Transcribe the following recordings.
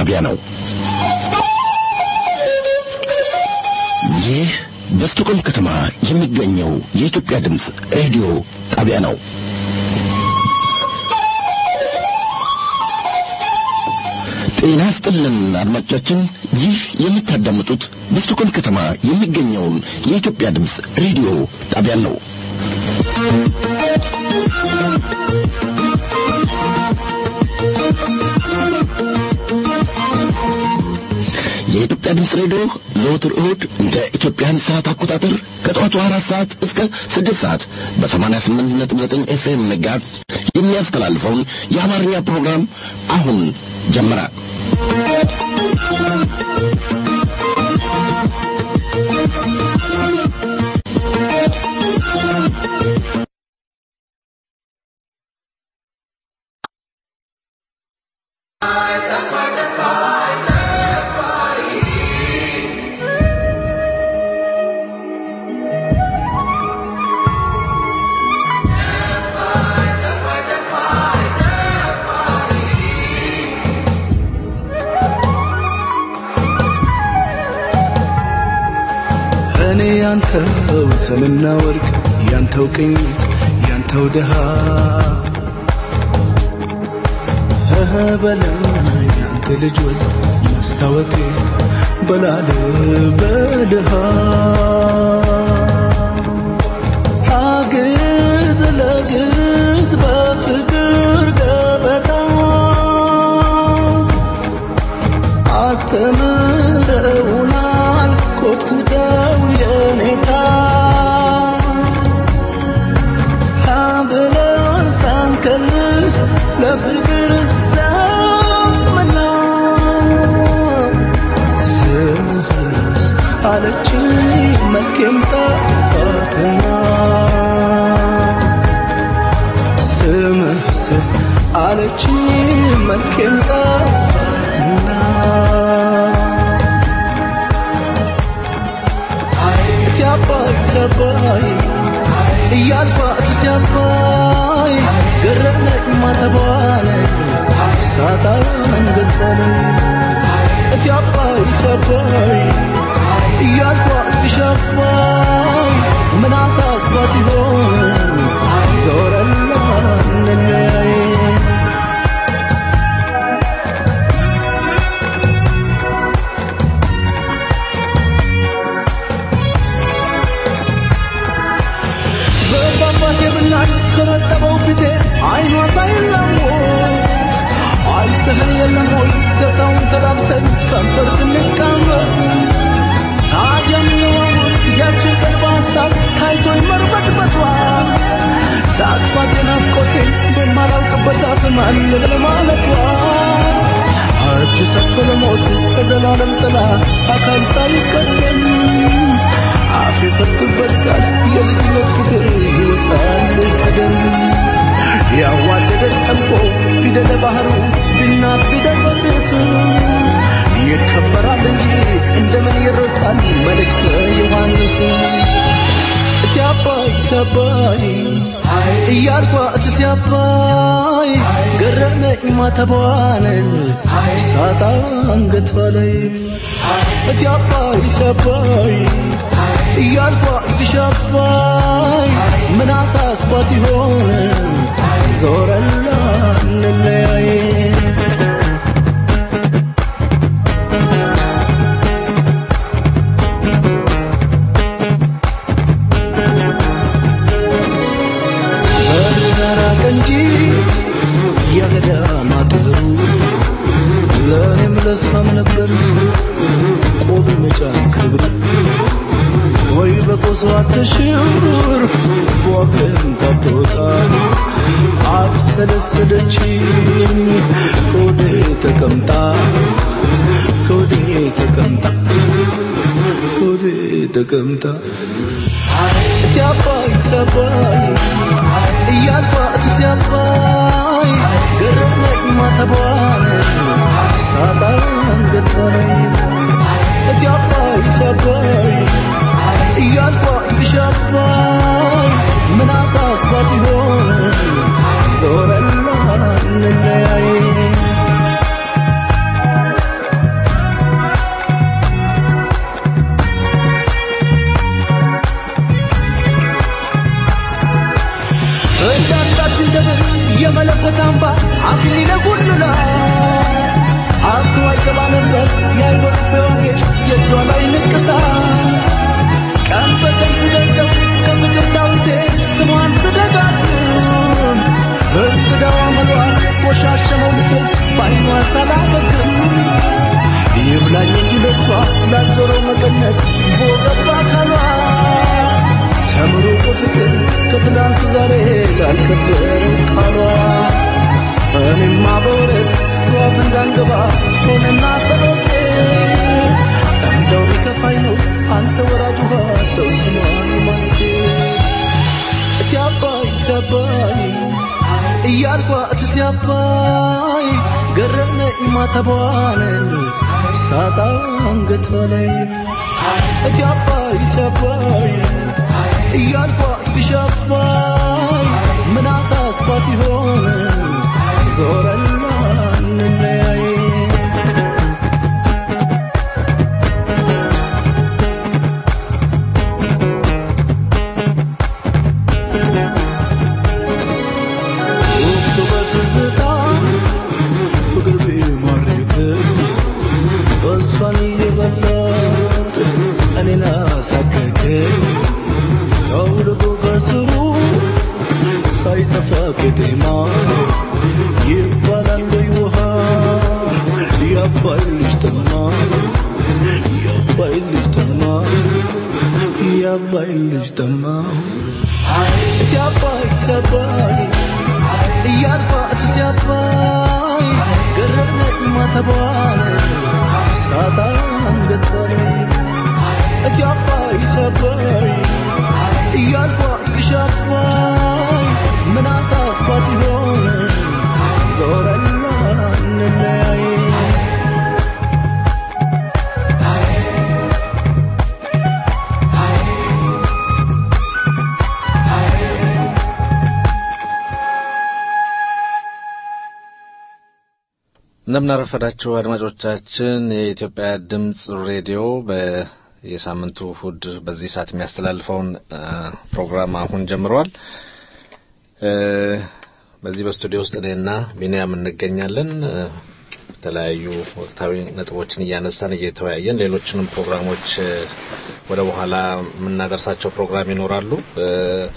ጣቢያ ነው። ይህ በስቶኮልም ከተማ የሚገኘው የኢትዮጵያ ድምፅ ሬዲዮ ጣቢያ ነው። ጤና ይስጥልን አድማጮቻችን፣ ይህ የምታዳምጡት በስቶኮልም ከተማ የሚገኘውን የኢትዮጵያ ድምፅ ሬዲዮ ጣቢያን ነው። የኢትዮጵያ ድምፅ ሬዲዮ ዘወትር እሁድ እንደ ኢትዮጵያን ሰዓት አቆጣጠር ከጠዋቱ አራት ሰዓት እስከ ስድስት ሰዓት በሰማንያ ስምንት ነጥብ ዘጠኝ ኤፍኤም ሜጋሄርዝ የሚያስተላልፈውን የአማርኛ ፕሮግራም አሁን ጀመረ። እኔ ያንተው ሰምና ወርቅ ያንተው ቅኝት ያንተው ድሃ እህ በላይ ያንተ ልጅ ወዝ መስታወቴ በላል በድሃ አግዝ ለግዝ በፍቅር ገበታ አስተምረውናል ኮትኩተው የኔታ ብለን ሳንከልስ ለፍቅር ዘመና ስምህስ አለችኝ መልኬም ጠፋትና ስምህስ አለችኝ መልኬም ጠፋትና እትያባይ እትያባይ እያልኳት እትያባይ ገረመኝ ማተቧን ሳጣ አንገቷን እትያባይ እትያባይ እያልኳት ብሻባይ ምን አሳስባት ይሆን ዞረላ እንለያይ በባባቴ ብናኝ ከረጠበው ፊቴ አይኗ ሳይላወስ አይተህን የለም ወይ ገዛውን ተላብሰን ከንፈር ስንቃመስ ታጀምነው ያችን ቀን በሀሳብ ታይቶኝ መርበትበቷ ሳቅፋት የናፍቆቴን በማላውቅበት አፍ ማን ልበል ማለቷ እጅ ሰጥቶ ለሞት በዘላለም ጥላ አካል ሳይቀደም አፍ የፈቱበት ቃል የልጅነት ፍቅር ይወጣል ቀደም ያዋደደን ጠልቆ ፊደለ ባህሩ ቢናት ቢደፈርስ ይከበራል እንጂ እንደምን ይረሳል መልእክተ ዮሐንስ እቲ አባይ እቲ አባይ እያልኳ እስቲ አባይ ገረመኝ ማተቧን ሳጣ አንገቷ ላይ እቲ አባይ እቲ አባይ እያልኳ እግሽ አባይ ምን አሳስባት ይሆን ዞረላ እንለያይ በራቀ እንጂ የገዳማት ብሩ ለእኔም ለሷም ነበር ቆብ መጫን ክብር ወይ በቆሶ አትሽር በወገን ታትወጣ አብሰለሰለችኝ ከወዴ ተቀምጣ ከወዴ ተቀምጣ ከወዴ ተቀምጣ እቲ አባይ እቲ አባይ እያልኳ እቲ አባይ ገረመኝ ማተቧን ሳጣ አንገቷ ላይ እቲ አባይ እቲ አባይ እያልኳ እግሽ አባይ ምን አሳስባት ይሆን ዞረላ እንለያይ ሆነና ጸሎቴ እንደው ቢከፋኝ ነው አንተ ወራጅ ውሃ ተው ስማኝ ማለቴ እቲ አባይ እቲ አባይ እያልኳት እቲ አባይ ገረመኝ ማተቧን ሳጣ አንገቷ ላይ እቲ አባይ እቲ አባይ እያልኳት ግሽ አባይ ምን አሳስባት ይሆን ዞረና እንለያይ ወቅቱ በትዝታ ፍቅር ቢማርክም እሷን እየበላት እኔን አሳከከኝ ጠውልጎ ከስሩ ሳይጠፋ ቅጤማ ይባላል ወይ ውሃ የአባይ ልጅ ጠማ የአባይ ልጅ ጠማ የአባይ ልጅ ጠማ እቲ አባይ እቲ አባይ እያልኳት እቲ አባይ ገረመኝ ማተቧን ሳጣ አንገቷ ላይ እቲ አባይ እቲ አባይ እያልኳት ግሽ አባይ ምን አሳስባት ይሆን ዞረና እንለያይ እንደምናረፈዳችሁ አድማጮቻችን የኢትዮጵያ ድምፅ ሬዲዮ በየሳምንቱ እሁድ በዚህ ሰዓት የሚያስተላልፈውን እ ፕሮግራም አሁን ጀምሯል። እ በዚህ በስቱዲዮ ውስጥ እኔና ቢንያም እንገኛለን። እ የተለያዩ ወቅታዊ ነጥቦችን እያነሳን እየተወያየን ሌሎችንም ፕሮግራሞች እ ወደ በኋላ የምናደርሳቸው ፕሮግራም ይኖራሉ። እ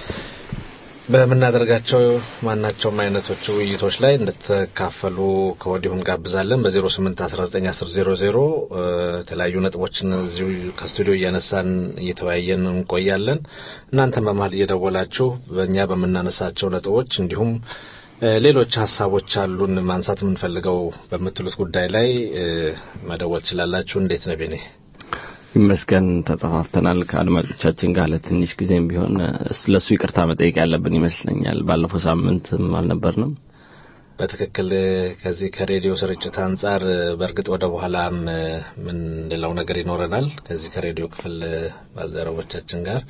በምናደርጋቸው ማናቸውም አይነቶች ውይይቶች ላይ እንድትካፈሉ ከወዲሁ እንጋብዛለን። በ08191000 የተለያዩ ነጥቦችን እዚሁ ከስቱዲዮ እያነሳን እየተወያየን እንቆያለን። እናንተም በመሀል እየደወላችሁ በእኛ በምናነሳቸው ነጥቦች እንዲሁም እ ሌሎች ሀሳቦች አሉን ማንሳት የምንፈልገው በምትሉት ጉዳይ ላይ እ መደወል ትችላላችሁ። እንዴት ነው ቤኔ? ይመስገን ተጠፋፍተናል ከአድማጮቻችን ጋር ለትንሽ ጊዜም ቢሆን ስለሱ ይቅርታ መጠየቅ ያለብን ይመስለኛል። ባለፈው ሳምንትም አልነበርንም። በትክክል ከዚህ ከሬዲዮ ስርጭት አንጻር በእርግጥ ወደ በኋላም የምንለው ነገር ይኖረናል ከዚህ ከሬዲዮ ክፍል ባልደረቦቻችን ጋር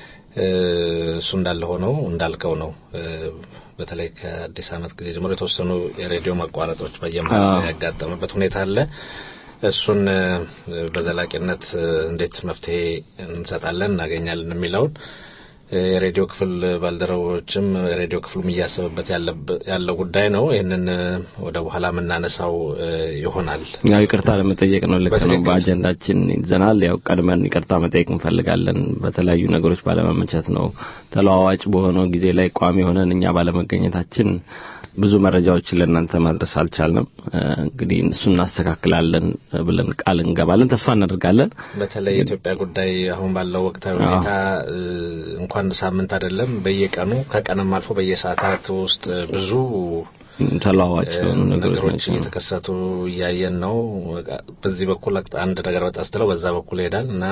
እሱ እንዳለ ሆነው እንዳልከው ነው። በተለይ ከአዲስ ዓመት ጊዜ ጀምሮ የተወሰኑ የሬዲዮ መቋረጦች በየመሀል ያጋጠመበት ሁኔታ አለ። እሱን በዘላቂነት እንዴት መፍትሄ እንሰጣለን እናገኛለን የሚለውን የሬዲዮ ክፍል ባልደረቦችም የሬዲዮ ክፍሉም እያሰበበት ያለው ጉዳይ ነው። ይህንን ወደ በኋላ የምናነሳው ይሆናል። ያው ይቅርታ ለመጠየቅ ነው። ልክ ነው። በአጀንዳችን ይዘናል። ያው ቀድመን ይቅርታ መጠየቅ እንፈልጋለን። በተለያዩ ነገሮች ባለመመቸት ነው ተለዋዋጭ በሆነው ጊዜ ላይ ቋሚ ሆነን እኛ ባለመገኘታችን ብዙ መረጃዎችን ለእናንተ ማድረስ አልቻልንም። እንግዲህ እሱ እናስተካክላለን ብለን ቃል እንገባለን፣ ተስፋ እናደርጋለን። በተለይ የኢትዮጵያ ጉዳይ አሁን ባለው ወቅታዊ ሁኔታ እንኳን ሳምንት አይደለም በየቀኑ ከቀንም አልፎ በየሰዓታት ውስጥ ብዙ ተለዋዋጭ የሆኑ ነገሮች እየተከሰቱ እያየን ነው። በዚህ በኩል አንድ ነገር በጣ ስትለው በዛ በኩል ይሄዳል እና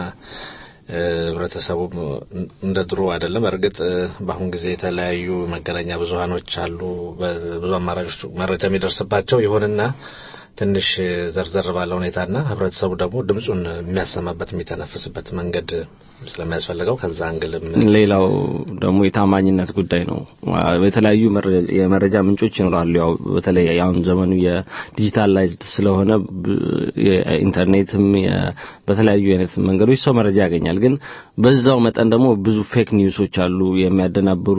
ህብረተሰቡ እንደ ድሮ አይደለም። እርግጥ በአሁን ጊዜ የተለያዩ መገናኛ ብዙሀኖች አሉ፣ ብዙ አማራጮች መረጃ የሚደርስባቸው ይሁንና ትንሽ ዘርዘር ባለ ሁኔታና ህብረተሰቡ ደግሞ ድምፁን የሚያሰማበት የሚተነፍስበት መንገድ ስለሚያስፈልገው ከዛ አንግልም ሌላው ደግሞ የታማኝነት ጉዳይ ነው። የተለያዩ የመረጃ ምንጮች ይኖራሉ። ያው በተለይ አሁን ዘመኑ የዲጂታላይዝድ ስለሆነ የኢንተርኔትም በተለያዩ አይነት መንገዶች ሰው መረጃ ያገኛል። ግን በዛው መጠን ደግሞ ብዙ ፌክ ኒውሶች አሉ የሚያደናብሩ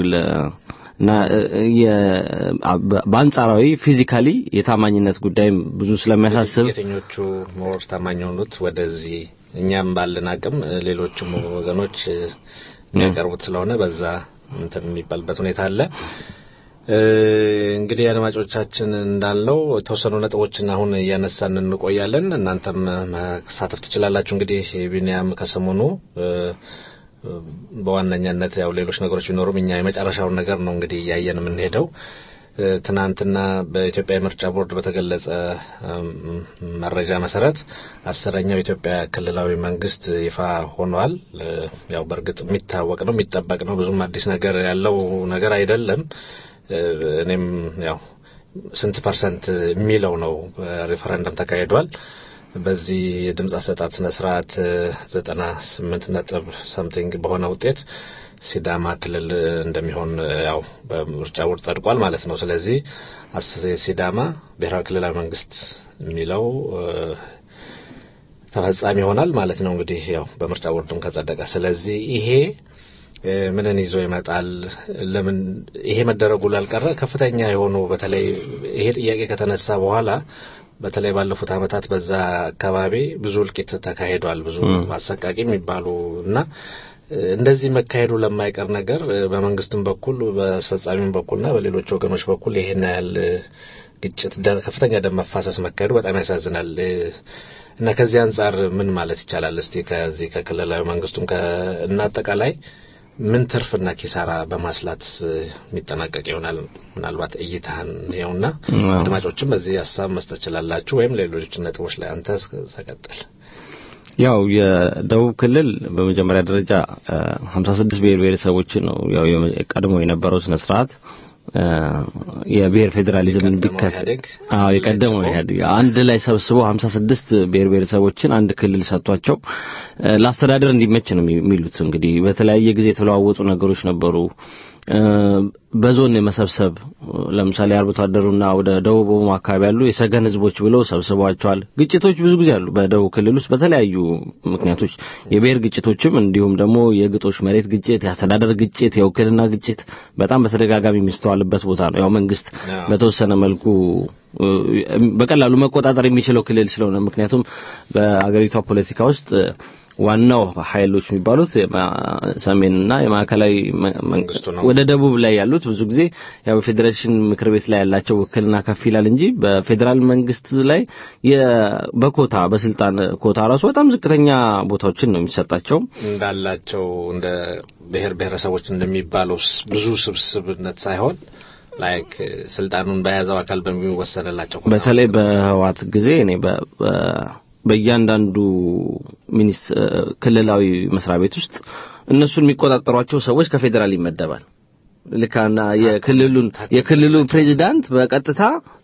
እና በአንጻራዊ ፊዚካሊ የታማኝነት ጉዳይም ብዙ ስለሚያሳስብ የትኞቹ ሞር ታማኝ የሆኑት ወደዚህ እኛም ባለን አቅም ሌሎችም ወገኖች የሚያቀርቡት ስለሆነ በዛ እንትን የሚባልበት ሁኔታ አለ። እንግዲህ አድማጮቻችን እንዳልነው የተወሰኑ ነጥቦችን አሁን እያነሳን እንቆያለን። እናንተም መሳተፍ ትችላላችሁ። እንግዲህ ቢኒያም ከሰሞኑ በዋነኛነት ያው ሌሎች ነገሮች ቢኖሩም እኛ የመጨረሻውን ነገር ነው እንግዲህ እያየን የምንሄደው። ትናንትና በኢትዮጵያ የምርጫ ቦርድ በተገለጸ መረጃ መሰረት አስረኛው የኢትዮጵያ ክልላዊ መንግስት ይፋ ሆኗል። ያው በእርግጥ የሚታወቅ ነው የሚጠበቅ ነው። ብዙም አዲስ ነገር ያለው ነገር አይደለም። እኔም ያው ስንት ፐርሰንት የሚለው ነው ሪፈረንደም ተካሂዷል። በዚህ የድምፅ አሰጣጥ ስነ ስርዓት ዘጠና ስምንት ነጥብ ሰምቲንግ በሆነ ውጤት ሲዳማ ክልል እንደሚሆን ያው በምርጫ ቦርድ ጸድቋል ማለት ነው። ስለዚህ ሲዳማ ብሔራዊ ክልላዊ መንግስት የሚለው ተፈጻሚ ይሆናል ማለት ነው። እንግዲህ ያው በምርጫ ቦርድም ከጸደቀ ስለዚህ ይሄ ምንን ይዞ ይመጣል? ለምን ይሄ መደረጉ ላልቀረ ከፍተኛ የሆኑ በተለይ ይሄ ጥያቄ ከተነሳ በኋላ በተለይ ባለፉት ዓመታት በዛ አካባቢ ብዙ እልቂት ተካሂዷል። ብዙ አሰቃቂ የሚባሉ እና እንደዚህ መካሄዱ ለማይቀር ነገር በመንግስትም በኩል በአስፈጻሚም በኩልና በሌሎች ወገኖች በኩል ይሄን ያህል ግጭት፣ ከፍተኛ ደም መፋሰስ መካሄዱ በጣም ያሳዝናል። እና ከዚህ አንጻር ምን ማለት ይቻላል? እስቲ ከዚህ ከክልላዊ መንግስቱም እና አጠቃላይ ምን ትርፍና ኪሳራ በማስላት የሚጠናቀቅ ይሆናል? ምናልባት እይታህን ይኸውና አድማጮችም በዚህ ሀሳብ መስጠት ችላላችሁ፣ ወይም ሌሎች ነጥቦች ላይ አንተ ተቀጥል። ያው የደቡብ ክልል በመጀመሪያ ደረጃ 56 ብሔር ብሔረሰቦችን ነው ያው ቀድሞ የነበረው ስነ ስርዓት የብሔር ፌዴራሊዝም እንዲከፈል አዎ የቀደመው ኢህአዴግ አንድ ላይ ሰብስቦ 56 ብሔር ብሔረሰቦችን አንድ ክልል ሰጥቷቸው ለአስተዳደር እንዲመች ነው የሚሉት። እንግዲህ በተለያየ ጊዜ የተለዋወጡ ነገሮች ነበሩ። በዞን የመሰብሰብ ለምሳሌ አርብቶ አደሩና ወደ ደቡብ ኦሞ አካባቢ ያሉ የሰገን ህዝቦች ብለው ሰብስቧቸዋል። ግጭቶች ብዙ ጊዜ አሉ በደቡብ ክልል ውስጥ በተለያዩ ምክንያቶች የብሔር ግጭቶችም እንዲሁም ደግሞ የግጦሽ መሬት ግጭት፣ የአስተዳደር ግጭት፣ የውክልና ግጭት በጣም በተደጋጋሚ የሚስተዋልበት ቦታ ነው። ያው መንግስት በተወሰነ መልኩ በቀላሉ መቆጣጠር የሚችለው ክልል ስለሆነ ምክንያቱም በአገሪቷ ፖለቲካ ውስጥ ዋናው ኃይሎች የሚባሉት ሰሜንና የማዕከላዊ ወደ ደቡብ ላይ ያሉት ብዙ ጊዜ ያው በፌዴሬሽን ምክር ቤት ላይ ያላቸው ውክልና ከፍ ይላል እንጂ በፌዴራል መንግስት ላይ በኮታ በስልጣን ኮታ ራሱ በጣም ዝቅተኛ ቦታዎችን ነው የሚሰጣቸው። እንዳላቸው እንደ ብሔር ብሔረሰቦች እንደሚባለው ብዙ ስብስብነት ሳይሆን ላይክ ስልጣኑን በያዘው አካል በሚወሰንላቸው በተለይ በህዋት ጊዜ እኔ በእያንዳንዱ ሚኒስ ክልላዊ መስሪያ ቤት ውስጥ እነሱን የሚቆጣጠሯቸው ሰዎች ከፌዴራል ይመደባል። ልካና የክልሉን የክልሉ ፕሬዚዳንት በቀጥታ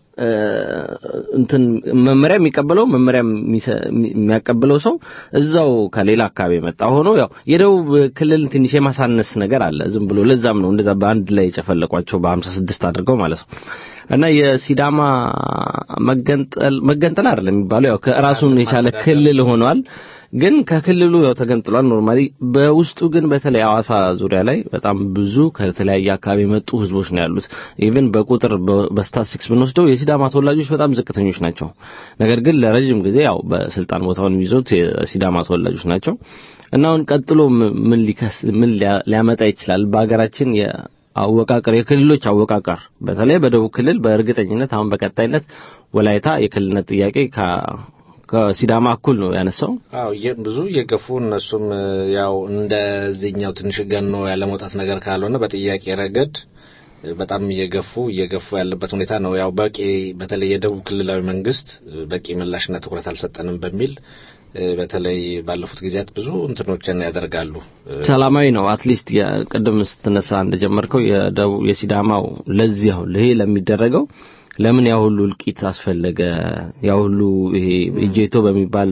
እንትን መመሪያ የሚቀበለው መመሪያ የሚያቀብለው ሰው እዛው ከሌላ አካባቢ የመጣ ሆኖ ያው የደቡብ ክልል ትንሽ የማሳነስ ነገር አለ። ዝም ብሎ ለዛም ነው እንደዛ በአንድ ላይ የጨፈለቋቸው በሀምሳ ስድስት አድርገው ማለት ነው። እና የሲዳማ መገንጠል መገንጠል አይደለም የሚባለው ያው ከራሱን የቻለ ክልል ሆኗል። ግን ከክልሉ ያው ተገንጥሏል ኖርማሊ። በውስጡ ግን በተለይ አዋሳ ዙሪያ ላይ በጣም ብዙ ከተለያየ አካባቢ የመጡ ህዝቦች ነው ያሉት። ኢቭን በቁጥር በስታትስቲክስ ብንወስደው የሲዳማ ተወላጆች በጣም ዝቅተኞች ናቸው። ነገር ግን ለረጅም ጊዜ ያው በስልጣን ቦታውን የሚይዙት የሲዳማ ተወላጆች ናቸው እና አሁን ቀጥሎ ምን ሊከስ ምን ሊያመጣ ይችላል በሀገራችን አወቃቀር የክልሎች አወቃቀር በተለይ በደቡብ ክልል በእርግጠኝነት አሁን በቀጣይነት ወላይታ የክልልነት ጥያቄ ከሲዳማ እኩል ነው ያነሳው። አዎ ብዙ እየገፉ እነሱም ያው እንደዚህኛው ትንሽ ገኖ ያለመውጣት ነገር ካልሆነ በጥያቄ ረገድ በጣም እየገፉ እየገፉ ያለበት ሁኔታ ነው። ያው በቂ በተለይ የደቡብ ክልላዊ መንግስት በቂ ምላሽና ትኩረት አልሰጠንም በሚል በተለይ ባለፉት ጊዜያት ብዙ እንትኖችን ያደርጋሉ። ሰላማዊ ነው። አትሊስት ቅድም ስትነሳ እንደጀመርከው የደቡብ የሲዳማው ለዚህ አሁን ይሄ ለሚደረገው ለምን ያ ሁሉ እልቂት አስፈለገ? ያ ሁሉ ይሄ እጄቶ በሚባል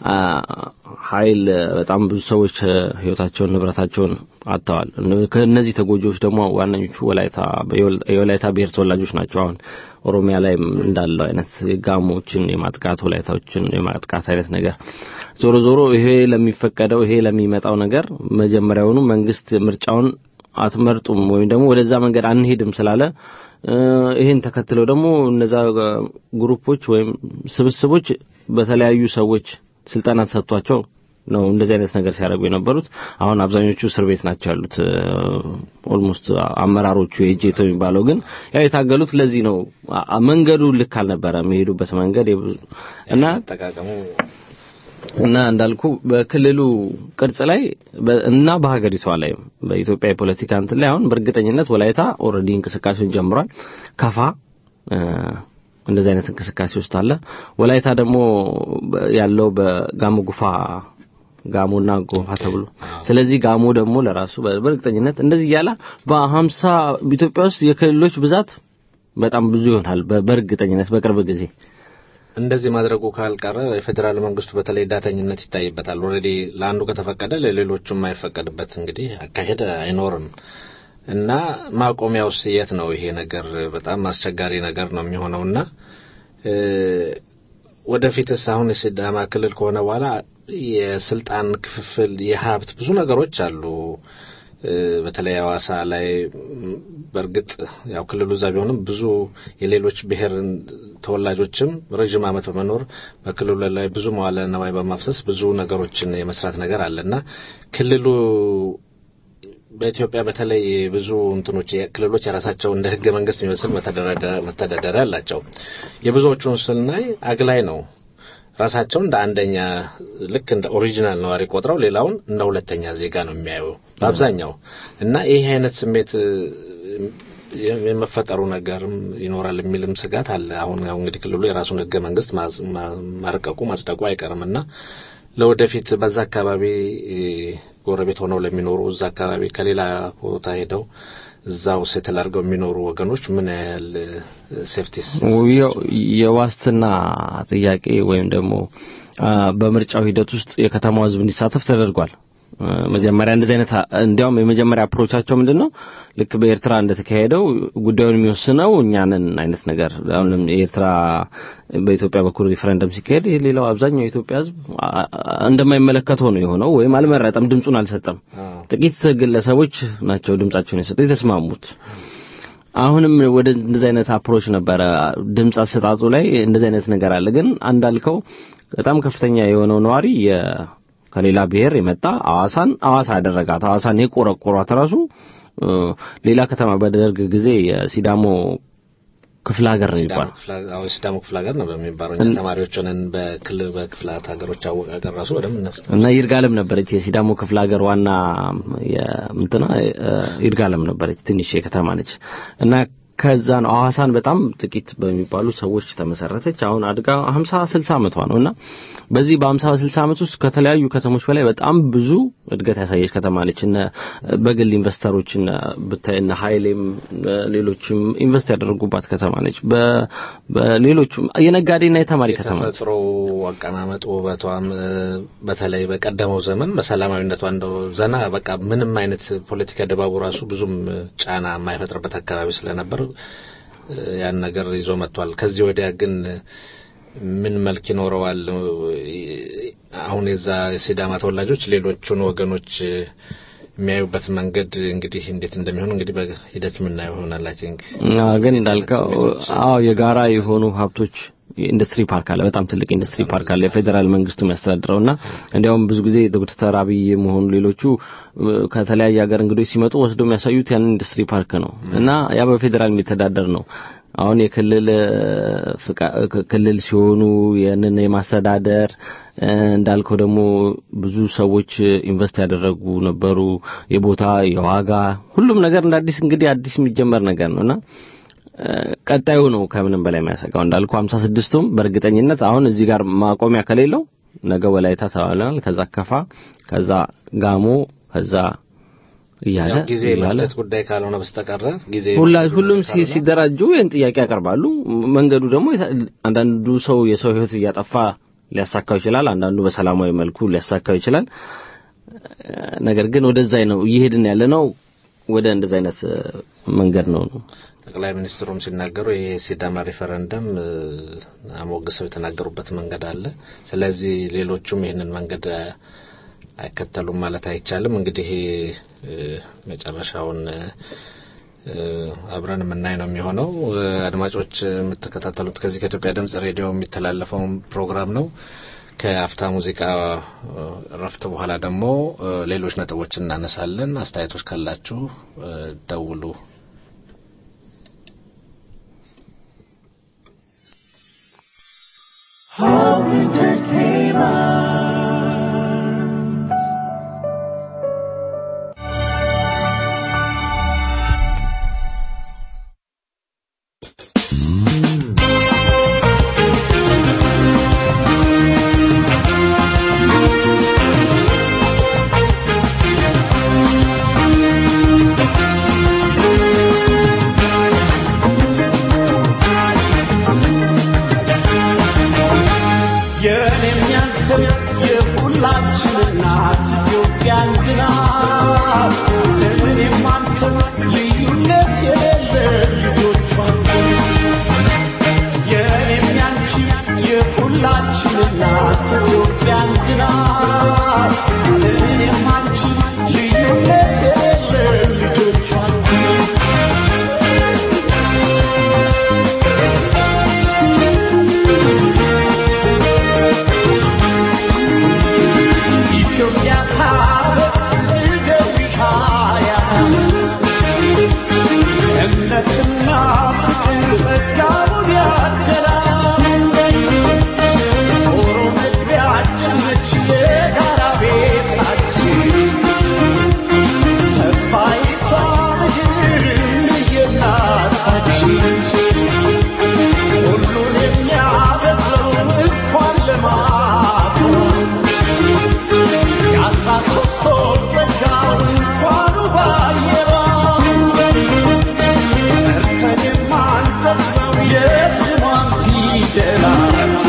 ኃይል በጣም ብዙ ሰዎች ህይወታቸውን ንብረታቸውን አጥተዋል። ከእነዚህ ተጎጂዎች ደግሞ ዋነኞቹ ወላይታ የወላይታ ብሔር ተወላጆች ናቸው። አሁን ኦሮሚያ ላይ እንዳለው አይነት ጋሞችን የማጥቃት ወላይታዎችን የማጥቃት አይነት ነገር ዞሮ ዞሮ ይሄ ለሚፈቀደው ይሄ ለሚመጣው ነገር መጀመሪያውኑ መንግስት ምርጫውን አትመርጡም ወይም ደግሞ ወደዛ መንገድ አንሄድም ስላለ ይህን ተከትለው ደግሞ እነዛ ግሩፖች ወይም ስብስቦች በተለያዩ ሰዎች ስልጠና ተሰጥቷቸው ነው እንደዚህ አይነት ነገር ሲያደርጉ የነበሩት። አሁን አብዛኞቹ እስር ቤት ናቸው ያሉት። ኦልሞስት አመራሮቹ የጄቶ የሚባለው ግን ያው የታገሉት ለዚህ ነው። መንገዱ ልክ አልነበረ የሚሄዱበት መንገድ እና አጠቃቀሙ እና እንዳልኩ በክልሉ ቅርጽ ላይ በ- እና በሀገሪቷ ላይ በኢትዮጵያ የፖለቲካ እንትን ላይ አሁን በእርግጠኝነት ወላይታ ኦልሬዲ እንቅስቃሴውን ጀምሯል። ከፋ እ፣ እንደዚህ አይነት እንቅስቃሴ ውስጥ አለ። ወላይታ ደግሞ በ- ያለው በጋሞ ጉፋ ጋሞና ጎፋ ተብሎ ስለዚህ ጋሞ ደግሞ ለራሱ በ- በእርግጠኝነት እንደዚህ እያለ በሀምሳ ኢትዮጵያ ውስጥ የክልሎች ብዛት በጣም ብዙ ይሆናል በ- በእርግጠኝነት በቅርብ ጊዜ እንደዚህ ማድረጉ ካልቀረ የፌዴራል መንግስቱ በተለይ ዳተኝነት ይታይበታል። ኦልሬዲ ለአንዱ ከተፈቀደ ለሌሎቹ የማይፈቀድበት እንግዲህ አካሄድ አይኖርም እና ማቆሚያውስ የት ነው? ይሄ ነገር በጣም አስቸጋሪ ነገር ነው የሚሆነውና እ፣ ወደፊትስ አሁን የሲዳማ ክልል ከሆነ በኋላ የስልጣን ክፍፍል፣ የሀብት ብዙ ነገሮች አሉ። እ፣ በተለይ ሐዋሳ ላይ ም፣ በእርግጥ ያው ክልሉ እዛ ቢሆንም ብዙ የሌሎች ብሔር ተወላጆችም ረዥም ዓመት በመኖር በክልሉ ላይ ብዙ መዋለ ነዋይ በማፍሰስ ብዙ ነገሮችን የመስራት ነገር አለና ክልሉ በኢትዮጵያ በተለይ ብዙ እንትኖች ክልሎች የራሳቸው እንደ ህገ መንግስት የሚመስል መተዳደሪያ መተዳደሪያ አላቸው። የብዙዎቹን ስናይ አግላይ ነው። ራሳቸው እንደ አንደኛ ልክ እንደ ኦሪጂናል ነዋሪ ቆጥረው ሌላውን እንደ ሁለተኛ ዜጋ ነው የሚያዩ በአብዛኛው እና ይህ አይነት ስሜት እ፣ የመፈጠሩ ነገርም ይኖራል የሚልም ስጋት አለ። አሁን ያው እንግዲህ ክልሉ የራሱን ህገ መንግስት ማዝ- ማ- ማርቀቁ ማጽደቁ አይቀርም እና ለወደፊት በዛ አካባቢ እ፣ ጎረቤት ሆነው ለሚኖሩ እዛ አካባቢ ከሌላ ቦታ ሄደው እዛው ሴትል አድርገው የሚኖሩ ወገኖች ምን ያህል ሴፍቲስ የ- የዋስትና ጥያቄ ወይም ደግሞ አ፣ በምርጫው ሂደት ውስጥ የከተማው ህዝብ እንዲሳተፍ ተደርጓል። አ፣ መጀመሪያ እንደዚህ አይነት አ- እንዲያውም የመጀመሪያ አፕሮቻቸው ምንድነው ልክ በኤርትራ እንደተካሄደው ጉዳዩን የሚወስነው እኛንን አይነት ነገር አሁንም የኤርትራ በኢትዮጵያ በኩል ሪፈረንደም ሲካሄድ ሌላው አብዛኛው የኢትዮጵያ ህዝብ አ- አ- እንደማይመለከተው ነው የሆነው ወይም አልመረጠም፣ ድምፁን አልሰጠም። ጥቂት ግለሰቦች ናቸው ድምጻቸውን የሰጡት የተስማሙት። አሁንም ወደ እንደዚህ አይነት አፕሮች ነበረ ድምጽ አሰጣጡ ላይ እንደዚህ አይነት ነገር አለ። ግን አንዳልከው በጣም ከፍተኛ የሆነው ነዋሪ የ ከሌላ ብሔር የመጣ አዋሳን አዋሳ ያደረጋት አዋሳን የቆረቆሯት ራሱ እ፣ ሌላ ከተማ በደርግ ጊዜ የሲዳሞ ክፍለ ሀገር ነው ሲዳሞ ይባላል። ክፍለ አዎ ሲዳሞ ክፍለ ሀገር ነው በሚባለው እኛ ተማሪዎች ሆነን በክልል በክፍላት ሀገሮች አወቃቀር ራሱ በደንብ እናስታ እና ይርጋለም ነበረች የሲዳሞ ክፍለ ሀገር ዋና የምንትና ይርጋለም ነበረች ትንሽ የከተማ ነች እና ከዛ ነው ሐዋሳን በጣም ጥቂት በሚባሉ ሰዎች ተመሰረተች አሁን አድጋ 50 60 ዓመቷ ነው እና በዚህ በ50 60 ዓመት ውስጥ ከተለያዩ ከተሞች በላይ በጣም ብዙ እድገት ያሳየች ከተማ ነች እነ በግል ኢንቨስተሮች እነ ብታይ እነ ኃይሌም እነ ሌሎችም ኢንቨስት ያደረጉባት ከተማ ነች በ- በሌሎችም የነጋዴና የተማሪ ከተማ ነች የተፈጥሮ አቀማመጥ ውበቷም እ፣ በተለይ በቀደመው ዘመን በሰላማዊነቷ እንደው ዘና በቃ ምንም አይነት ፖለቲካ ድባቡ ራሱ ብዙም ጫና የማይፈጥርበት አካባቢ ስለነበር እ፣ ያን ነገር ይዞ መጥቷል። ከዚህ ወዲያ ግን ምን መልክ ይኖረዋል? አሁን የዛ የሲዳማ ተወላጆች ሌሎቹን ወገኖች የሚያዩበት መንገድ እንግዲህ እንዴት እንደሚሆን እንግዲህ በሂደት የምናየው ይሆናል። አይ ቲንክ አዎ ግን እንዳልከው አዎ የጋራ የሆኑ ሀብቶች ኢንዱስትሪ ፓርክ አለ። በጣም ትልቅ ኢንዱስትሪ ፓርክ አለ የፌዴራል መንግስቱ የሚያስተዳድረውና እንዲያውም ብዙ ጊዜ ዶክተር አብይ መሆኑ ሌሎቹ እ፣ ከተለያየ ሀገር እንግዶች ሲመጡ ወስደው የሚያሳዩት ያንን ኢንዱስትሪ ፓርክ ነው እና ያ በፌዴራል የሚተዳደር ነው። አሁን የክልል እ፣ ፍቃ- ክ- ክልል ሲሆኑ ያንን የማስተዳደር እ፣ እንዳልከው ደግሞ ብዙ ሰዎች ኢንቨስት ያደረጉ ነበሩ። የቦታ የዋጋ ሁሉም ነገር እንደ አዲስ እንግዲህ አዲስ የሚጀመር ነገር ነውና እ፣ ቀጣዩ ነው ከምንም በላይ የሚያሰጋው እንዳልኩ 56ቱም በእርግጠኝነት አሁን እዚህ ጋር ማቆሚያ ከሌለው ነገ ወላይታ ተባለናል፣ ከዛ ከፋ፣ ከዛ ጋሞ፣ ከዛ እያለ ያው ጊዜ እያለ መፍጨት ጉዳይ ካልሆነ በስተቀረ ጊዜ ሁላ ሁሉም ሲ- ሲደራጁ ይህን ጥያቄ ያቀርባሉ። መንገዱ ደግሞ የታ- አንዳንዱ ሰው የሰው ሕይወት እያጠፋ ሊያሳካው ይችላል። አንዳንዱ በሰላማዊ መልኩ ሊያሳካው ይችላል። እ፣ ነገር ግን ወደዛ ነው እየሄድን ያለ ነው። ወደ እንደዛ አይነት እ፣ መንገድ ነው ነው ጠቅላይ ሚኒስትሩም ሲናገሩ ይሄ ሲዳማ ሪፈረንደም እ፣ አሞግሰው የተናገሩበት መንገድ አለ። ስለዚህ ሌሎቹም ይህንን መንገድ እ፣ አይከተሉም ማለት አይቻልም። እንግዲህ እ፣ መጨረሻውን እ፣ አብረን የምናይ ነው የሚሆነው። እ፣ አድማጮች የምትከታተሉት ከዚህ ከኢትዮጵያ ድምጽ ሬዲዮ የሚተላለፈውን ፕሮግራም ነው። ከአፍታ ሙዚቃ እ፣ እረፍት በኋላ ደግሞ እ፣ ሌሎች ነጥቦችን እናነሳለን። አስተያየቶች ካላችሁ እ፣ ደውሉ። Home entertainment. የእኔም ያንተም የሁላችን እናት ኢትዮጵያ አንድ ናት። እኔም አንተም ልዩነት የሌለ ልጆቿ የእኔም ያንቺም የሁላችን እናት ኢትዮጵያ አንድ ናት። እኔም አንቺም ልዩነት የሌለ ልጆቿ ኢትዮጵያ ታቦት ዝገዊ ሃያ እምነትና ፍቅር ጸጋውን ያደላል። ዞሮ መግቢያችን ነች የጋራ ቤታችን ተስፋይቷ ምድር የእናታችን ሁሉን የሚያበቅለው እንኳን ልማት የአስራ ሦስት ወር ጸጋው እንኳኑ ባየሯ ሰርተን የማንጠግበው የስሟን ፊደላት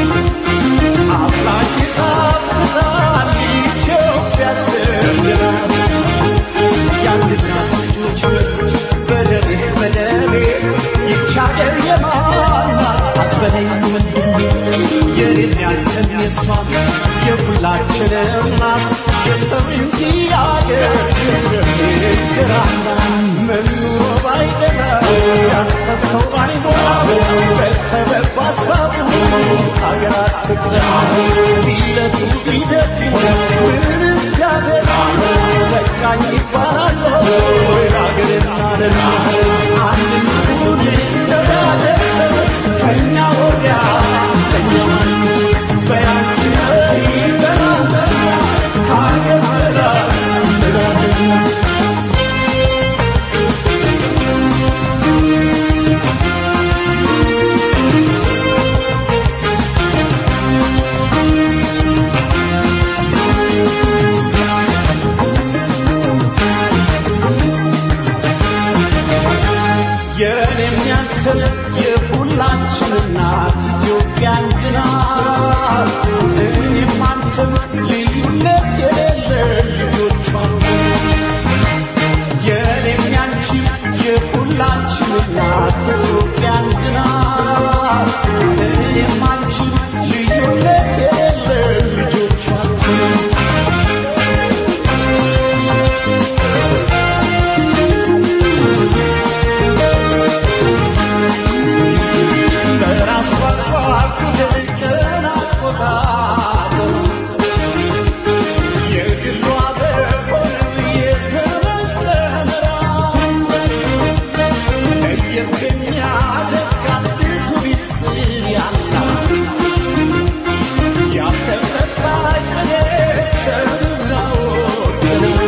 አምላክ ይጣፍጣል ኢትዮጵያ ስትናት የአንድ እናት ልጆች በደሜ በደሜ ይህች አገር የማን ናት አትበለኝ ወንድሜ የኔም ያንተም የሷም የሁላችንም ናት የሰው እንጂ አገር ግራና መኖሮ ባይደላ ያሰብከው ባይሞላ በሰበብ አስባቡ ሀገራት ትቅደም ቢለቱ ቢደቱ ምንስ ያደር በቃኝ ይባላል ወይ ሀገርና ደና አንድ ሁን ተዳደሰ ከኛ ወዲያ ከኛ ማን በያንቺ መሪ በናንተ ከሀገር በላይ በላደኛ የእኔም ያንተም የሁላችን እናት ኢትዮጵያ አንድ ናት። እኔም አንተም ልዩነት የሌለ ልጆቿ የእኔም ያንቺ የሁላችን እናት ኢትዮጵያ አንድ ናት። እኔም አንቺ ልዩነት የሌለ ልጆቿ በራስ ቋንቋ ፊደል አቆጣጠር የግሏ በሆነው የዘመን ቀመራ ለየት የሚያደርጋት ብዙ ሚስጥር ያላት ያልተፈታ ቅኔ ሰምና ወርቅና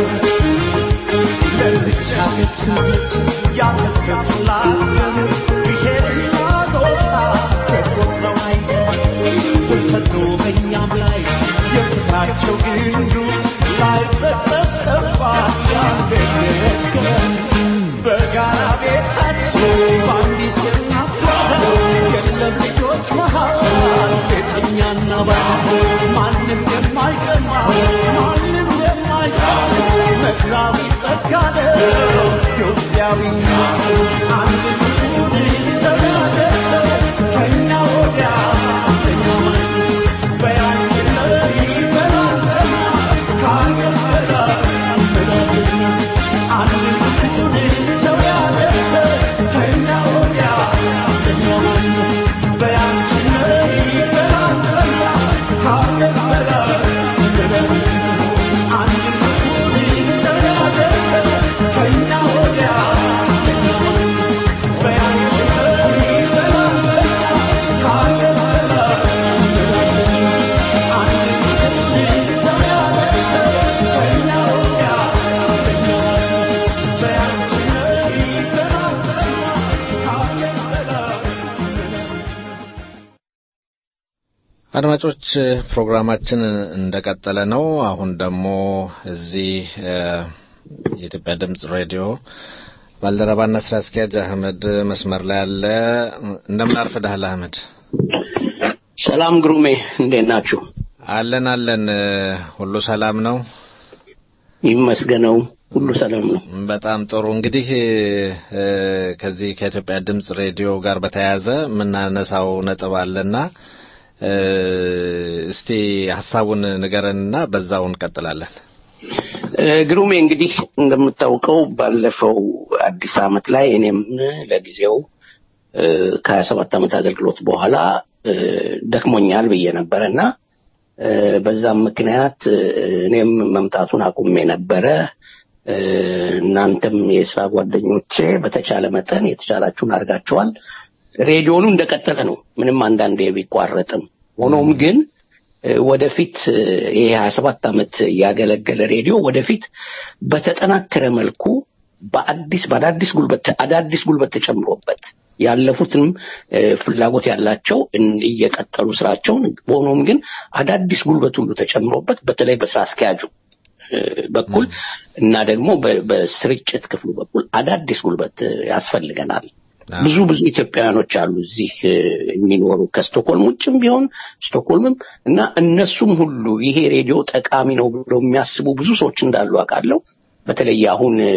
ለዚች ሀገር ስንት ያፈሰሱላት ደም ብሔርና ጾታ ተቆጥረው አይደለም ስር ሰዶ በእኛም ላይ የፍቅራቸው ግንዱ ላይበጠስ ጠባ ያንደነት ገመድ በጋራ ቤታችን በአንዲት እናት ጓዳ የለም ልጆች መሃል ቤተኛና ባል ማንም የማይቀማ ማንም የማይሳል ምድራዊ ጸጋ ነው ኢትዮጵያዊነት አንድ ይሁን ተናገሰ ከእኛ ወዲያ ከእኛ ማን በያንቺ መሪ በላንተና ከአገር በላይ በላልና አንድ ይሁን ተናገሰ ከእኛ ወዲያ ከእኛ ማን በያንቺ መሪ በላንተና ከአገር በላይ በላልና አንድ ይሁን ተናገሰ ከእኛ ወዲያ ከእኛ ማን በያንቺ መሪ በላንተና ከአገር በላይ በላልና አንድ ይሁን ተናገሰ ከእኛ ወዲያ ከእኛ ማን በያንቺ መሪ በላንተና ከአገር በላይ አድማጮች ፕሮግራማችን እንደቀጠለ ነው። አሁን ደግሞ እዚህ እ የኢትዮጵያ ድምጽ ሬዲዮ ባልደረባና ስራ አስኪያጅ አህመድ መስመር ላይ አለ። እንደምን አርፍደሃል አህመድ? ሰላም ግሩሜ፣ እንዴት ናችሁ? አለን አለን፣ ሁሉ ሰላም ነው ይመስገነው፣ ሁሉ ሰላም ነው። በጣም ጥሩ። እንግዲህ እ፣ ከዚህ ከኢትዮጵያ ድምጽ ሬዲዮ ጋር በተያያዘ የምናነሳው ነጥብ አለና እ፣ እስቲ ሀሳቡን ንገረንና በዛው እንቀጥላለን። እ፣ ግሩሜ እንግዲህ እንደምታውቀው ባለፈው አዲስ ዓመት ላይ እኔም ለጊዜው እ፣ ከሀያ ሰባት ዓመት አገልግሎት በኋላ እ፣ ደክሞኛል ብዬ ነበረ እና እ፣ በዛም ምክንያት እ፣ እኔም መምጣቱን አቁሜ ነበረ። እ፣ እናንተም የስራ ጓደኞቼ በተቻለ መጠን የተቻላችሁን አድርጋችኋል። ሬዲዮኑ እንደቀጠለ ነው፣ ምንም አንዳንዴ ቢቋረጥም። ሆኖም ግን እ፣ ወደፊት እ፣ ይሄ ሀያ ሰባት ዓመት ያገለገለ ሬዲዮ ወደፊት በተጠናከረ መልኩ በአዲስ በአዳዲስ ጉልበት አዳዲስ ጉልበት ተጨምሮበት ያለፉትንም እ፣ ፍላጎት ያላቸው እን- እየቀጠሉ ስራቸውን ሆኖም ግን አዳዲስ ጉልበት ሁሉ ተጨምሮበት በተለይ በስራ አስኪያጁ እ፣ በኩል እና ደግሞ በ- በስርጭት ክፍሉ በኩል አዳዲስ ጉልበት እ፣ ያስፈልገናል። ብዙ ብዙ ኢትዮጵያውያኖች አሉ እዚህ እ፣ የሚኖሩ ከስቶኮልም ውጭም ቢሆን ስቶኮልምም እና እነሱም ሁሉ ይሄ ሬዲዮ ጠቃሚ ነው ብለው የሚያስቡ ብዙ ሰዎች እንዳሉ አውቃለሁ። በተለይ አሁን እ፣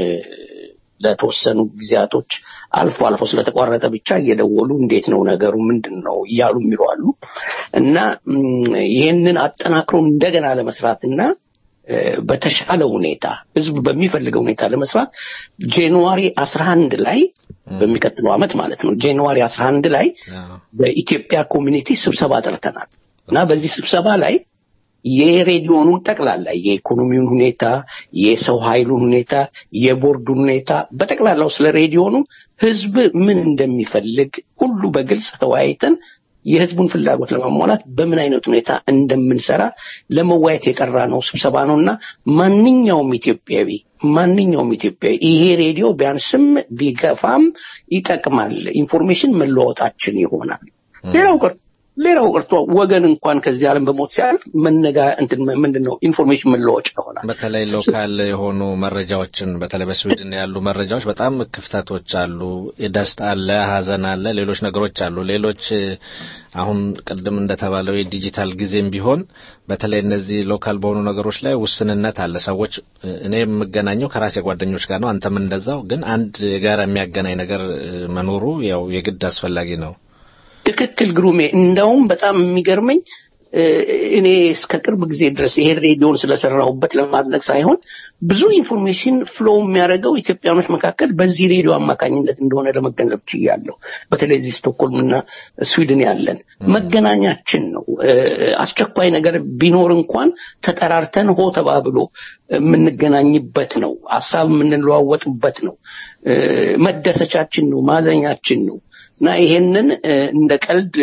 ለተወሰኑ ጊዜያቶች አልፎ አልፎ ስለተቋረጠ ብቻ እየደወሉ እንዴት ነው ነገሩ ምንድን ነው እያሉ የሚሉ አሉ እና ም፣ ይህንን አጠናክሮ እንደገና ለመስራትና እ፣ በተሻለ ሁኔታ ህዝብ በሚፈልገው ሁኔታ ለመስራት ጃንዋሪ 11 ላይ በሚቀጥለው ዓመት ማለት ነው ጃንዋሪ 11 ላይ በኢትዮጵያ ኮሚኒቲ ስብሰባ ጠርተናል እና በዚህ ስብሰባ ላይ የሬዲዮኑን ጠቅላላ የኢኮኖሚውን ሁኔታ፣ የሰው ኃይሉን ሁኔታ፣ የቦርዱን ሁኔታ በጠቅላላው ስለ ሬዲዮኑ ህዝብ ምን እንደሚፈልግ ሁሉ በግልጽ ተወያይተን የህዝቡን ፍላጎት ለማሟላት በምን አይነት ሁኔታ እንደምንሰራ ለመወያየት የጠራ ነው ስብሰባ ነው እና ማንኛውም ኢትዮጵያዊ ማንኛውም ኢትዮጵያዊ ይሄ ሬዲዮ ቢያንስም ቢገፋም ይጠቅማል፣ ኢንፎርሜሽን መለዋወጣችን ይሆናል። ሌላው ቀርቶ ሌላው ቀርቶ ወገን እንኳን ከዚህ ዓለም በሞት ሲያልፍ መነጋ እንትን ምንድን ነው ኢንፎርሜሽን መለዋወጫ ይሆናል። በተለይ ሎካል የሆኑ መረጃዎችን በተለይ በስዊድን ያሉ መረጃዎች በጣም ክፍተቶች አሉ። ደስታ አለ፣ ሀዘን አለ፣ ሌሎች ነገሮች አሉ። ሌሎች እ፣ አሁን ቅድም እንደተባለው የዲጂታል ጊዜም ቢሆን በተለይ እነዚህ ሎካል በሆኑ ነገሮች ላይ ውስንነት አለ። ሰዎች እ፣ እኔ የምገናኘው ከራሴ ጓደኞች ጋር ነው፣ አንተም እንደዛው። ግን አንድ ጋር የሚያገናኝ ነገር እ፣ መኖሩ ያው የግድ አስፈላጊ ነው። ትክክል ግሩሜ። እንደውም በጣም የሚገርመኝ እ፣ እኔ እስከ ቅርብ ጊዜ ድረስ ይሄን ሬዲዮን ስለሰራሁበት ለማድረግ ሳይሆን ብዙ ኢንፎርሜሽን ፍሎው የሚያደርገው ኢትዮጵያኖች መካከል በዚህ ሬዲዮ አማካኝነት እንደሆነ ለመገንዘብ ችያለሁ። በተለይ እዚህ ስቶክሆልም እና ስዊድን ያለን መገናኛችን ነው። እ፣ አስቸኳይ ነገር ቢኖር እንኳን ተጠራርተን ሆ ተባብሎ የምንገናኝበት ነው። ሀሳብ የምንለዋወጥበት ነው። እ፣ መደሰቻችን ነው። ማዘኛችን ነው። እና ይሄንን እ፣ እንደ ቀልድ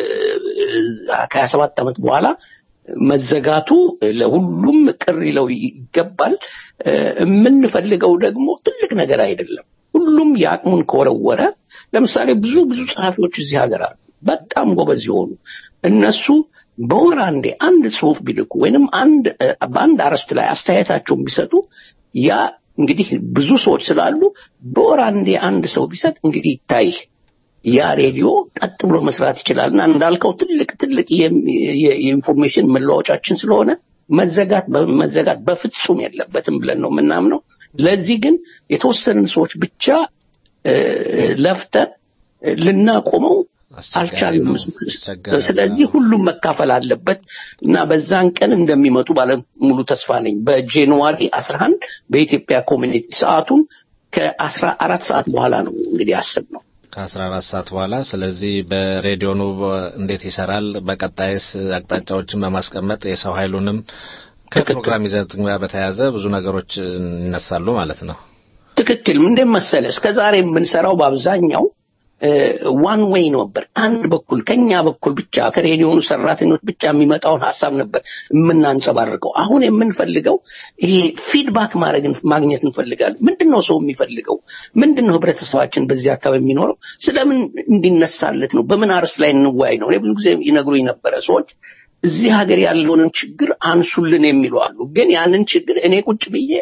ከሀያ ሰባት ዓመት በኋላ መዘጋቱ ለሁሉም ቅር ይለው ይገባል። እ፣ የምንፈልገው ደግሞ ትልቅ ነገር አይደለም። ሁሉም የአቅሙን ከወረወረ ለምሳሌ ብዙ ብዙ ጸሐፊዎች እዚህ ሀገር አሉ፣ በጣም ጎበዝ የሆኑ እነሱ በወር አንዴ አንድ ጽሁፍ ቢልኩ ወይንም አንድ እ፣ በአንድ አርዕስት ላይ አስተያየታቸውን ቢሰጡ ያ እንግዲህ ብዙ ሰዎች ስላሉ በወር አንዴ አንድ ሰው ቢሰጥ እንግዲህ ይታይ ያ ሬዲዮ ቀጥ ብሎ መስራት ይችላል እና እንዳልከው ትልቅ ትልቅ የም- የ- የኢንፎርሜሽን መለዋወጫችን ስለሆነ መዘጋት መዘጋት በፍጹም የለበትም ብለን ነው የምናምነው። ለዚህ ግን የተወሰንን ሰዎች ብቻ እ፣ ለፍተን እ፣ ልናቆመው አልቻልንም። አስቸጋሪ ነው። ስለዚህ ሁሉም መካፈል አለበት እና በዛን ቀን እንደሚመጡ ባለ ሙሉ ተስፋ ነኝ። በጃንዋሪ 11 በኢትዮጵያ ኮሚኒቲ ሰዓቱን ከአስራ አራት ሰዓት በኋላ ነው እንግዲህ ያስብ ነው። ከአስራ አራት ሰዓት በኋላ ስለዚህ በሬዲዮኑ በ- እንዴት ይሰራል፣ በቀጣይስ አቅጣጫዎችን በማስቀመጥ የሰው ኃይሉንም ከፕሮግራም ይዘት ጋር በተያያዘ ብዙ ነገሮች ይነሳሉ ማለት ነው። ትክክል። ምንድን መሰለ እስከ ዛሬ የምንሰራው በአብዛኛው ዋን ዌይ ነበር። አንድ በኩል ከኛ በኩል ብቻ ከሬዲዮኑ ሰራተኞች ብቻ የሚመጣውን ሀሳብ ነበር የምናንጸባርቀው። አሁን የምንፈልገው ይሄ ፊድባክ ማድረግ ማግኘት እንፈልጋለን። ምንድን ነው ሰው የሚፈልገው? ምንድን ነው ህብረተሰባችን በዚህ አካባቢ የሚኖረው? ስለምን እንዲነሳለት ነው? በምን አርዕስት ላይ እንወያይ ነው? እኔ ብዙ ጊዜ ይነግሩኝ ነበረ ሰዎች እዚህ ሀገር ያለውንን ችግር አንሱልን የሚሉ አሉ። ግን ያንን ችግር እኔ ቁጭ ብዬ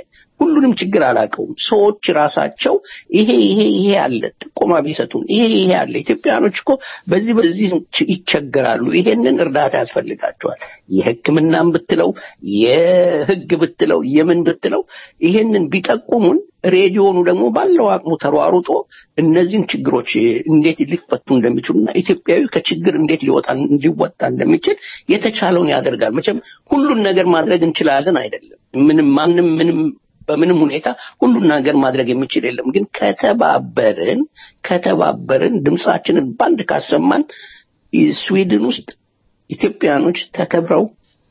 ሁሉንም ችግር አላውቀውም። ሰዎች ራሳቸው ይሄ ይሄ ይሄ አለ ጥቆማ ቢሰጡን ይሄ ይሄ አለ። ኢትዮጵያኖች እኮ በዚህ በዚህ ች- ይቸገራሉ። ይሄንን እርዳታ ያስፈልጋቸዋል። የሕክምናም ብትለው የህግ ብትለው የምን ብትለው ይሄንን ቢጠቁሙን ሬዲዮኑ ደግሞ ባለው አቅሙ ተሯሩጦ እነዚህን ችግሮች እንዴት ሊፈቱ እንደሚችሉና ኢትዮጵያዊ ከችግር እንዴት ሊወጣ ሊወጣ እንደሚችል የተቻለውን ያደርጋል። መቼም ሁሉን ነገር ማድረግ እንችላለን አይደለም። ምንም ማንም ምንም በምንም ሁኔታ ሁሉን ነገር ማድረግ የሚችል የለም። ግን ከተባበርን ከተባበርን ድምፃችንን ባንድ ካሰማን ስዊድን ውስጥ ኢትዮጵያኖች ተከብረው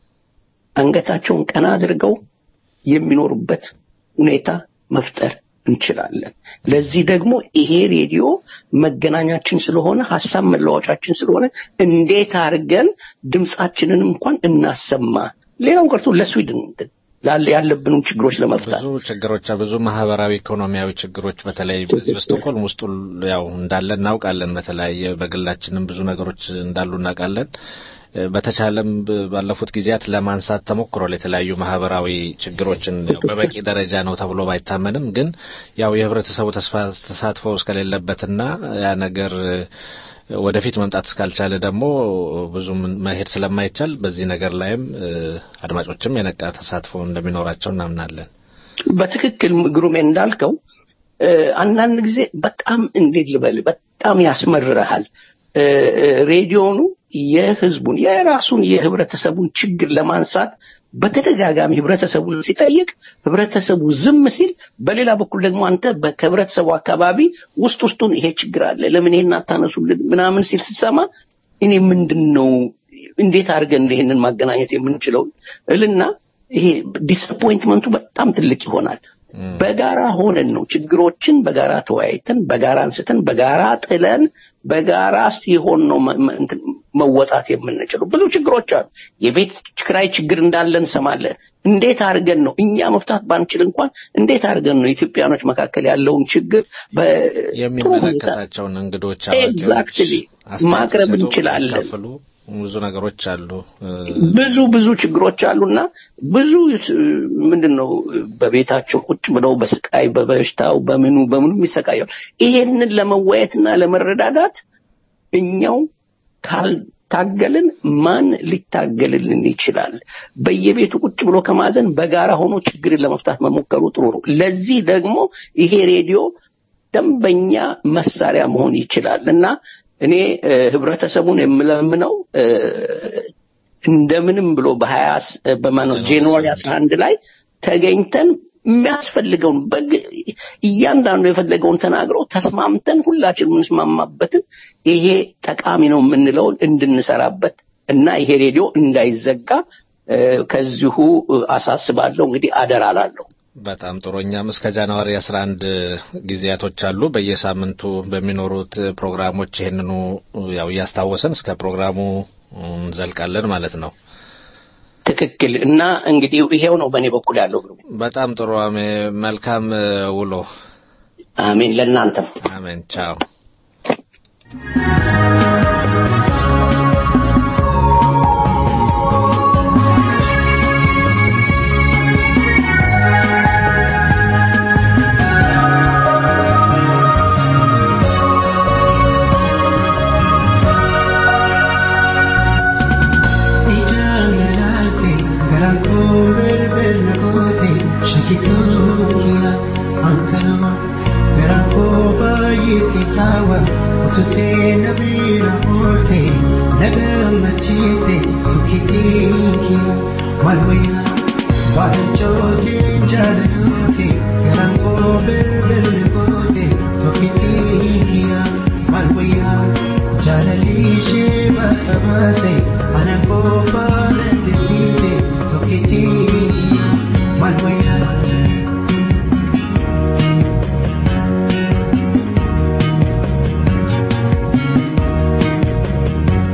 አንገታቸውን ቀና አድርገው የሚኖሩበት ሁኔታ መፍጠር እንችላለን። ለዚህ ደግሞ ይሄ ሬዲዮ መገናኛችን ስለሆነ ሀሳብ መለዋወጫችን ስለሆነ እንዴት አድርገን ድምፃችንን እንኳን እናሰማ። ሌላው ቀርቶ ለስዊድን እንትን ላለ ያለብንን ችግሮች ለመፍታት ብዙ ችግሮች ብዙ ማህበራዊ ኢኮኖሚያዊ ችግሮች በተለይ በዚህ በስቶኮልም ውስጥ ሁሉ ያው እንዳለ እናውቃለን። በተለያየ በግላችንም ብዙ ነገሮች እንዳሉ እናውቃለን። እ፣ በተቻለም ብ- ባለፉት ጊዜያት ለማንሳት ተሞክሯል። የተለያዩ ማህበራዊ ችግሮችን ያው በበቂ ደረጃ ነው ተብሎ ባይታመንም ግን ያው የህብረተሰቡ ተስፋ ተሳትፎ እስከሌለበትና ያ ነገር እ፣ ወደፊት መምጣት እስካልቻለ ደግሞ ብዙ መሄድ ስለማይቻል በዚህ ነገር ላይም እ፣ አድማጮችም የነቃ ተሳትፎ እንደሚኖራቸው እናምናለን። በትክክል ግሩሜ እንዳልከው እ፣ አንዳንድ ጊዜ በጣም እንዴት ልበል በጣም ያስመርረሃል። እ፣ እ፣ ሬዲዮኑ የህዝቡን የራሱን የህብረተሰቡን ችግር ለማንሳት በተደጋጋሚ ህብረተሰቡን ሲጠይቅ ህብረተሰቡ ዝም ሲል፣ በሌላ በኩል ደግሞ አንተ በ- ከህብረተሰቡ አካባቢ ውስጥ ውስጡን ይሄ ችግር አለ ለምን ይሄን አታነሱልን ምናምን ሲል ስትሰማ እኔ ምንድን ነው እንዴት አድርገን ይሄንን ማገናኘት የምንችለው እልና ይሄ ዲስአፖይንትመንቱ በጣም ትልቅ ይሆናል። በጋራ ሆነን ነው ችግሮችን በጋራ ተወያይተን በጋራ አንስተን በጋራ ጥለን በጋራ ሲሆን ነው መ- መ- እንትን መወጣት የምንችለው። ብዙ ችግሮች አሉ። የቤት ኪራይ ችግር እንዳለ እንሰማለን። እንዴት አድርገን ነው እኛ መፍታት ባንችል እንኳን እንዴት አድርገን ነው ኢትዮጵያኖች መካከል ያለውን ችግር በጥሩ ሁኔታ የሚመለከታቸውን እንግዶች አዋቂዎች ኤግዛክትሊ አስተያየት ማቅረብ ሲሰጡ እንችላለን። የሚካፈሉ ብዙ ነገሮች አሉ። እ፣ ብዙ ብዙ ችግሮች አሉና ብዙ ምንድን ነው በቤታቸው ቁጭ ብለው በስቃይ በበሽታው በምኑ በምኑ የሚሰቃየው ይሄንን ለመወያየትና ለመረዳዳት እኛው ካልታገልን ማን ሊታገልልን ይችላል? በየቤቱ ቁጭ ብሎ ከማዘን በጋራ ሆኖ ችግርን ለመፍታት መሞከሩ ጥሩ ነው። ለዚህ ደግሞ ይሄ ሬዲዮ ደንበኛ መሳሪያ መሆን ይችላል እና እኔ እ፣ ህብረተሰቡን የምለምነው እ፣ እንደምንም ብሎ በሀያ በማነው ጃንዋሪ አስራ አንድ ላይ ተገኝተን የሚያስፈልገውን በግ እያንዳንዱ የፈለገውን ተናግሮ ተስማምተን ሁላችን የምንስማማበትን ይሄ ጠቃሚ ነው የምንለውን እንድንሰራበት እና ይሄ ሬዲዮ እንዳይዘጋ እ፣ ከዚሁ እ፣ አሳስባለሁ። እንግዲህ አደራ ላለሁ። በጣም ጥሩ። እኛም እስከ ጃንዋሪ 11 ጊዜያቶች አሉ። በየሳምንቱ በሚኖሩት ፕሮግራሞች ይህንኑ ያው እያስታወሰን እስከ ፕሮግራሙ እንዘልቃለን ማለት ነው። ትክክል እና እንግዲህ ይሄው ነው በእኔ በኩል ያለው ግሩሜ። በጣም ጥሩ። አሜ መልካም እ፣ ውሎ። አሜን ለእናንተም። አሜን። ቻው።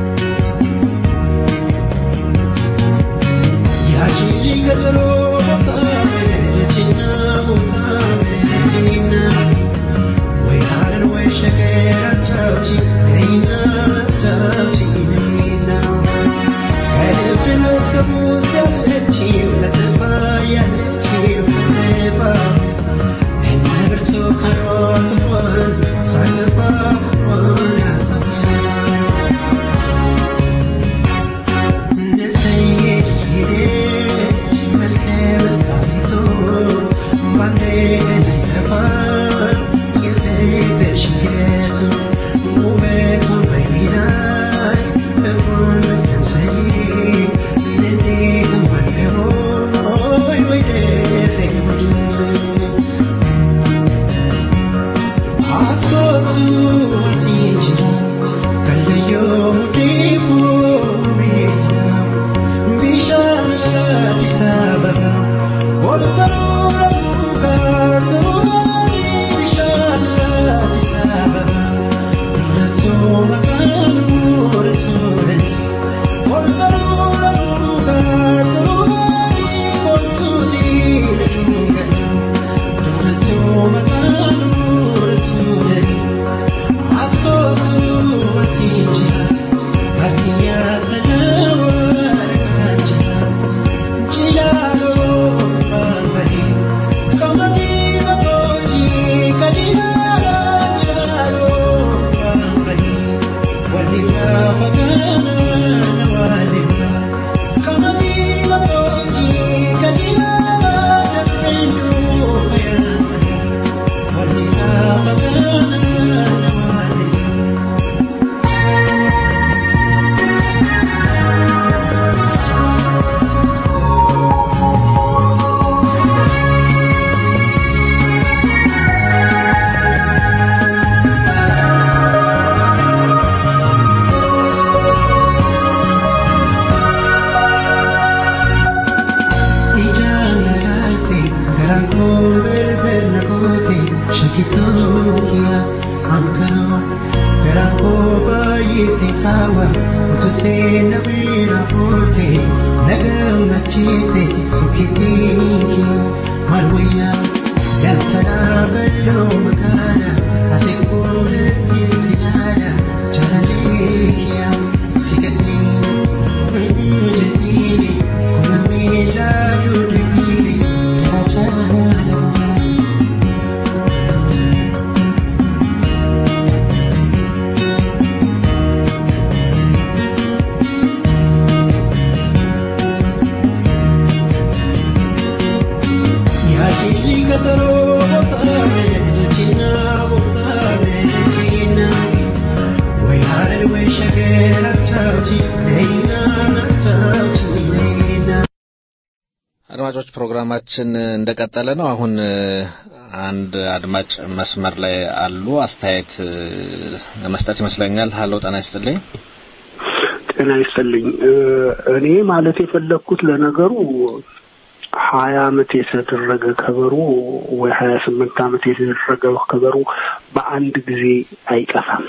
Yashi አድማጮች ፕሮግራማችን እንደቀጠለ ነው። አሁን አንድ አድማጭ መስመር ላይ አሉ። አስተያየት ለመስጠት ይመስለኛል። ሀሎ ጤና ይስጥልኝ። ጤና ይስጥልኝ። እኔ ማለት የፈለግኩት ለነገሩ ሀያ አመት የተደረገ ከበሮ ወይ ሀያ ስምንት አመት የተደረገ ከበሮ በአንድ ጊዜ አይጠፋም።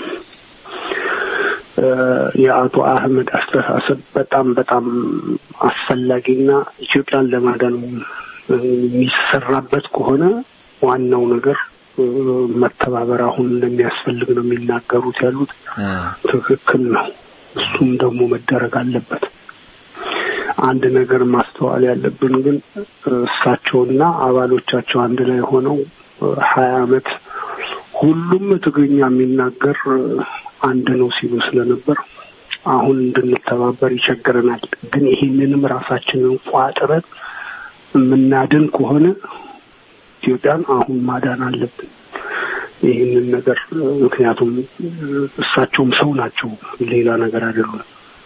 የአቶ አህመድ አስተሳሰብ በጣም በጣም አስፈላጊና ኢትዮጵያን ለማዳን የሚሰራበት ከሆነ ዋናው ነገር መተባበር አሁን እንደሚያስፈልግ ነው የሚናገሩት ያሉት። ትክክል ነው። እሱም ደግሞ መደረግ አለበት። አንድ ነገር ማስተዋል ያለብን ግን እሳቸውና አባሎቻቸው አንድ ላይ ሆነው ሀያ አመት ሁሉም ትግርኛ የሚናገር አንድ ነው ሲሉ ስለነበር አሁን እንድንተባበር ይቸግረናል። ግን ይህንንም ራሳችንን ቋጥረን የምናድን ከሆነ ኢትዮጵያን አሁን ማዳን አለብን። ይህንን ነገር ምክንያቱም እሳቸውም ሰው ናቸው፣ ሌላ ነገር አይደሉም።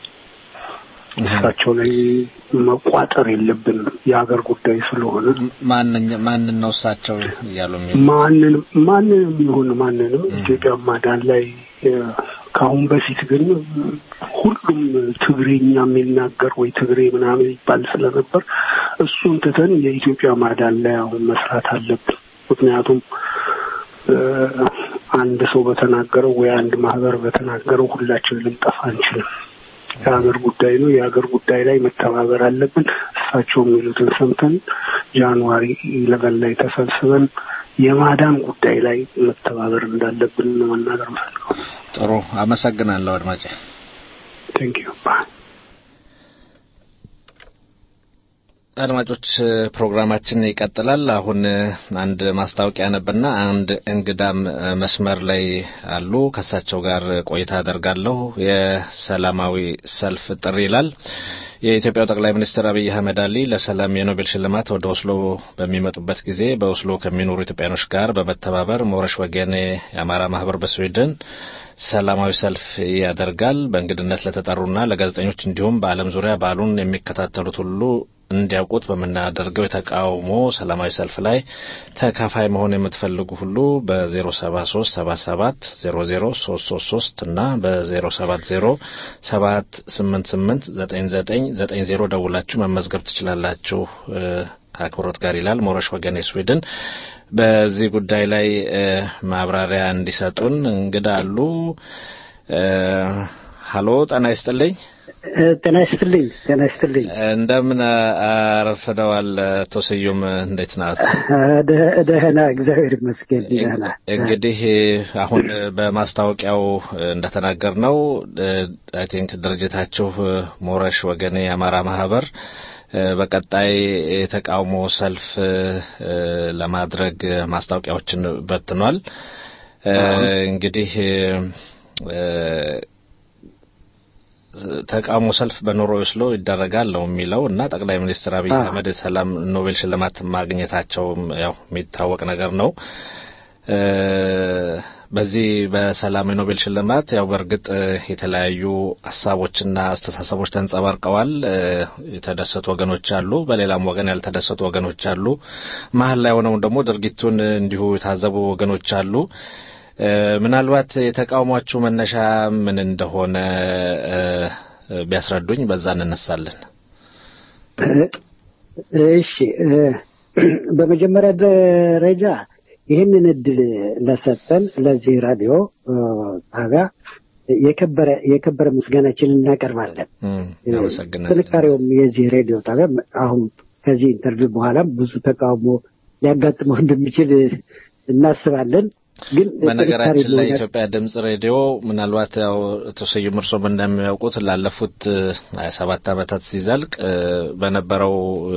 እሳቸው ላይ መቋጠር የለብንም የሀገር ጉዳይ ስለሆነ ማንን ነው እሳቸው እያሉ የሚ ማንንም ማንንም ይሁን ማንንም ኢትዮጵያ ማዳን ላይ ከአሁን በፊት ግን ሁሉም ትግሬኛ የሚናገር ወይ ትግሬ ምናምን ይባል ስለነበር እሱን ትተን የኢትዮጵያ ማዳን ላይ አሁን መስራት አለብን። ምክንያቱም አንድ ሰው በተናገረው ወይ አንድ ማህበር በተናገረው ሁላችን ልንጠፋ አንችልም። የሀገር ጉዳይ ነው። የሀገር ጉዳይ ላይ መተባበር አለብን። እሳቸው የሚሉትን ሰምተን ጃንዋሪ ኢለቨን ላይ ተሰብስበን የማዳን ጉዳይ ላይ መተባበር እንዳለብን መናገር ፈልገው። ጥሩ አመሰግናለሁ አድማጭ። ቴንክ ዩ ባይ አድማጮች ፕሮግራማችን ይቀጥላል። አሁን አንድ ማስታወቂያ ነበርና አንድ እንግዳም መስመር ላይ አሉ። ከእሳቸው ጋር ቆይታ አደርጋለሁ። የሰላማዊ ሰልፍ ጥሪ ይላል። የኢትዮጵያው ጠቅላይ ሚኒስትር አብይ አህመድ አሊ ለሰላም የኖቤል ሽልማት ወደ ኦስሎ በሚመጡበት ጊዜ በኦስሎ ከሚኖሩ ኢትዮጵያኖች ጋር በመተባበር ሞረሽ ወገኔ የአማራ ማህበር በስዊድን ሰላማዊ ሰልፍ ያደርጋል። በእንግድነት ለተጠሩና ለጋዜጠኞች እንዲሁም በዓለም ዙሪያ በዓሉን የሚከታተሉት ሁሉ እንዲያውቁት በምናደርገው የተቃውሞ ሰላማዊ ሰልፍ ላይ ተካፋይ መሆን የምትፈልጉ ሁሉ በ073 77 00 333 እና በ070 788 9990 ደውላችሁ መመዝገብ ትችላላችሁ ከአክብሮት ጋር ይላል ሞረሽ ወገኔ ስዊድን። በዚህ ጉዳይ ላይ ማብራሪያ እንዲሰጡን እንግዳ አሉ። ሀሎ ጤና ይስጥልኝ። ጤና ይስጥልኝ። ጤና ይስጥልኝ። እንደምን አረፍደዋል አቶ ስዩም? እንዴት ናት? ደህና፣ እግዚአብሔር ይመስገን ደህና። እንግዲህ አሁን በማስታወቂያው እንደተናገር ነው አይ ቲንክ ድርጅታችሁ ሞረሽ ወገኔ የአማራ ማህበር በቀጣይ የተቃውሞ ሰልፍ ለማድረግ ማስታወቂያዎችን በትኗል። እንግዲህ ተቃውሞ ሰልፍ በኖርዌይ ኦስሎ ይደረጋል ነው የሚለው እና ጠቅላይ ሚኒስትር አብይ አህመድ የሰላም ኖቤል ሽልማት ማግኘታቸውም ያው የሚታወቅ ነገር ነው። በዚህ በሰላም የኖቤል ሽልማት ያው በእርግጥ የተለያዩ ሀሳቦችና አስተሳሰቦች ተንጸባርቀዋል። የተደሰቱ ወገኖች አሉ፣ በሌላም ወገን ያልተደሰቱ ወገኖች አሉ። መሀል ላይ ሆነው ደግሞ ድርጊቱን እንዲሁ የታዘቡ ወገኖች አሉ። ምናልባት የተቃውሟችሁ መነሻ ምን እንደሆነ ቢያስረዱኝ፣ በዛ እንነሳለን። እሺ፣ በመጀመሪያ ደረጃ ይህንን እድል ለሰጠን ለዚህ ራዲዮ ጣቢያ የከበረ የከበረ ምስጋናችንን እናቀርባለን። እም፣ አመሰግናለሁ። ጥንካሬውም የዚህ ሬዲዮ ጣቢያ አሁን ከዚህ ኢንተርቪው በኋላም ብዙ ተቃውሞ ሊያጋጥመው እንደሚችል እናስባለን። ግን በነገራችን ጥንካሬ ላይ መሆናችን- ኢትዮጵያ ድምጽ ሬዲዮ ምናልባት ያው አቶ ስዩም እርሶም እንደሚያውቁት ላለፉት ሀያ ሰባት ዓመታት ሲዘልቅ እ፣ በነበረው እ፣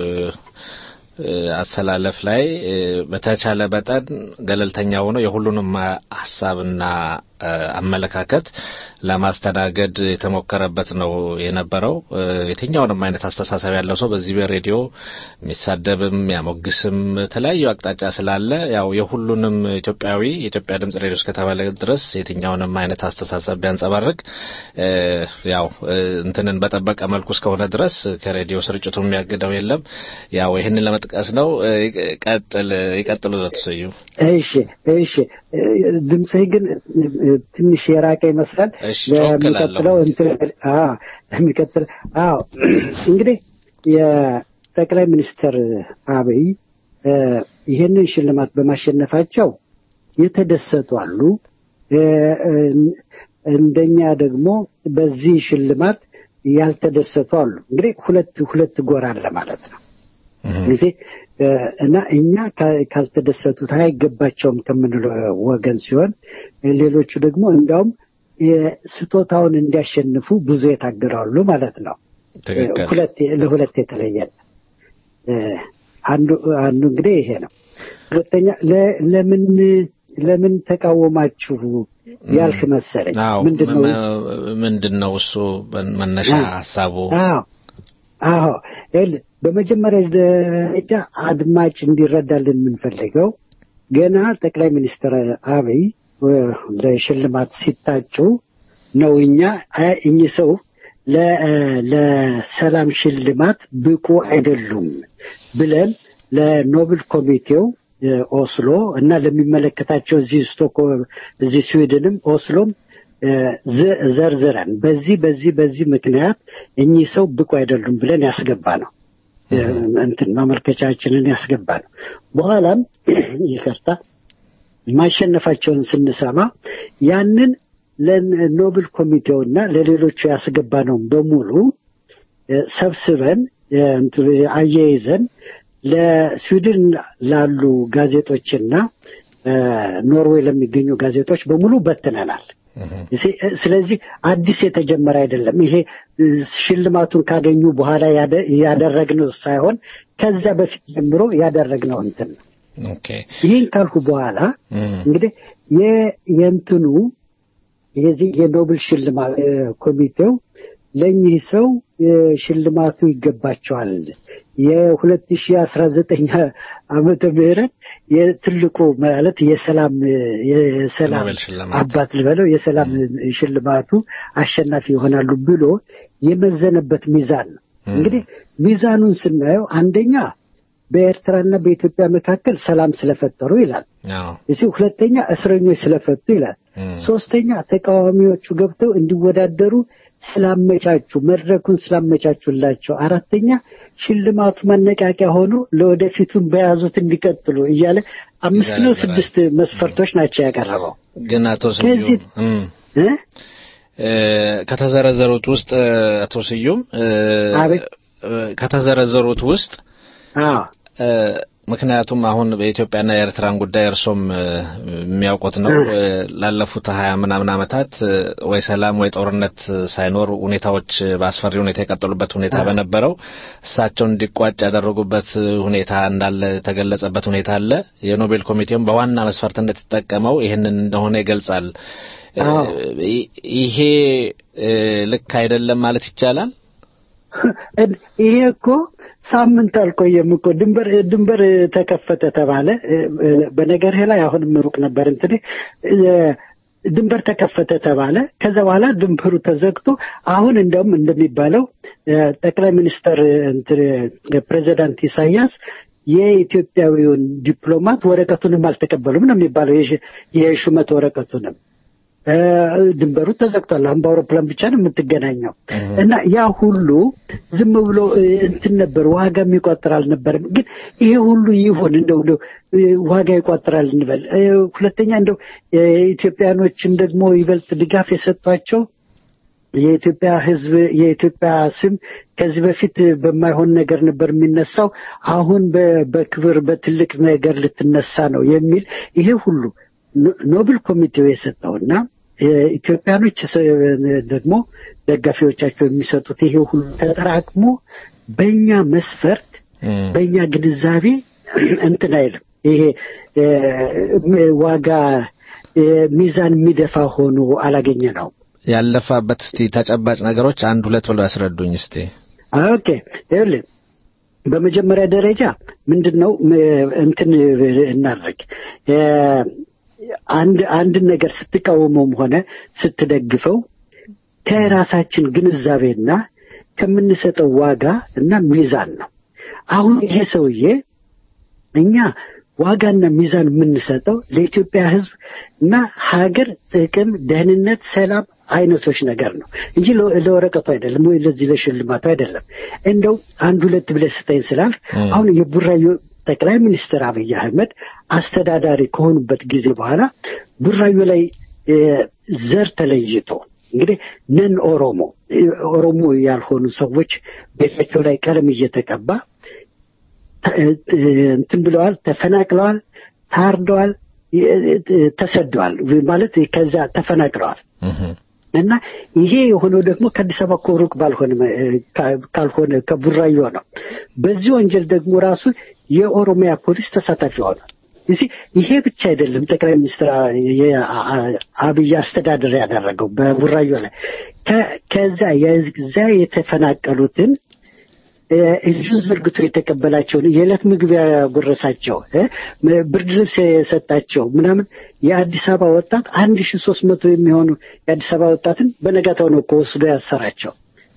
እ፣ አሰላለፍ ላይ እ፣ በተቻለ መጠን ገለልተኛ ሆኖ የሁሉንም ሀሳብና እ፣ አመለካከት ለማስተናገድ የተሞከረበት ነው የነበረው። እ፣ የትኛውንም አይነት አስተሳሰብ ያለው ሰው በዚህ በሬዲዮ የሚሳደብም የሚያሞግስም የተለያዩ አቅጣጫ ስላለ ያው የሁሉንም ኢትዮጵያዊ የኢትዮጵያ ድምጽ ሬዲዮ እስከተባለ ድረስ የትኛውንም አይነት አስተሳሰብ ቢያንጸባርቅ እ፣ ያው እ፣ እንትንን በጠበቀ መልኩ እስከሆነ ድረስ ከሬዲዮ ስርጭቱ የሚያግደው የለም። ያው ይህንን ለመጥቀስ ነው። እ፣ ይቀጥል ይቀጥሉ ዘትሰዩ እሺ እሺ እ፣ ድምፅህ ግን እ፣ ትንሽ የራቀ ይመስላል። እሺ፣ ጮክ ለሚቀጥለው እላለሁ። እንትን አዎ ለሚቀጥል አዎ እንግዲህ የጠቅላይ ሚኒስትር አብይ እ፣ ይህንን ሽልማት በማሸነፋቸው የተደሰቱ አሉ። እ፣ እ፣ እንደኛ ደግሞ በዚህ ሽልማት ያልተደሰቱ አሉ። እንግዲህ ሁለት ሁለት ጎራ አለ ማለት ነው። ጊዜ እ፣ እና እኛ ካ- ካልተደሰቱት አይገባቸውም ከምንለው ወገን ሲሆን እ፣ ሌሎቹ ደግሞ እንዲያውም የስጦታውን እንዲያሸንፉ ብዙ የታገራሉ ማለት ነው። ትክክል። እ፣ ሁለት ለሁለት የተለየ ነው። እ፣ አንዱ አንዱ እንግዲህ ይሄ ነው። ሁለተኛ ለ- ለምን ለምን ተቃወማችሁ ያልክ መሰለኝ። አዎ ምንድን ነው መ- ምንድን ነው እሱ መነሻ አዎ። ሀሳቡ? አዎ አዎ ይኸውልህ በመጀመሪያ ደረጃ አድማጭ እንዲረዳልን የምንፈልገው ገና ጠቅላይ ሚኒስትር አብይ እ፣ ለሽልማት ሲታጩ ነው እኛ አይ እኚህ ሰው ለ- እ፣ ለሰላም ሽልማት ብቁ አይደሉም ብለን ለኖብል ኮሚቴው እ፣ ኦስሎ እና ለሚመለከታቸው እዚህ ስቶክሆልም እዚህ ስዊድንም ኦስሎም እ፣ ዘ- ዘርዝረን በዚህ በዚህ በዚህ ምክንያት እኚህ ሰው ብቁ አይደሉም ብለን ያስገባ ነው እ፣ እንትን ማመልከቻችንን ያስገባ ነው። በኋላም ይቅርታ ማሸነፋቸውን ስንሰማ ያንን ለኖብል ኮሚቴውና ለሌሎቹ ያስገባ ነው በሙሉ እ፣ ሰብስበን እ፣ እንትን አያይዘን ለስዊድን ላሉ ጋዜጦችና እ፣ ኖርዌይ ለሚገኙ ጋዜጦች በሙሉ በትነናል። እሲ- ስለዚህ አዲስ የተጀመረ አይደለም። ይሄ እ፣ ሽልማቱን ካገኙ በኋላ ያደ- ያደረግነው ሳይሆን ከዚያ በፊት ጀምሮ ያደረግነው እንትን ነው። ኦኬ ይህን ካልኩ በኋላ እም፣ እንግዲህ የ- የእንትኑ የዚህ የኖብል ሽልማት እ፣ ኮሚቴው ለእኚህ ሰው እ፣ ሽልማቱ ይገባቸዋል የ2019 ዓመተ ምህረት የትልቁ ማለት የሰላም የሰላም ኖቤል ሽልማት። አባት ልበለው የሰላም ሽልማቱ አሸናፊ ይሆናሉ ብሎ የመዘነበት ሚዛን ነው። እንግዲህ ሚዛኑን ስናየው አንደኛ በኤርትራና በኢትዮጵያ መካከል ሰላም ስለፈጠሩ ይላል። አዎ እዚህ ሁለተኛ እስረኞች ስለፈቱ ይላል። እም፣ ሶስተኛ ተቃዋሚዎቹ ገብተው እንዲወዳደሩ ስላመቻቹ መድረኩን ስላመቻቹላቸው፣ አራተኛ ሽልማቱ መነቃቂያ ሆኖ ለወደፊቱን በያዙት እንዲቀጥሉ እያለ አምስት ነው ይዘረዝራል። ስድስት መስፈርቶች ናቸው ያቀረበው ግን አቶ ከዚህ- ስዩም እም፣ እ? እ፣ ከተዘረዘሩት ውስጥ እ፣ አቶ ስዩም እ፣ አቤት። እ፣ ከተዘረዘሩት ውስጥ አዎ እ፣ ምክንያቱም አሁን በኢትዮጵያና የኤርትራን ጉዳይ እርሶም እ፣ የሚያውቁት ነው። እ፣ ላለፉት ሀያ ምናምን ዓመታት እ፣ ወይ ሰላም ወይ ጦርነት ሳይኖር ሁኔታዎች በአስፈሪ ሁኔታ የቀጠሉበት ሁኔታ በነበረው እሳቸውን እንዲቋጭ ያደረጉበት ሁኔታ እንዳለ የተገለጸበት ሁኔታ አለ። የኖቤል ኮሚቴውም በዋና መስፈርትነት የተጠቀመው ይህንን እንደሆነ ይገልጻል። እ፣ አዎ። ይ- ይሄ እ፣ ልክ አይደለም ማለት ይቻላል። እድ- ይሄ እኮ ሳምንት አልቆየም እኮ ድንበር ድንበር ተከፈተ ተባለ። እ- እ- በነገርህ ላይ አሁንም ሩቅ ነበር እንትን እ- ድንበር ተከፈተ ተባለ። ከዛ በኋላ ድንበሩ ተዘግቶ አሁን እንደውም እንደሚባለው እ፣ ጠቅላይ ሚኒስትር እንትን እ፣ ፕሬዚዳንት ኢሳያስ የኢትዮጵያዊውን ዲፕሎማት ወረቀቱንም አልተቀበሉም ነው የሚባለው የሽ- የሹመት ወረቀቱንም ድንበሩ ተዘግቷል። አሁን በአውሮፕላን ብቻ ነው የምትገናኘው እና ያ ሁሉ ዝም ብሎ እንትን ነበር፣ ዋጋ የሚቆጥር አልነበረም። ግን ይሄ ሁሉ ይሁን እንደው እንደው ዋጋ ይቆጥራል እንበል። ሁለተኛ እንደው ኢትዮጵያኖችም ደግሞ ይበልጥ ድጋፍ የሰጧቸው የኢትዮጵያ ሕዝብ የኢትዮጵያ ስም ከዚህ በፊት በማይሆን ነገር ነበር የሚነሳው፣ አሁን በክብር በትልቅ ነገር ልትነሳ ነው የሚል ይሄ ሁሉ ኖብል ኮሚቴው የሰጠውና ኢትዮጵያኖች ደግሞ ደጋፊዎቻቸው የሚሰጡት ይሄ ሁሉ ተጠራቅሞ በእኛ መስፈርት በእኛ ግንዛቤ እንትን አይልም። ይሄ ዋጋ ሚዛን የሚደፋ ሆኖ አላገኘ ነው። ያለፋበት እስቲ ተጨባጭ ነገሮች አንድ ሁለት ብለው ያስረዱኝ እስቲ። ኦኬ ይኸውልህ በመጀመሪያ ደረጃ ምንድን ነው እንትን እናድርግ አንድ አንድን ነገር ስትቃወመውም ሆነ ስትደግፈው ከራሳችን ግንዛቤና ከምንሰጠው ዋጋ እና ሚዛን ነው። አሁን ይሄ ሰውዬ እኛ ዋጋና ሚዛን የምንሰጠው ለኢትዮጵያ ሕዝብ እና ሀገር ጥቅም፣ ደህንነት፣ ሰላም አይነቶች ነገር ነው እንጂ ለወረቀቱ አይደለም ወይ ለዚህ ለሽልማቱ አይደለም። እንደው አንድ ሁለት ብለህ ስጠኝ ስላልክ አሁን የቡራዮ ጠቅላይ ሚኒስትር አብይ አህመድ አስተዳዳሪ ከሆኑበት ጊዜ በኋላ ቡራዮ ላይ ዘር ተለይቶ እንግዲህ ነን ኦሮሞ ኦሮሞ ያልሆኑ ሰዎች ቤታቸው ላይ ቀለም እየተቀባ እንትን ብለዋል፣ ተፈናቅለዋል፣ ታርደዋል፣ ተሰደዋል ማለት ከዛ ተፈናቅለዋል። እና ይሄ የሆነው ደግሞ ከአዲስ አበባ እኮ ሩቅ ባልሆነ ካልሆነ ከቡራዮ ነው። በዚህ ወንጀል ደግሞ ራሱ የኦሮሚያ ፖሊስ ተሳታፊ ሆኗል። እዚህ ይሄ ብቻ አይደለም። ጠቅላይ ሚኒስትር አብይ አስተዳደር ያደረገው በቡራዮ ላይ ከዛ የዛ የተፈናቀሉትን እጁን ዘርግቶ የተቀበላቸውን የዕለት ምግብ ያጎረሳቸው ብርድ ልብስ የሰጣቸው ምናምን የአዲስ አበባ ወጣት አንድ ሺ ሶስት መቶ የሚሆኑ የአዲስ አበባ ወጣትን በነጋታው ነው ወስዶ ያሰራቸው።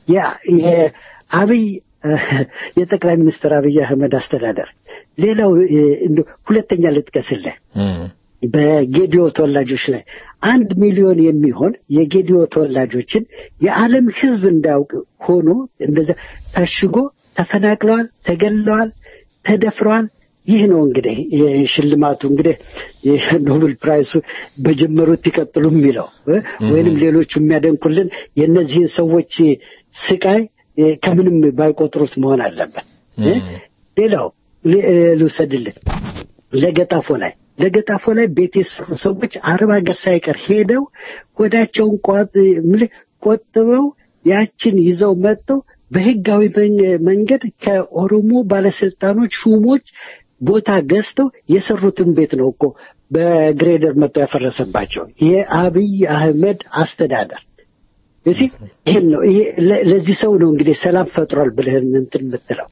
አብይ የጠቅላይ ሚኒስትር አብይ አህመድ አስተዳደር። ሌላው ሁለተኛ ልጥቀስልህ በጌዲዮ ተወላጆች ላይ አንድ ሚሊዮን የሚሆን የጌዲዮ ተወላጆችን የዓለም ሕዝብ እንዳያውቅ ሆኖ እንደዛ ታሽጎ ተፈናቅለዋል፣ ተገለዋል፣ ተደፍረዋል። ይህ ነው እንግዲህ ሽልማቱ እንግዲህ የኖብል ፕራይሱ በጀመሩት ይቀጥሉ የሚለው ወይንም ሌሎቹ የሚያደንቁልን የእነዚህን ሰዎች ስቃይ ከምንም ባይቆጥሩት መሆን አለበት። ሌላው ልውሰድልን ለገጣፎ ላይ ለገጣፎ ላይ ቤት የሰሩ ሰዎች አረብ ሀገር ሳይቀር ሄደው ሆዳቸውን ቆጥበው ያችን ይዘው መጥተው በህጋዊ መንገድ ከኦሮሞ ባለስልጣኖች ሹሞች ቦታ ገዝተው የሰሩትን ቤት ነው እኮ በግሬደር መጥተው ያፈረሰባቸው የአብይ አህመድ አስተዳደር እዚህ ይህን ነው ለዚህ ሰው ነው እንግዲህ ሰላም ፈጥሯል ብለህ እንትን የምትለው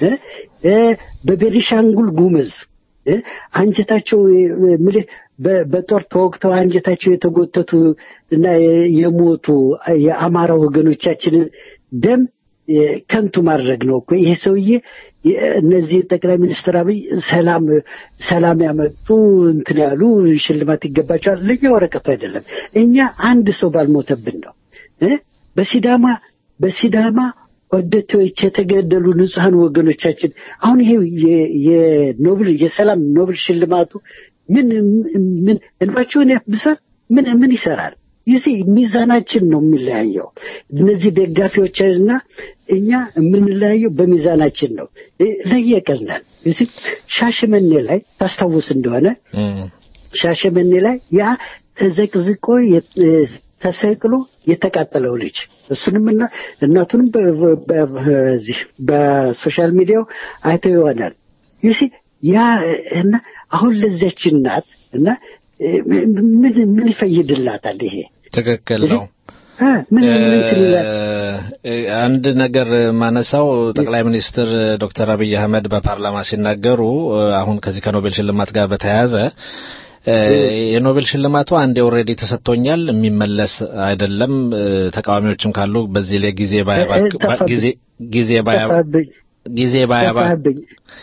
በቤኒሻንጉል ጉምዝ አንጀታቸው ምልህ በጦር ተወግተው አንጀታቸው የተጎተቱ እና የሞቱ የአማራ ወገኖቻችንን ደም ከንቱ ማድረግ ነው እኮ ይሄ ሰውዬ እነዚህ ጠቅላይ ሚኒስትር አብይ ሰላም ሰላም ያመጡ እንትን ያሉ ሽልማት ይገባቸዋል። ለእኛ ወረቀቱ አይደለም። እኛ አንድ ሰው ባልሞተብን ነው። በሲዳማ በሲዳማ ወደቶች የተገደሉ ንጹሐን ወገኖቻችን አሁን ይሄ የኖብል የሰላም ኖብል ሽልማቱ ምን ምን እንባቸውን ያብሳል? ምን ምን ይሰራል? ይህ ሚዛናችን ነው የሚለያየው። እነዚህ ደጋፊዎችና እኛ የምንለያየው በሚዛናችን ነው። ለየቀል ነን። ይህ ሻሸመኔ ላይ ታስታውስ እንደሆነ ሻሸመኔ ላይ ያ ተዘቅዝቆ ተሰቅሎ የተቃጠለው ልጅ እሱንም እና እናቱንም በዚህ በሶሻል ሚዲያው አይተው ይሆናል። ይህ ያ እና አሁን ለዚያች እናት እና ምን ምን ይፈይድላታል? ይሄ ትክክል ነው። ምን ምን አንድ ነገር ማነሳው ጠቅላይ ሚኒስትር ዶክተር አብይ አህመድ በፓርላማ ሲናገሩ አሁን ከዚህ ከኖቤል ሽልማት ጋር በተያያዘ የኖቤል ሽልማቱ አንዴ ኦልሬዲ ተሰጥቶኛል፣ የሚመለስ አይደለም። ተቃዋሚዎችም ካሉ በዚህ ላይ ጊዜ ባያባክ ጊዜ ጊዜ ባያባ ጊዜ ባያባ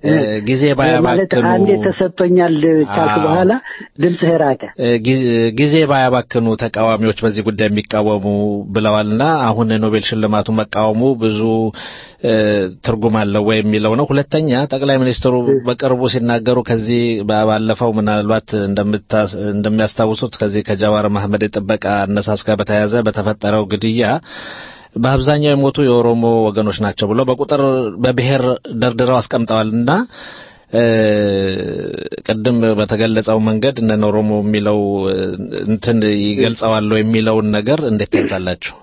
ጊዜ ማለት ባያባክኑ አንዴ ተሰጥቶኛል ካልክ አዎ። በኋላ ድምፅህ ራቀ። ጊ- ጊዜ ባያባክኑ ተቃዋሚዎች በዚህ ጉዳይ የሚቃወሙ ብለዋልና አሁን ኖቤል ሽልማቱ መቃወሙ ብዙ እ፣ ትርጉም አለው ወይ የሚለው ነው። ሁለተኛ ጠቅላይ ሚኒስትሩ በቅርቡ ሲናገሩ ከዚህ ባ- ባለፈው ምናልባት እንደምታስ- እንደሚያስታውሱት ከዚህ ከጀዋር መሐመድ የጥበቃ አነሳስ ጋር በተያያዘ በተፈጠረው ግድያ በአብዛኛው የሞቱ የኦሮሞ ወገኖች ናቸው ብለው በቁጥር በብሔር ደርድረው አስቀምጠዋል እና እ፣ ቅድም በተገለጸው መንገድ እነ ኦሮሞ የሚለው እ፣ እንትን ይገልጸዋል የሚለውን ነገር እንዴት ታይታላችሁ?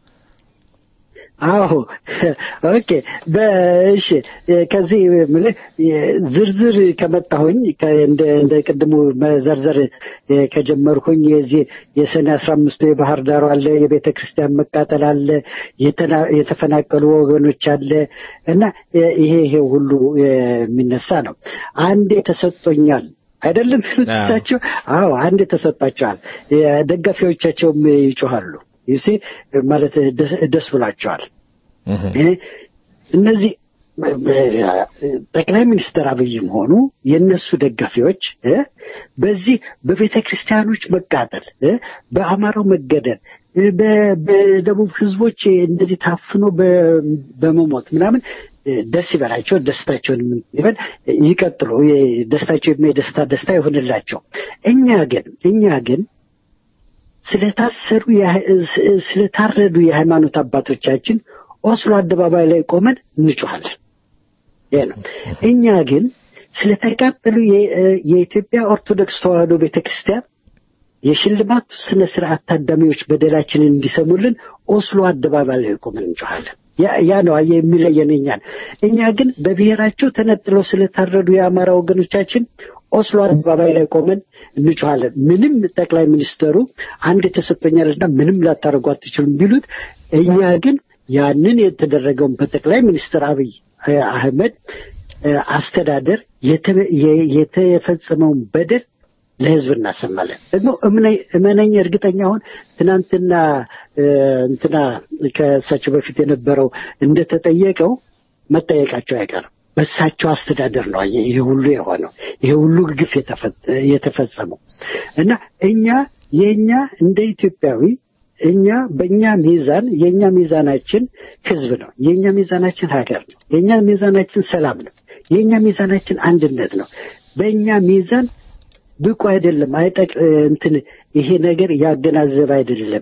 አዎ ኦኬ በእሺ ከዚህ የምልህ ዝርዝር ከመጣሁኝ ከ- እንደ እንደ ቅድሙ መዘርዘር እ፣ ከጀመርኩኝ የዚህ የሰኔ አስራ አምስቱ የባህር ዳሩ አለ የቤተ ክርስቲያን መቃጠል አለ የተና- የተፈናቀሉ ወገኖች አለ እና እ፣ ይሄ ይሄ ሁሉ የሚነሳ ነው አንዴ ተሰጥቶኛል አይደለም የሚሉት አዎ። እሳቸው አዎ አንዴ ተሰጥቷቸዋል ደጋፊዎቻቸውም ይጮሃሉ ይሴ ማለት ደስ- ደስ ብሏቸዋል እህ፣ እ፣ እነዚህ እ፣ እ፣ ጠቅላይ ሚኒስትር አብይም ሆኑ የእነሱ ደጋፊዎች እ፣ በዚህ በቤተ ክርስቲያኖች መቃጠል እ፣ በአማራው መገደል እ፣ በ- በደቡብ ህዝቦች እንደዚህ ታፍኖ በ- በመሞት ምናምን እ፣ ደስ ይበላቸው፣ ደስታቸውን ምን ይበል ይቀጥሉ። የ- ደስታቸው የደስታ ደስታ ይሆንላቸው። እኛ ግን እኛ ግን ስለታሰሩ የሃ- ስ- ስለታረዱ የሃይማኖት አባቶቻችን ኦስሎ አደባባይ ላይ ቆመን እንጮኻለን። ይሄ ነው። እኛ ግን ስለተቃጠሉ የ- የኢትዮጵያ ኦርቶዶክስ ተዋሕዶ ቤተክርስቲያን የሽልማቱ ስነ ስርዓት ታዳሚዎች በደላችንን እንዲሰሙልን ኦስሎ አደባባይ ላይ ቆመን እንጮኻለን። ያ- ያ ነው አየህ የሚለየን እኛን። እኛ ግን በብሔራቸው ተነጥለው ስለታረዱ የአማራ ወገኖቻችን ኦስሎ አደባባይ ላይ ቆመን እንጮኻለን። ምንም ጠቅላይ ሚኒስተሩ አንድ ተሰጥቶኛልና ምንም ላታደርጉ አትችሉም ቢሉት፣ እኛ ግን ያንን የተደረገውን በጠቅላይ ሚኒስትር አብይ አ- አህመድ አ፣ አስተዳደር የተ- የ- የተፈጸመውን በደል ለህዝብ እናሰማለን። ደግሞ እምነ- እመነኝ እርግጠኛ አሁን ትናንትና እ፣ እንትና ከእሳቸው በፊት የነበረው እንደተጠየቀው መጠየቃቸው አይቀርም። በእሳቸው አስተዳደር ነው አየህ ይሄ ሁሉ የሆነው ይሄ ሁሉ ግፍ የተፈ- የተፈጸመው እና እኛ የእኛ እንደ ኢትዮጵያዊ እኛ በእኛ ሚዛን የእኛ ሚዛናችን ህዝብ ነው። የእኛ ሚዛናችን ሀገር ነው። የእኛ ሚዛናችን ሰላም ነው። የእኛ ሚዛናችን አንድነት ነው። በእኛ ሚዛን ብቁ አይደለም አይጠቅ እንትን ይሄ ነገር ያገናዘበ አይደለም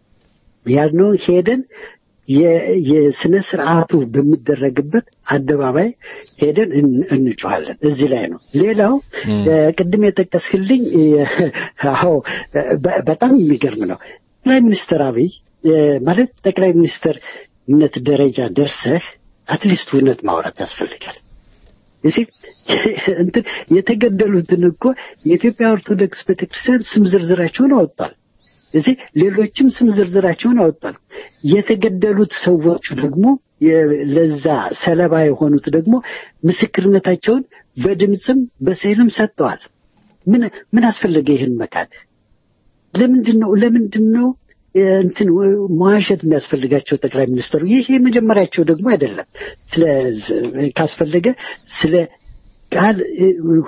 ያልነውን ሄደን የ- የስነ ስርዓቱ በሚደረግበት አደባባይ ሄደን እን- እንጮኻለን። እዚህ ላይ ነው። ሌላው እ፣ ቅድም የጠቀስክልኝ እ፣ አዎ በ- በጣም የሚገርም ነው። ጠቅላይ ሚኒስትር አብይ እ፣ ማለት ጠቅላይ ሚኒስትርነት ደረጃ ደርሰህ አትሊስት እውነት ማውራት ያስፈልጋል። እዚህ እንትን የተገደሉትን እኮ የኢትዮጵያ ኦርቶዶክስ ቤተክርስቲያን ስም ዝርዝራቸውን አወጣል። እዚህ ሌሎችም ስም ዝርዝራቸውን አወጣል። የተገደሉት ሰዎቹ ደግሞ የ- ለዛ ሰለባ የሆኑት ደግሞ ምስክርነታቸውን በድምፅም በስዕልም ሰጥተዋል። ምን ምን አስፈለገ ይህን መካድ? ለምንድን ነው ለምንድን ነው እ፣ እንትን ው- መዋሸት የሚያስፈልጋቸው ጠቅላይ ሚኒስትሩ? ይህ የመጀመሪያቸው ደግሞ አይደለም። ስለ ካስፈለገ ስለ ቃል እ፣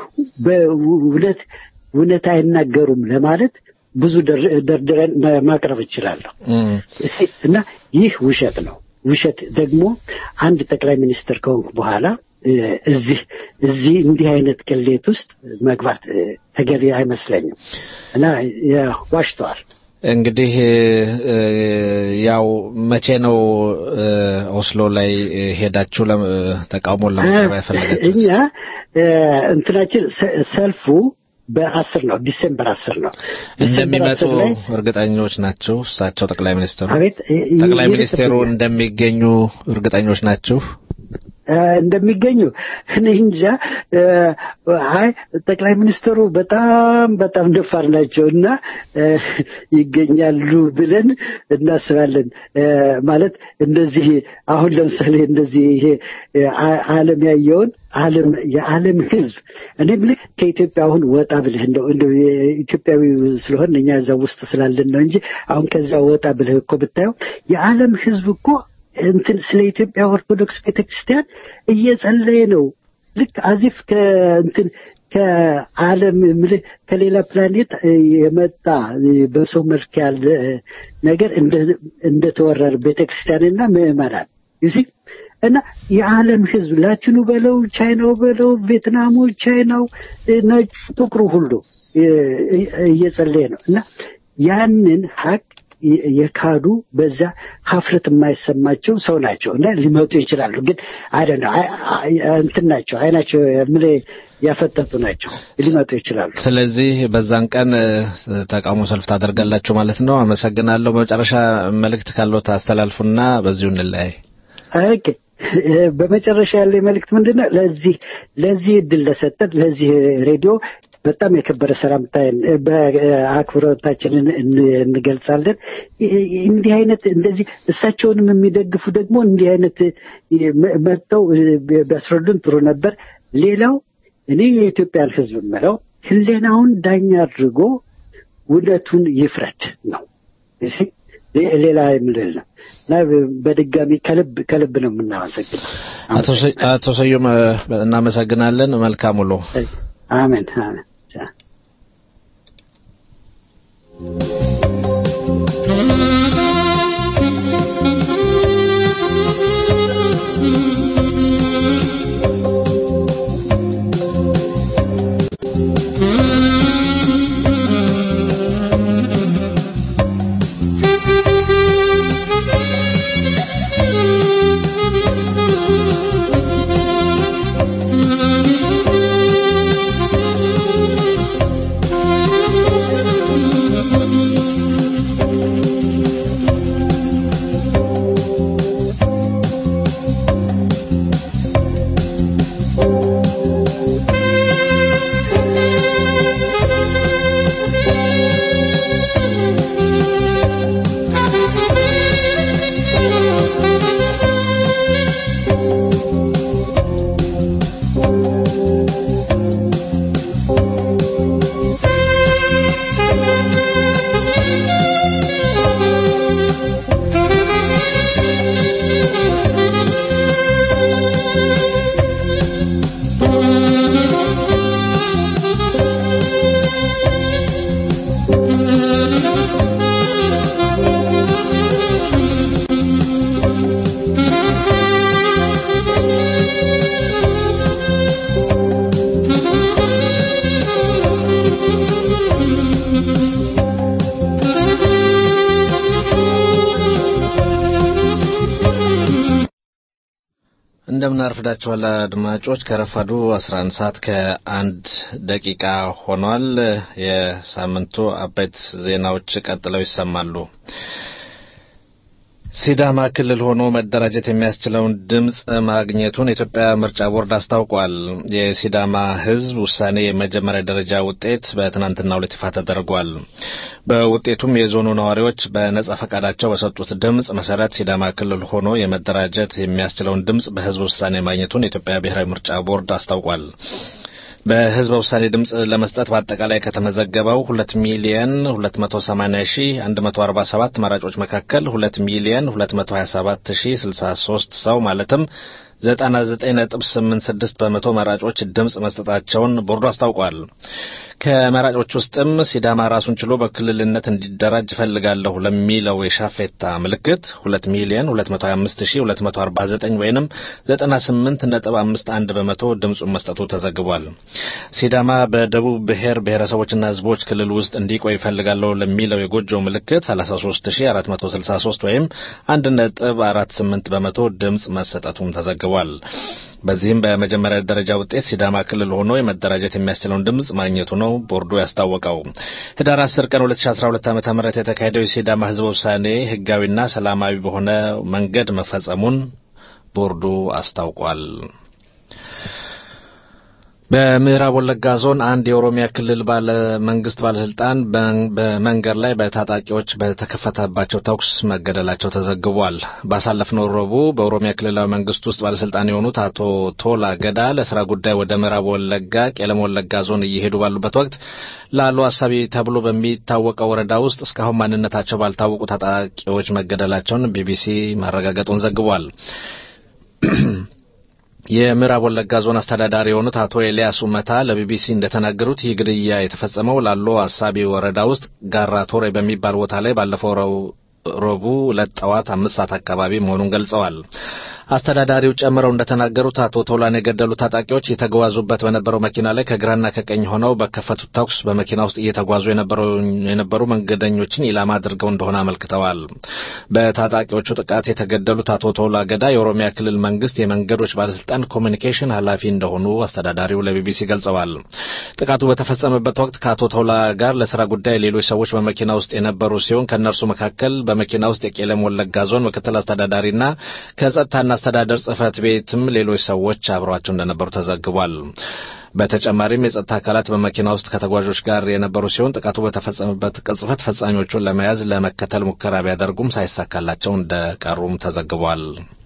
በእውነት እውነት አይናገሩም ለማለት ብዙ ደር- ደርድረን ማ- ማቅረብ እችላለሁ። እም፣ እሲ- እና ይህ ውሸት ነው። ውሸት ደግሞ አንድ ጠቅላይ ሚኒስትር ከሆንኩ በኋላ እ፣ እዚህ እዚህ እንዲህ አይነት ቅሌት ውስጥ መግባት እ፣ ተገቢ አይመስለኝም እና ያ- ዋሽተዋል። እንግዲህ እ፣ ያው መቼ ነው እ፣ ኦስሎ ላይ እ፣ ሄዳችሁ ለም- ተቃውሞን ለማቅረብ ያፈለጋችሁት? እኛ እ፣ እንትናችን ሰ- ሰልፉ በአስር ነው ዲሴምበር አስር ነው ዲሴምበር እንደሚመጡ አስር ላይ እርግጠኞች ናችሁ? እሳቸው ጠቅላይ ሚኒስትሩ አቤት እ- ጠቅላይ ይ- ሚኒስቴሩ ይልቅብኛል። እንደሚገኙ እርግጠኞች ናችሁ? እ፣ እንደሚገኙ እኔ እንጃ። እ፣ አይ ጠቅላይ ሚኒስትሩ በጣም በጣም ደፋር ናቸው እና እ፣ ይገኛሉ ብለን እናስባለን። እ፣ ማለት እንደዚህ አሁን ለምሳሌ እንደዚህ ይሄ እ፣ አ- ዓለም ያየውን ዓለም የዓለም ሕዝብ እኔ ብልህ ከኢትዮጵያ አሁን ወጣ ብልህ እንደው እንደው የኢትዮጵያዊ ስለሆን እኛ እዛ ውስጥ ስላለን ነው እንጂ አሁን ከዛ ወጣ ብልህ እኮ ብታየው የዓለም ሕዝብ እኮ እንትን ስለ ኢትዮጵያ ኦርቶዶክስ ቤተክርስቲያን እየጸለየ ነው። ልክ አዚፍ ከእንትን ከዓለም ምልህ ከሌላ ፕላኔት የመጣ በሰው መልክ ያለ ነገር እንደተወረረ ቤተክርስቲያንና ምዕመናን ይሲ እና የዓለም ህዝብ ላቲኑ በለው ቻይናው በለው ቪየትናሙ ቻይናው ነጭ ጥቁሩ ሁሉ እየጸለየ ነው እና ያንን ሀቅ የካዱ በዛ ሀፍረት የማይሰማቸው ሰው ናቸው እና ሊመጡ ይችላሉ። ግን አደ ነው እንትን ናቸው አይናቸው ምን ያፈጠጡ ናቸው ሊመጡ ይችላሉ። ስለዚህ በዛን ቀን ተቃውሞ ሰልፍ ታደርጋላችሁ ማለት ነው። አመሰግናለሁ። በመጨረሻ መልእክት ካለው ታስተላልፉና በዚሁ እንለያይ። ኦኬ። በመጨረሻ ያለ መልእክት ምንድን ነው? ለዚህ ለዚህ እድል ለሰጠን ለዚህ ሬዲዮ በጣም የከበረ ሰላምታዬን በአክብሮታችንን እንገልጻለን። እንዲህ አይነት እንደዚህ እሳቸውንም የሚደግፉ ደግሞ እንዲህ አይነት መጥተው ቢያስረዱን ጥሩ ነበር። ሌላው እኔ የኢትዮጵያን ሕዝብ የምለው ህሌናውን ዳኛ አድርጎ እውነቱን ይፍረድ ነው። ሌላ የምልል ነው እና በድጋሚ ከልብ ከልብ ነው የምናመሰግነው። አቶ ስዩም እናመሰግናለን። መልካም ውሎ። አሜን አሜን። እንደምን አርፍዳችኋል አድማጮች። ከረፋዱ 11 ሰዓት ከአንድ ደቂቃ ሆኗል። የሳምንቱ አበይት ዜናዎች ቀጥለው ይሰማሉ። ሲዳማ ክልል ሆኖ መደራጀት የሚያስችለውን ድምፅ ማግኘቱን የኢትዮጵያ ምርጫ ቦርድ አስታውቋል። የሲዳማ ሕዝብ ውሳኔ የመጀመሪያ ደረጃ ውጤት በትናንትናው ዕለት ይፋ ተደርጓል። በውጤቱም የዞኑ ነዋሪዎች በነጻ ፈቃዳቸው በሰጡት ድምፅ መሰረት ሲዳማ ክልል ሆኖ የመደራጀት የሚያስችለውን ድምፅ በሕዝብ ውሳኔ ማግኘቱን የኢትዮጵያ ብሔራዊ ምርጫ ቦርድ አስታውቋል። በህዝበ ውሳኔ ድምፅ ለመስጠት በአጠቃላይ ከተመዘገበው ሁለት ሚሊየን ሁለት መቶ ሰማኒያ ሺ አንድ መቶ አርባ ሰባት መራጮች መካከል ሁለት ሚሊየን ሁለት መቶ ሀያ ሰባት ሺ ስልሳ ሶስት ሰው ማለትም ዘጠና ዘጠኝ ነጥብ ስምንት ስድስት በመቶ መራጮች ድምፅ መስጠታቸውን ቦርዱ አስታውቋል። ከመራጮች ውስጥም ሲዳማ ራሱን ችሎ በክልልነት እንዲደራጅ እፈልጋለሁ ለሚለው የሻፌታ ምልክት ሁለት ሚሊየን ሁለት መቶ ሀያ አምስት ሺ ሁለት መቶ አርባ ዘጠኝ ወይንም ዘጠና ስምንት ነጥብ አምስት አንድ በመቶ ድምፁን መስጠቱ ተዘግቧል። ሲዳማ በደቡብ ብሔር ብሔረሰቦችና ህዝቦች ክልል ውስጥ እንዲቆይ እፈልጋለሁ ለሚለው የጎጆ ምልክት ሰላሳ ሶስት ሺ አራት መቶ ስልሳ ሶስት ወይም አንድ ነጥብ አራት ስምንት በመቶ ድምፅ መሰጠቱም ተዘግቧል። በዚህም በመጀመሪያ ደረጃ ውጤት ሲዳማ ክልል ሆኖ የመደራጀት የሚያስችለውን ድምፅ ማግኘቱ ነው ቦርዱ ያስታወቀው። ህዳር 10 ቀን 2012 ዓ.ም የተካሄደው የሲዳማ ህዝበ ውሳኔ ህጋዊና ሰላማዊ በሆነ መንገድ መፈጸሙን ቦርዱ አስታውቋል። በምዕራብ ወለጋ ዞን አንድ የኦሮሚያ ክልል ባለ መንግስት ባለስልጣን በመንገድ ላይ በታጣቂዎች በተከፈተባቸው ተኩስ መገደላቸው ተዘግቧል። ባሳለፍነው ረቡዕ በኦሮሚያ ክልላዊ መንግስት ውስጥ ባለስልጣን የሆኑት አቶ ቶላ ገዳ ለስራ ጉዳይ ወደ ምዕራብ ወለጋ ቄለም ወለጋ ዞን እየሄዱ ባሉበት ወቅት ላሉ አሳቢ ተብሎ በሚታወቀው ወረዳ ውስጥ እስካሁን ማንነታቸው ባልታወቁ ታጣቂዎች መገደላቸውን ቢቢሲ ማረጋገጡን ዘግቧል። የምዕራብ ወለጋ ዞን አስተዳዳሪ የሆኑት አቶ ኤልያስ ኡመታ ለቢቢሲ እንደተናገሩት ይህ ግድያ የተፈጸመው ላሎ አሳቢ ወረዳ ውስጥ ጋራ ቶሬ በሚባል ቦታ ላይ ባለፈው ረቡዕ ዕለት ጠዋት አምስት ሰዓት አካባቢ መሆኑን ገልጸዋል። አስተዳዳሪው ጨምረው እንደተናገሩት አቶ ቶላን የገደሉ ታጣቂዎች የተጓዙበት በነበረው መኪና ላይ ከግራና ከቀኝ ሆነው በከፈቱት ተኩስ በመኪና ውስጥ እየተጓዙ የነበሩ መንገደኞችን ኢላማ አድርገው እንደሆነ አመልክተዋል። በታጣቂዎቹ ጥቃት የተገደሉት አቶ ቶላ ገዳ የኦሮሚያ ክልል መንግስት የመንገዶች ባለስልጣን ኮሚኒኬሽን ኃላፊ እንደሆኑ አስተዳዳሪው ለቢቢሲ ገልጸዋል። ጥቃቱ በተፈጸመበት ወቅት ከአቶ ቶላ ጋር ለስራ ጉዳይ ሌሎች ሰዎች በመኪና ውስጥ የነበሩ ሲሆን ከእነርሱ መካከል በመኪና ውስጥ የቄለም ወለጋ ዞን ምክትል አስተዳዳሪና ከጸጥታና አስተዳደር ጽህፈት ቤትም ሌሎች ሰዎች አብረዋቸው እንደነበሩ ተዘግቧል። በተጨማሪም የጸጥታ አካላት በመኪና ውስጥ ከተጓዦች ጋር የነበሩ ሲሆን ጥቃቱ በተፈጸመበት ቅጽበት ፈጻሚዎቹን ለመያዝ ለመከተል ሙከራ ቢያደርጉም ሳይሳካላቸው እንደቀሩም ተዘግቧል።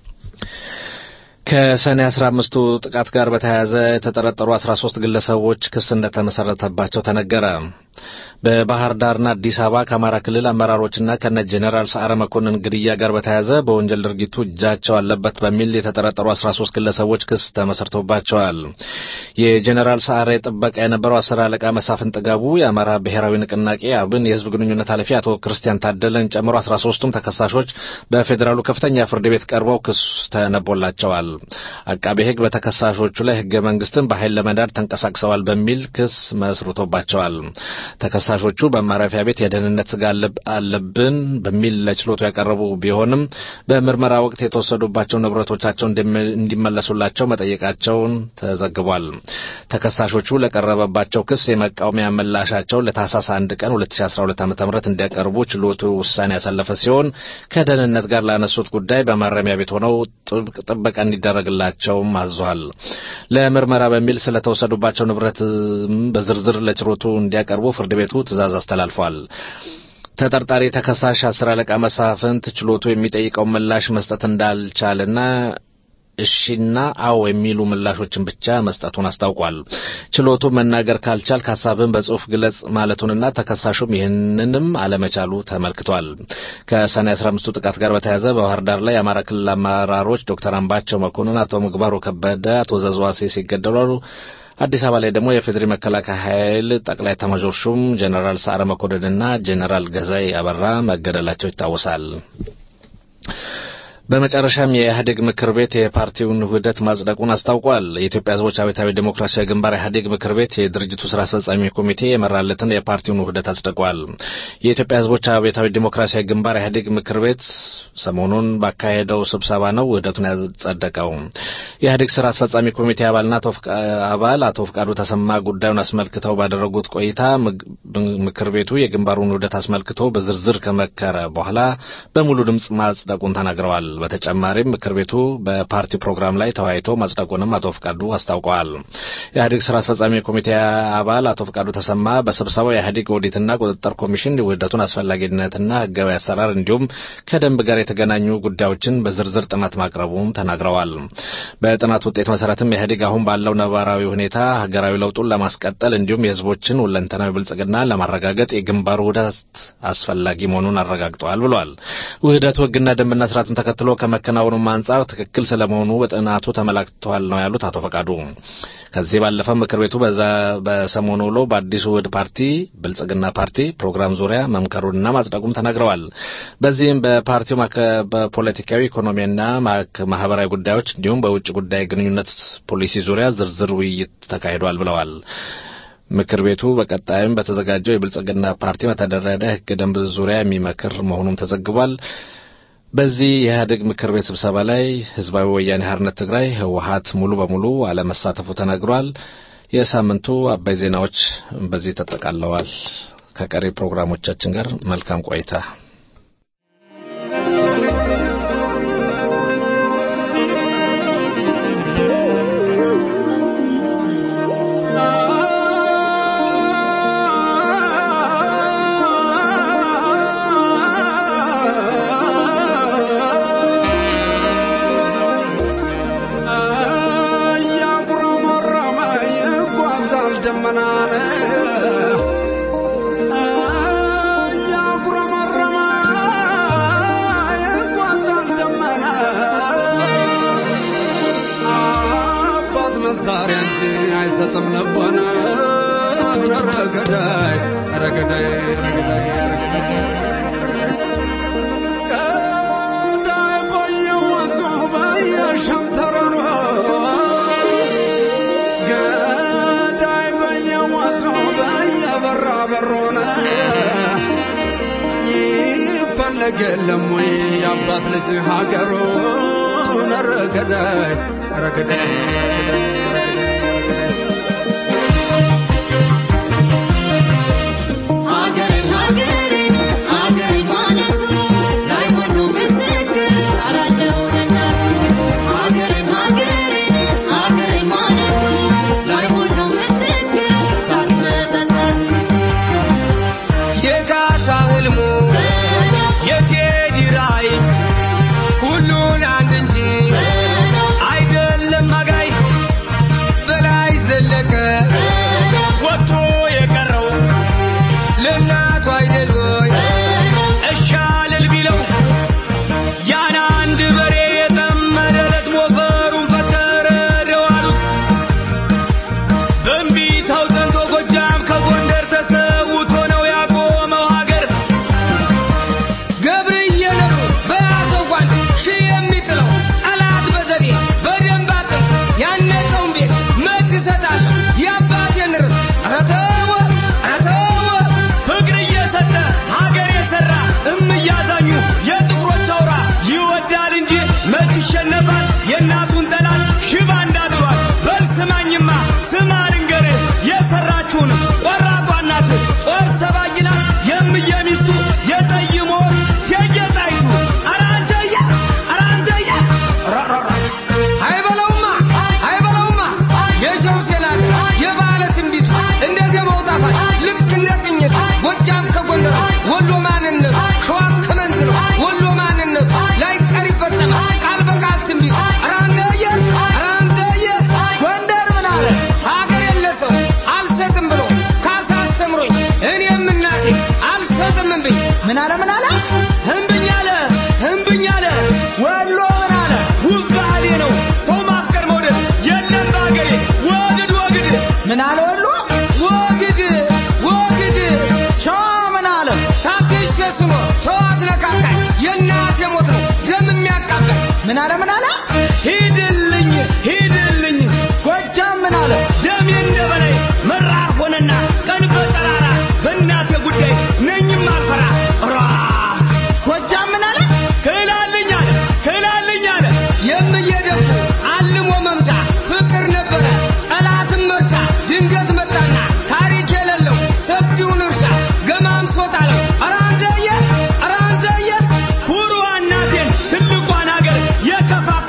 ከሰኔ አስራ አምስቱ ጥቃት ጋር በተያያዘ የተጠረጠሩ አስራ ሶስት ግለሰቦች ክስ እንደተመሰረተባቸው ተነገረ። በባህር ዳርና አዲስ አበባ ከአማራ ክልል አመራሮችና ከነ ጄኔራል ሰዓረ መኮንን ግድያ ጋር በተያያዘ በወንጀል ድርጊቱ እጃቸው አለበት በሚል የተጠረጠሩ አስራ ሶስት ግለሰቦች ክስ ተመሰርቶባቸዋል። የጄኔራል ሰዓረ ጥበቃ የነበረው አስር አለቃ መሳፍን ጥጋቡ፣ የአማራ ብሔራዊ ንቅናቄ አብን የህዝብ ግንኙነት ኃላፊ አቶ ክርስቲያን ታደለን ጨምሮ አስራ ሶስቱም ተከሳሾች በፌዴራሉ ከፍተኛ ፍርድ ቤት ቀርበው ክስ ተነቦላቸዋል። አቃቤ ሕግ በተከሳሾቹ ላይ ህገ መንግስትን በኃይል ለመዳድ ተንቀሳቅሰዋል በሚል ክስ መስርቶባቸዋል። ተከሳሾቹ በማረፊያ ቤት የደህንነት ስጋ አለብን በሚል ለችሎቱ ያቀረቡ ቢሆንም በምርመራ ወቅት የተወሰዱባቸው ንብረቶቻቸው እንዲመለሱላቸው መጠየቃቸውን ተዘግቧል። ተከሳሾቹ ለቀረበባቸው ክስ የመቃወሚያ ምላሻቸው ለታህሳስ አንድ ቀን 2012 ዓ.ም እንዲያቀርቡ ችሎቱ ውሳኔ ያሳለፈ ሲሆን ከደህንነት ጋር ላነሱት ጉዳይ በማረሚያ ቤት ሆነው ጥብቅ ጥበቃ እንዲደረግላቸውም አዟል። ለምርመራ በሚል ስለተወሰዱባቸው ንብረት በዝርዝር ለችሎቱ እንዲያቀርቡ ፍርድ ቤቱ ትዕዛዝ አስተላልፏል። ተጠርጣሪ ተከሳሽ አስር አለቃ መሳፍንት ችሎቱ የሚጠይቀውን ምላሽ መስጠት እንዳልቻለና እሺና አዎ የሚሉ ምላሾችን ብቻ መስጠቱን አስታውቋል። ችሎቱ መናገር ካልቻል ሀሳብን በጽሁፍ ግለጽ ማለቱንና ተከሳሹም ይህንንም አለመቻሉ ተመልክቷል። ከሰኔ 15ቱ ጥቃት ጋር በተያያዘ በባህር ዳር ላይ የአማራ ክልል አመራሮች ዶክተር አምባቸው መኮንን፣ አቶ ምግባሩ ከበደ፣ አቶ ዘዝዋሴ ሲገደሉ አዲስ አበባ ላይ ደግሞ የፌዴሪ መከላከያ ኃይል ጠቅላይ ኤታማዦር ሹም ጄኔራል ሰዓረ መኮንንና ጄኔራል ገዛይ አበራ መገደላቸው ይታወሳል። በመጨረሻም የኢህአዴግ ምክር ቤት የፓርቲውን ውህደት ማጽደቁን አስታውቋል። የኢትዮጵያ ሕዝቦች አብዮታዊ ዴሞክራሲያዊ ግንባር ኢህአዴግ ምክር ቤት የድርጅቱ ስራ አስፈጻሚ ኮሚቴ የመራለትን የፓርቲውን ውህደት አጽድቋል። የኢትዮጵያ ሕዝቦች አብዮታዊ ዴሞክራሲያዊ ግንባር ኢህአዴግ ምክር ቤት ሰሞኑን ባካሄደው ስብሰባ ነው ውህደቱን ያጸደቀው። የኢህአዴግ ስራ አስፈጻሚ ኮሚቴ አባልና አባል አቶ ፍቃዱ ተሰማ ጉዳዩን አስመልክተው ባደረጉት ቆይታ ምክር ቤቱ የግንባሩን ውህደት አስመልክቶ በዝርዝር ከመከረ በኋላ በሙሉ ድምፅ ማጽደቁን ተናግረዋል። በተጨማሪም ምክር ቤቱ በፓርቲው ፕሮግራም ላይ ተወያይቶ ማጽደቁንም አቶ ፍቃዱ አስታውቀዋል። የኢህአዴግ ስራ አስፈጻሚ ኮሚቴ አባል አቶ ፍቃዱ ተሰማ በስብሰባው የኢህአዴግ ኦዲትና ቁጥጥር ኮሚሽን ውህደቱን አስፈላጊነትና ህጋዊ አሰራር እንዲሁም ከደንብ ጋር የተገናኙ ጉዳዮችን በዝርዝር ጥናት ማቅረቡም ተናግረዋል። በጥናት ውጤት መሰረትም ኢህአዴግ አሁን ባለው ነባራዊ ሁኔታ ሀገራዊ ለውጡን ለማስቀጠል እንዲሁም የህዝቦችን ሁለንተናዊ ብልጽግና ለማረጋገጥ የግንባሩ ውህደት አስፈላጊ መሆኑን አረጋግጠዋል ብሏል። ውህደቱ ህግና ደንብና ስርዓቱን ተከትሎ ከመከናወኑም አንጻር ትክክል ስለመሆኑ በጥናቱ ተመላክተዋል ነው ያሉት አቶ ፈቃዱ። ከዚህ ባለፈ ምክር ቤቱ በሰሞኑ ውሎ በአዲሱ ውህድ ፓርቲ ብልጽግና ፓርቲ ፕሮግራም ዙሪያ መምከሩንና ማጽደቁም ተናግረዋል። በዚህም በፓርቲው በፖለቲካዊ ኢኮኖሚያና ማህበራዊ ጉዳዮች እንዲሁም በውጭ ጉዳይ ግንኙነት ፖሊሲ ዙሪያ ዝርዝር ውይይት ተካሂዷል ብለዋል። ምክር ቤቱ በቀጣይም በተዘጋጀው የብልጽግና ፓርቲ መተዳደሪያ ህገ ደንብ ዙሪያ የሚመክር መሆኑም ተዘግቧል። በዚህ የኢህአዴግ ምክር ቤት ስብሰባ ላይ ህዝባዊ ወያኔ ሓርነት ትግራይ ህወሀት ሙሉ በሙሉ አለመሳተፉ ተነግሯል። የሳምንቱ አባይ ዜናዎች በዚህ ተጠቃለዋል። ከቀሪ ፕሮግራሞቻችን ጋር መልካም ቆይታ። Yeah. አይሰጥም ልቦና ኧረ ገዳይ ኧረ ገዳይ ኧረ ገዳይ ኧረ ገዳይ ገዳይ ቆየወቱ በየሸንተረሩ ገዳይ በየወቱ በየበራ በሮነ ይፈለግ የለም ወይ የአባት ልጅ ሀገሩ ኧረ ገዳይ ኧረ ገዳይ ኧረ ገዳይ የካሳ ህልሙ የቴዲ ራዕይ ሁሉን አንድ እንጂ አይደለም አጋይ በላይ ዘለቀ ወጥቶ የቀረው ለእናቱ አይደል ወይ እሻልል ቢለው ያን አንድ በሬ የጠመደለት ሞፈሩን ፈተረደው አሉት በእምቢታው ጸንቶ ጎጃም ከጎንደር ተሰውቶ ነው ያቆመው ሀገር ገብርዬ ነብሩ በያዘው ጓንት ሺህ የሚጥለው ጠላት በዘዴ በደንብ አጥር ያነጸውን ቤት መች እሰጣለሁ የአባቴን ርስት ኧረ ተወ ኧረ ተወ ፍቅር እየሰጠ ሀገር የሰራ እምያዛኙ የጥቁሮች አውራ ይወዳል እንጂ መች ይሸነፋል የእናቱን ጠላት ሽባ እንዳድሯል በል ስማኝማ ስማ ልንገርህ የሰራችውን ቆራጧ እናት ጦር ሰባቂ ናት የምየ ሚስቱ የጠይሞ ቴጌ ጣይቱ ኧረ አንተዬ ኧረ አንተዬ ራ አይበለውማ አይበለውማ የሸው ሴላት የባለ ትንቢቱ እንደ ዜማው ጣፋጭ ልክ እንደ ቅኝት ጎጃም ከጎንደር ወሎ ማንነት ሸዋ ከመንዝ ነው ወሎ ማንነቱ ላይ ቀር ይፈጸማል ቃል በቃል ትንቢቱ ኧረ አንተዬ ኧረ አንተዬ ጎንደር ምን አለ ሀገር የለ ሰው አልሰጥም ብሎ ካሳ አስተምሮኝ እኔም እናቴ አልሰጥም እምብኝ ምን አለ ምን አለ እምብኝ አለ እምብኝ አለ ወሎ ምን አለ ውብ ባህሌ ነው ሰው ማፍቀር መውደድ የለም በሀገሬ ወግድ ወግድ ምን አለ ወሎ ወግድ ወግድ ሸዋ ምን አለ ታግሼ ስኖር ተዋት ነካካኝ የእናቴ ሞት ነው ደም የሚያቃበል ምን አለ ምን አለ ሂድልኝ ሂድልኝ ጎጃም ምን አለ ደሜ እንደ በላይ መራር ሆነና ቀን በጠራራ በእናቴ ጉዳይ ነኝም አልፈራ ራ ጎጃም ምን አለ ክላልኝ አለ ክላልኝ አለ የምየደፉ አልሞ መምቻ ፍቅር ነበረ ጠላትም መርቻ ድንገት መጣና ታሪክ የሌለው ሰፊውን እርሻ ገማምሶት አለው ኧረ አንተዬ ኧረ አንተዬ ኩሩ እናቴን ትልቋን ሀገር የከፋፈ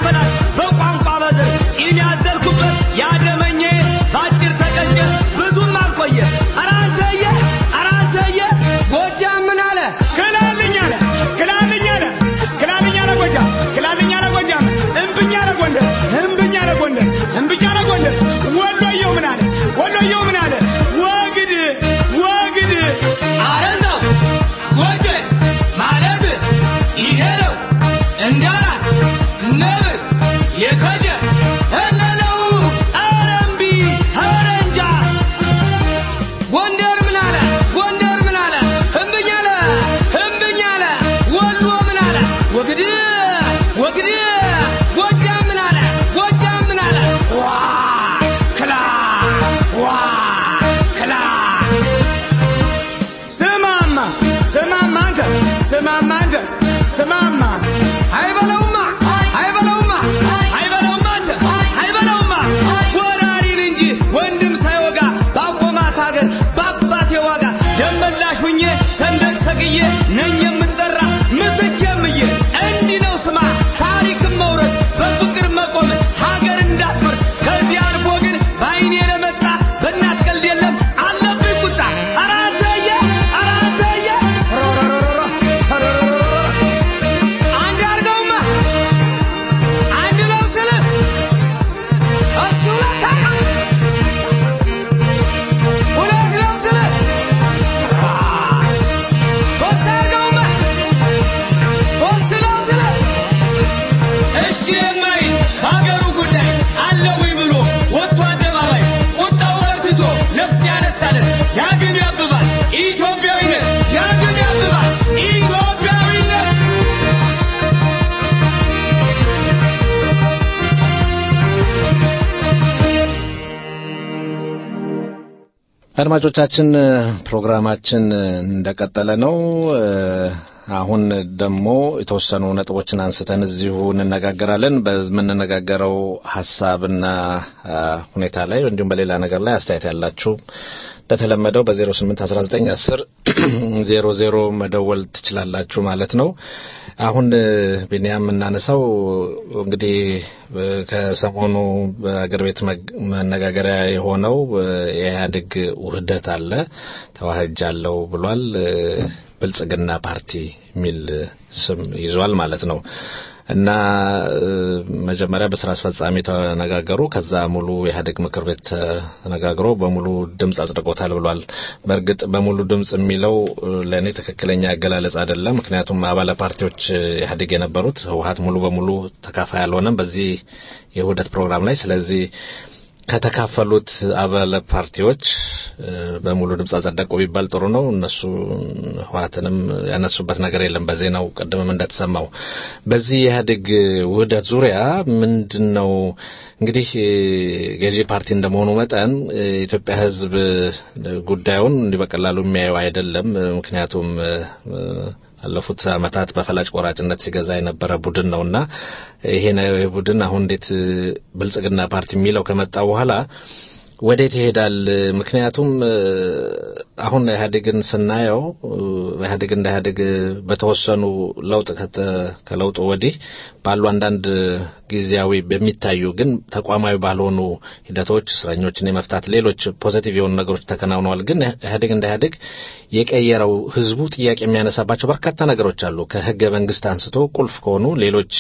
አድማጮቻችን ፕሮግራማችን እንደቀጠለ ነው። አሁን ደግሞ የተወሰኑ ነጥቦችን አንስተን እዚሁ እንነጋገራለን። በምንነጋገረው ሀሳብና ሁኔታ ላይ እንዲሁም በሌላ ነገር ላይ አስተያየት ያላችሁ እንደተለመደው በ081910 00 መደወል ትችላላችሁ ማለት ነው። አሁን ቢኒያም የምናነሳው እንግዲህ ከሰሞኑ በአገር ቤት መነጋገሪያ የሆነው የኢህአዴግ ውህደት አለ ተዋህጃለሁ ብሏል። ብልጽግና ፓርቲ የሚል ስም ይዟል ማለት ነው። እና መጀመሪያ በስራ አስፈጻሚ ተነጋገሩ። ከዛ ሙሉ የኢህአዴግ ምክር ቤት ተነጋግሮ በሙሉ ድምፅ አጽድቆታል ብሏል። በእርግጥ በሙሉ ድምፅ የሚለው ለእኔ ትክክለኛ አገላለጽ አይደለም። ምክንያቱም አባለ ፓርቲዎች ኢህአዴግ የነበሩት ህወሀት ሙሉ በሙሉ ተካፋይ አልሆነም በዚህ የውህደት ፕሮግራም ላይ። ስለዚህ ከተካፈሉት አባለ ፓርቲዎች በሙሉ ድምፅ አጸደቁ ቢባል ጥሩ ነው። እነሱ ህወሀትንም ያነሱበት ነገር የለም። በዜናው ቅድምም እንደተሰማው በዚህ የኢህአዴግ ውህደት ዙሪያ ምንድን ነው እንግዲህ ገዢ ፓርቲ እንደመሆኑ መጠን የኢትዮጵያ ህዝብ ጉዳዩን እንዲህ በቀላሉ የሚያየው አይደለም። ምክንያቱም ባለፉት አመታት በፈላጭ ቆራጭነት ሲገዛ የነበረ ቡድን ነውና ይሄ ቡድን አሁን እንዴት ብልጽግና ፓርቲ የሚለው ከመጣ በኋላ ወዴት ይሄዳል? ምክንያቱም አሁን ኢህአዴግን ስናየው ኢህአዴግ እንደ ኢህአዴግ በተወሰኑ ለውጥ ከለውጡ ወዲህ ባሉ አንዳንድ ጊዜያዊ በሚታዩ ግን ተቋማዊ ባልሆኑ ሂደቶች እስረኞችን የመፍታት ሌሎች ፖዚቲቭ የሆኑ ነገሮች ተከናውነዋል። ግን ኢህአዴግ እንደ ኢህአዴግ የቀየረው ህዝቡ ጥያቄ የሚያነሳባቸው በርካታ ነገሮች አሉ። ከህገ መንግስት አንስቶ ቁልፍ ከሆኑ ሌሎች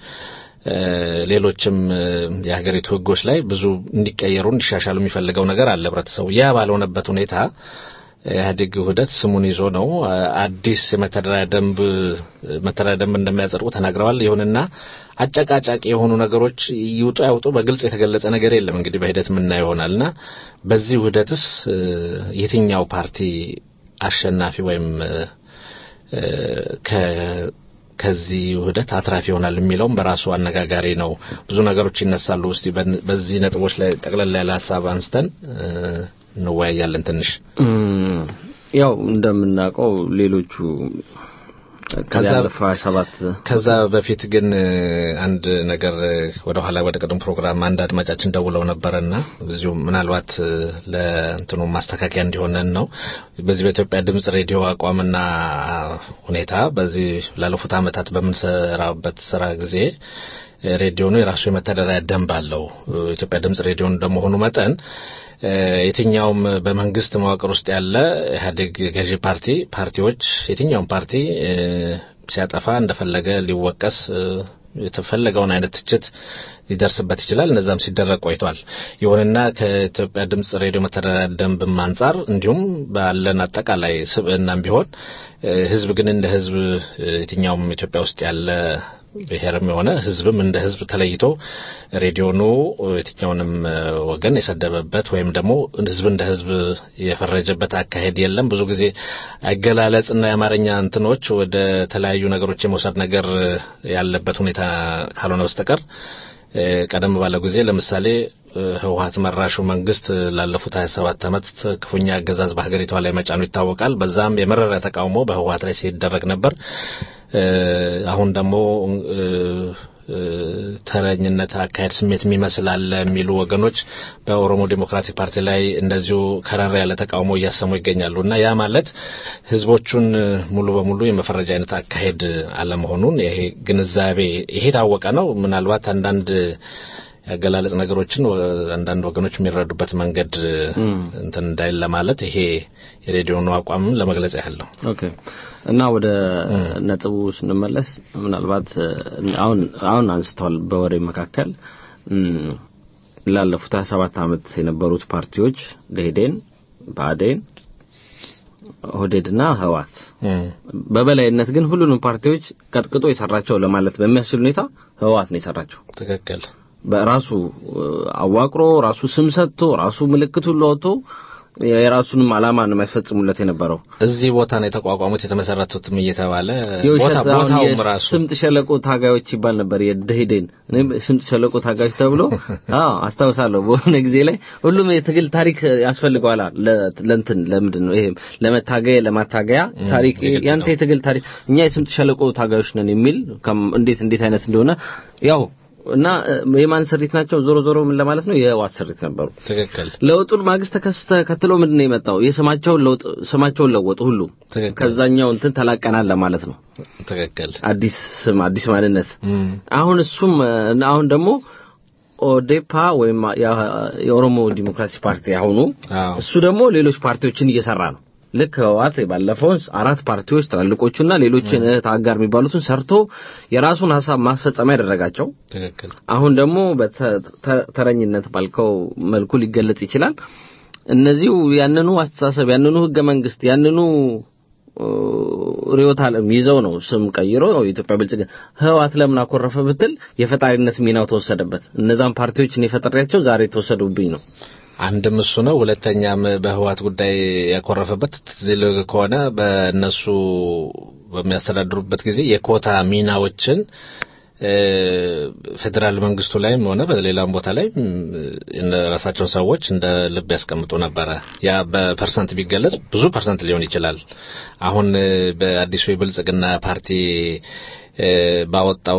ሌሎችም የሀገሪቱ ህጎች ላይ ብዙ እንዲቀየሩ እንዲሻሻሉ የሚፈልገው ነገር አለ ህብረተሰቡ። ያ ባልሆነበት ሁኔታ ኢህአዴግ ውህደት ስሙን ይዞ ነው አዲስ የመተዳደሪያ ደንብ መተዳደሪያ ደንብ እንደሚያጸድቁ ተናግረዋል። ይሁንና አጨቃጫቂ የሆኑ ነገሮች ይውጡ ያውጡ በግልጽ የተገለጸ ነገር የለም። እንግዲህ በሂደት የምናየው ይሆናልና በዚህ ውህደትስ የትኛው ፓርቲ አሸናፊ ወይም ከዚህ ውህደት አትራፊ ይሆናል የሚለውም በራሱ አነጋጋሪ ነው። ብዙ ነገሮች ይነሳሉ። እስቲ በዚህ ነጥቦች ላይ ጠቅለል ያለ ሀሳብ አንስተን እንወያያለን። ትንሽ ያው እንደምናውቀው ሌሎቹ ከዛ በፊት ግን አንድ ነገር ወደ ኋላ ወደ ቀደም ፕሮግራም አንድ አድማጫችን ደውለው ነበረና እዚሁ ምናልባት ለእንትኑ ማስተካከያ እንዲሆነን ነው። በዚህ በኢትዮጵያ ድምጽ ሬዲዮ አቋምና ሁኔታ በዚህ ላለፉት ዓመታት በምንሰራበት ስራ ጊዜ ሬዲዮኑ የራሱ የመተዳደሪያ ደንብ አለው። ኢትዮጵያ ድምጽ ሬዲዮ እንደመሆኑ መጠን የትኛውም በመንግስት መዋቅር ውስጥ ያለ ኢህአዴግ ገዢ ፓርቲ ፓርቲዎች የትኛውም ፓርቲ ሲያጠፋ እንደፈለገ ሊወቀስ የተፈለገውን አይነት ትችት ሊደርስበት ይችላል። እነዛም ሲደረግ ቆይቷል። ይሁንና ከኢትዮጵያ ድምጽ ሬዲዮ መተዳደሪያ ደንብም አንጻር እንዲሁም ባለን አጠቃላይ ስብዕናም ቢሆን ህዝብ ግን እንደ ህዝብ የትኛውም ኢትዮጵያ ውስጥ ያለ ብሔርም የሆነ ህዝብም እንደ ህዝብ ተለይቶ ሬዲዮኑ የትኛውንም ወገን የሰደበበት ወይም ደግሞ ህዝብ እንደ ህዝብ የፈረጀበት አካሄድ የለም። ብዙ ጊዜ አገላለጽና የአማርኛ እንትኖች ወደ ተለያዩ ነገሮች የመውሰድ ነገር ያለበት ሁኔታ ካልሆነ በስተቀር ቀደም ባለው ጊዜ ለምሳሌ ህወሀት መራሹ መንግስት ላለፉት 27 ዓመት ክፉኛ አገዛዝ በሀገሪቷ ላይ መጫኑ ይታወቃል። በዛም የመረረ ተቃውሞ በህወሀት ላይ ሲደረግ ነበር። አሁን ደግሞ ተረኝነት አካሄድ ስሜት የሚመስል አለ የሚሉ ወገኖች በኦሮሞ ዴሞክራቲክ ፓርቲ ላይ እንደዚሁ ከረር ያለ ተቃውሞ እያሰሙ ይገኛሉ እና ያ ማለት ህዝቦቹን ሙሉ በሙሉ የመፈረጃ አይነት አካሄድ አለመሆኑን ይሄ ግንዛቤ ይሄ ታወቀ ነው። ምናልባት አንዳንድ ያገላለጽ ነገሮችን አንዳንድ ወገኖች የሚረዱበት መንገድ እንትን እንዳይል ለማለት ይሄ የሬዲዮኑ አቋም ለመግለጽ ያህል ነው። ኦኬ እና ወደ ነጥቡ ስንመለስ ምናልባት አሁን አሁን አንስተዋል በወሬ መካከል ላለፉት 27 ዓመት የነበሩት ፓርቲዎች ደኢህዴን፣ ብአዴን፣ ኦህዴድና ህወሓት በበላይነት ግን ሁሉንም ፓርቲዎች ቀጥቅጦ የሰራቸው ለማለት በሚያስችል ሁኔታ ህወሓት ነው የሰራቸው። ትክክል። በራሱ አዋቅሮ ራሱ ስም ሰጥቶ ራሱ ምልክቱን ለወጥቶ የራሱንም ዓላማ ነው የሚያስፈጽሙለት የነበረው። እዚህ ቦታ ነው የተቋቋሙት የተመሰረቱትም እየተባለ የውሸት ቦታ አሁን ቦታውም ራሱ የስምጥ ሸለቆ ታጋዮች ይባል ነበር። የደሄደን እኔም ስምጥ ሸለቆ ታጋዮች ተብሎ አዎ አስታውሳለሁ። በሆነ ጊዜ ላይ ሁሉም የትግል ታሪክ ያስፈልገዋል ለ- ለእንትን ለምንድን ነው ይሄ ለመታገያ ለማታገያ ታሪክ የግድ ያንተ ነው። የትግል ታሪክ እኛ የስምጥ ሸለቆ ታጋዮች ነን የሚል ከም- እንዴት እንዴት አይነት እንደሆነ ያው እና እ፣ የማን ስሪት ናቸው? ዞሮ ዞሮ ምን ለማለት ነው የህወሓት ስሪት ነበሩ። ትክክል ለውጡን ማግስት ተከስ- ተከትሎ ምንድን ነው የመጣው? የስማቸውን ለውጥ ስማቸውን ለወጡ ሁሉ ትክክል ከዛኛው እንትን ተላቀናል ለማለት ነው። ትክክል አዲስ ስም አዲስ ማንነት እም፣ አሁን እሱም እ፣ አሁን ደግሞ ኦዴፓ ወይም ያ- የኦሮሞ ዲሞክራሲ ፓርቲ አሁኑ አዎ እሱ ደግሞ ሌሎች ፓርቲዎችን እየሰራ ነው። ልክ ህወሓት ባለፈውን አራት ፓርቲዎች ትላልቆቹና ሌሎችን እህት አጋር የሚባሉትን ሰርቶ የራሱን ሀሳብ ማስፈጸሚያ ያደረጋቸው ትክክል አሁን ደግሞ በተረኝነት ባልከው መልኩ ሊገለጽ ይችላል። እነዚሁ ያንኑ አስተሳሰብ ያንኑ ህገ መንግስት ያንኑ እ፣ ርዕዮተ ዓለም ይዘው ነው ስም ቀይሮ የኢትዮጵያ ብልጽግና ህወሓት ለምን አኮረፈ ብትል የፈጣሪነት ሚናው ተወሰደበት። እነዛን ፓርቲዎች እኔ ፈጥሬያቸው ዛሬ ተወሰዱብኝ ነው። አንድም እሱ ነው። ሁለተኛም በህወሓት ጉዳይ ያኮረፈበት ትዝ ይልህ ከሆነ በእነሱ በሚያስተዳድሩበት ጊዜ የኮታ ሚናዎችን እ፣ ፌዴራል መንግስቱ ላይም ሆነ በሌላም ቦታ ላይ ራሳቸውን ሰዎች እንደ ልብ ያስቀምጡ ነበረ። ያ በፐርሰንት ቢገለጽ ብዙ ፐርሰንት ሊሆን ይችላል። አሁን እ፣ በአዲሱ የብልጽግና ፓርቲ እ፣ ባወጣው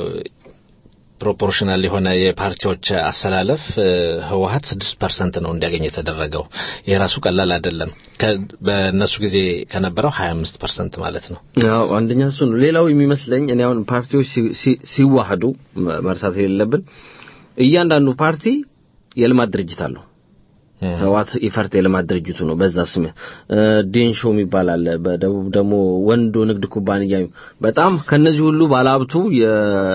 ፕሮፖርሽናል የሆነ የፓርቲዎች አሰላለፍ እ፣ ህወሓት ስድስት ፐርሰንት ነው እንዲያገኝ የተደረገው። ይህ ራሱ ቀላል አይደለም። ከ- በእነሱ ጊዜ ከነበረው ሀያ አምስት ፐርሰንት ማለት ነው። ያው አንደኛ እሱ ነው። ሌላው የሚመስለኝ እኔ አሁን ፓርቲዎች ሲ- ሲ- ሲዋህዱ መ- መርሳት የሌለብን እያንዳንዱ ፓርቲ የልማት ድርጅት አለው። ህወሓት ኢፈርት የልማት ድርጅቱ ነው። በዛ ስም እ፣ ዴንሾ የሚባል አለ። በደቡብ ደግሞ ወንዶ ንግድ ኩባንያ በጣም ከነዚህ ሁሉ ባለሀብቱ የ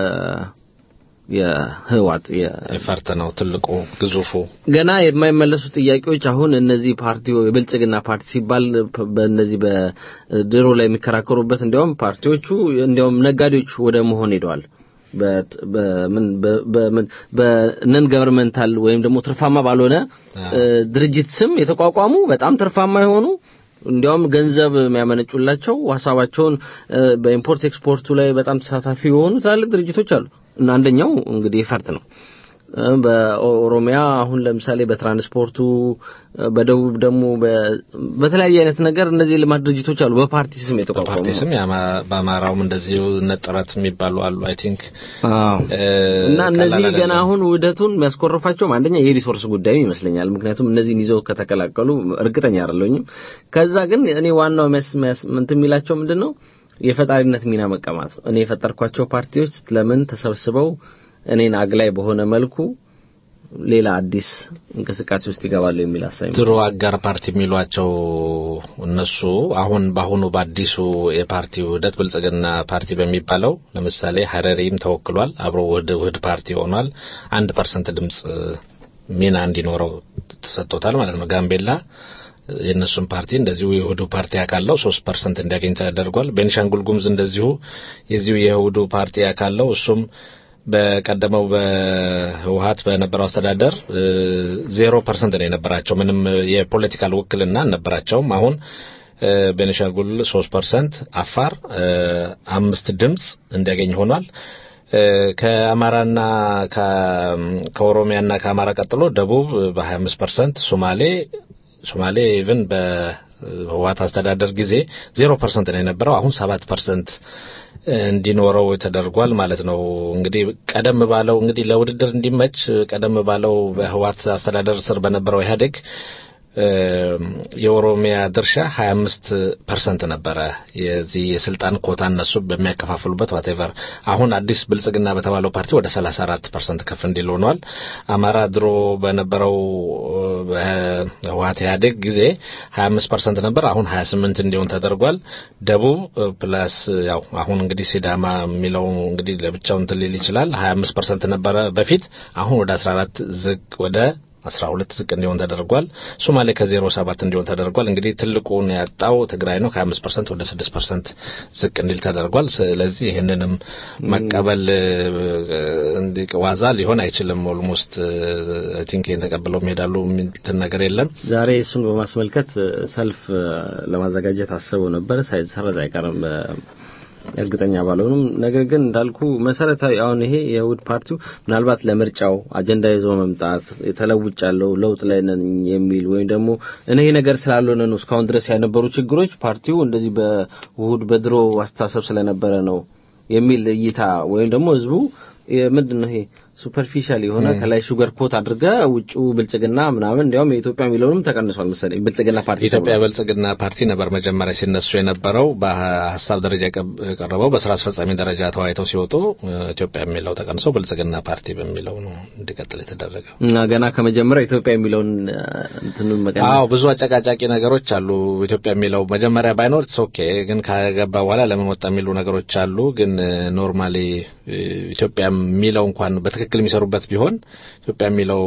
የህወሓት የ ኤፈርት ነው ትልቁ ግዙፉ ገና የማይመለሱ ጥያቄዎች አሁን እነዚህ ፓርቲው የብልጽግና ፓርቲ ሲባል ፕ- በእነዚህ በድሮ ላይ የሚከራከሩበት እንዲያውም ፓርቲዎቹ እንዲያውም ነጋዴዎች ወደ መሆን ሄደዋል። በት- በምን በ- በምን በነን ገቨርንመንታል ወይም ደግሞ ትርፋማ ባልሆነ እ፣ ድርጅት ስም የተቋቋሙ በጣም ትርፋማ የሆኑ እንዲያውም ገንዘብ የሚያመነጩላቸው ሀሳባቸውን እ፣ በኢምፖርት ኤክስፖርቱ ላይ በጣም ተሳታፊ የሆኑ ትላልቅ ድርጅቶች አሉ እና አንደኛው እንግዲህ ፈርት ነው። እ፣ በኦሮሚያ አሁን ለምሳሌ በትራንስፖርቱ እ፣ በደቡብ ደግሞ በ- በተለያየ አይነት ነገር እነዚህ የልማት ድርጅቶች አሉ በፓርቲ ስም የተቋቋሙ በፓርቲ ስም የአማ- በአማራውም እንደዚሁ ነጥረት የሚባሉ አሉ አይ ቲንክ አዎ እና እነዚህ ገና አሁን ውህደቱን የሚያስኮርፋቸውም አንደኛ የሪሶርስ ጉዳይ ይመስለኛል። ምክንያቱም እነዚህን ይዘው ከተቀላቀሉ እርግጠኛ አይደለሁኝም። ከዛ ግን እኔ ዋናው የሚያስ የሚያስ እንትን የሚላቸው ምንድን ነው የፈጣሪነት ሚና መቀማት ነው። እኔ የፈጠርኳቸው ፓርቲዎች ለምን ተሰብስበው እኔን አግላይ በሆነ መልኩ ሌላ አዲስ እንቅስቃሴ ውስጥ ይገባሉ የሚል ሀሳብ ድሮ አጋር ፓርቲ የሚሏቸው እነሱ አሁን በአሁኑ በአዲሱ የፓርቲ ውህደት ብልጽግና ፓርቲ በሚባለው ለምሳሌ ሀረሪም ተወክሏል። አብሮ ውህድ ውህድ ፓርቲ ሆኗል። አንድ ፐርሰንት ድምፅ ሚና እንዲኖረው ተሰጥቶታል ማለት ነው። ጋምቤላ የእነሱን ፓርቲ እንደዚሁ የውህዱ ፓርቲ አካለው ሶስት ፐርሰንት እንዲያገኝ ተደርጓል። ቤኒሻንጉል ጉሙዝ እንደዚሁ የዚሁ የውህዱ ፓርቲ አካለው እሱም በቀደመው በህወሀት በነበረው አስተዳደር ዜሮ ፐርሰንት ነው የነበራቸው። ምንም የፖለቲካል ውክልና አልነበራቸውም። አሁን እ፣ ቤኒሻንጉል ሶስት ፐርሰንት፣ አፋር እ፣ አምስት ድምፅ እንዲያገኝ ሆኗል። እ፣ ከአማራና ከ- ከኦሮሚያና ከአማራ ቀጥሎ ደቡብ በ25 ፐርሰንት፣ ሶማሌ ሶማሌ ኢቭን በህወሀት አስተዳደር ጊዜ ዜሮ ፐርሰንት ነው የነበረው አሁን ሰባት ፐርሰንት እንዲኖረው ተደርጓል ማለት ነው። እንግዲህ ቀደም ባለው እንግዲህ ለውድድር እንዲመች ቀደም ባለው በህወሀት አስተዳደር ስር በነበረው ኢህአዴግ እ፣ የኦሮሚያ ድርሻ 25 ፐርሰንት ነበረ የዚህ የስልጣን ኮታ እነሱ በሚያከፋፍሉበት ዋቴቨር። አሁን አዲስ ብልጽግና በተባለው ፓርቲ ወደ 34 ፐርሰንት ከፍ እንዲል ሆኗል። አማራ ድሮ በነበረው በህወሀት ኢህአዴግ ጊዜ 25 ፐርሰንት ነበር፣ አሁን 28 እንዲሆን ተደርጓል። ደቡብ ፕላስ ያው አሁን እንግዲህ ሲዳማ የሚለው እንግዲህ ለብቻው እንትን ሊል ይችላል 25 ፐርሰንት ነበረ በፊት፣ አሁን ወደ 14 ዝቅ ወደ 12 ዝቅ እንዲሆን ተደርጓል። ሶማሌ ከዜሮ ሰባት እንዲሆን ተደርጓል። እንግዲህ ትልቁን ያጣው ትግራይ ነው። ከ5 ፐርሰንት ወደ 6 ፐርሰንት ዝቅ እንዲል ተደርጓል። ስለዚህ ይህንንም መቀበል እንዲህ ዋዛ ሊሆን አይችልም። ኦልሞስት አይ ቲንክ ይህን ተቀብለው የሚሄዳሉ የሚል ነገር የለም። ዛሬ እሱን በማስመልከት ሰልፍ ለማዘጋጀት አስበው ነበር። ሳይሰረዝ አይቀርም እርግጠኛ ባልሆንም፣ ነገር ግን እንዳልኩ መሰረታዊ አሁን ይሄ የውህድ ፓርቲው ምናልባት ለምርጫው አጀንዳ ይዞ መምጣት የተለውጫለው ለውጥ ላይ ነን የሚል ወይም ደግሞ እኔ ይሄ ነገር ስላልሆነ ነው እስካሁን ድረስ ያነበሩ ችግሮች ፓርቲው እንደዚህ በውህድ በድሮ አስተሳሰብ ስለነበረ ነው የሚል እይታ ወይም ደግሞ ህዝቡ ምንድን ነው ይሄ ሱፐርፊሻል የሆነ ከላይ ሹገር ኮት አድርገ ውጭው ብልጽግና ምናምን እንዲያውም የኢትዮጵያ የሚለውንም ተቀንሷል መሰለኝ ብልጽግና ፓርቲ የኢትዮጵያ ብልጽግና ፓርቲ ነበር መጀመሪያ ሲነሱ የነበረው በሀሳብ ደረጃ የቀረበው በስራ አስፈጻሚ ደረጃ ተወያይተው ሲወጡ ኢትዮጵያ የሚለው ተቀንሶ ብልጽግና ፓርቲ በሚለው ነው እንዲቀጥል የተደረገው እና ገና ከመጀመሪያው ኢትዮጵያ የሚለውን እንትኑን መቀነስ አዎ ብዙ አጨቃጫቂ ነገሮች አሉ ኢትዮጵያ የሚለው መጀመሪያ ባይኖር ኦኬ ግን ከገባ በኋላ ለምን ወጣ የሚሉ ነገሮች አሉ ግን ኖርማሊ ኢትዮጵያ የሚለው እንኳን በትክክል የሚሰሩበት ቢሆን ኢትዮጵያ የሚለው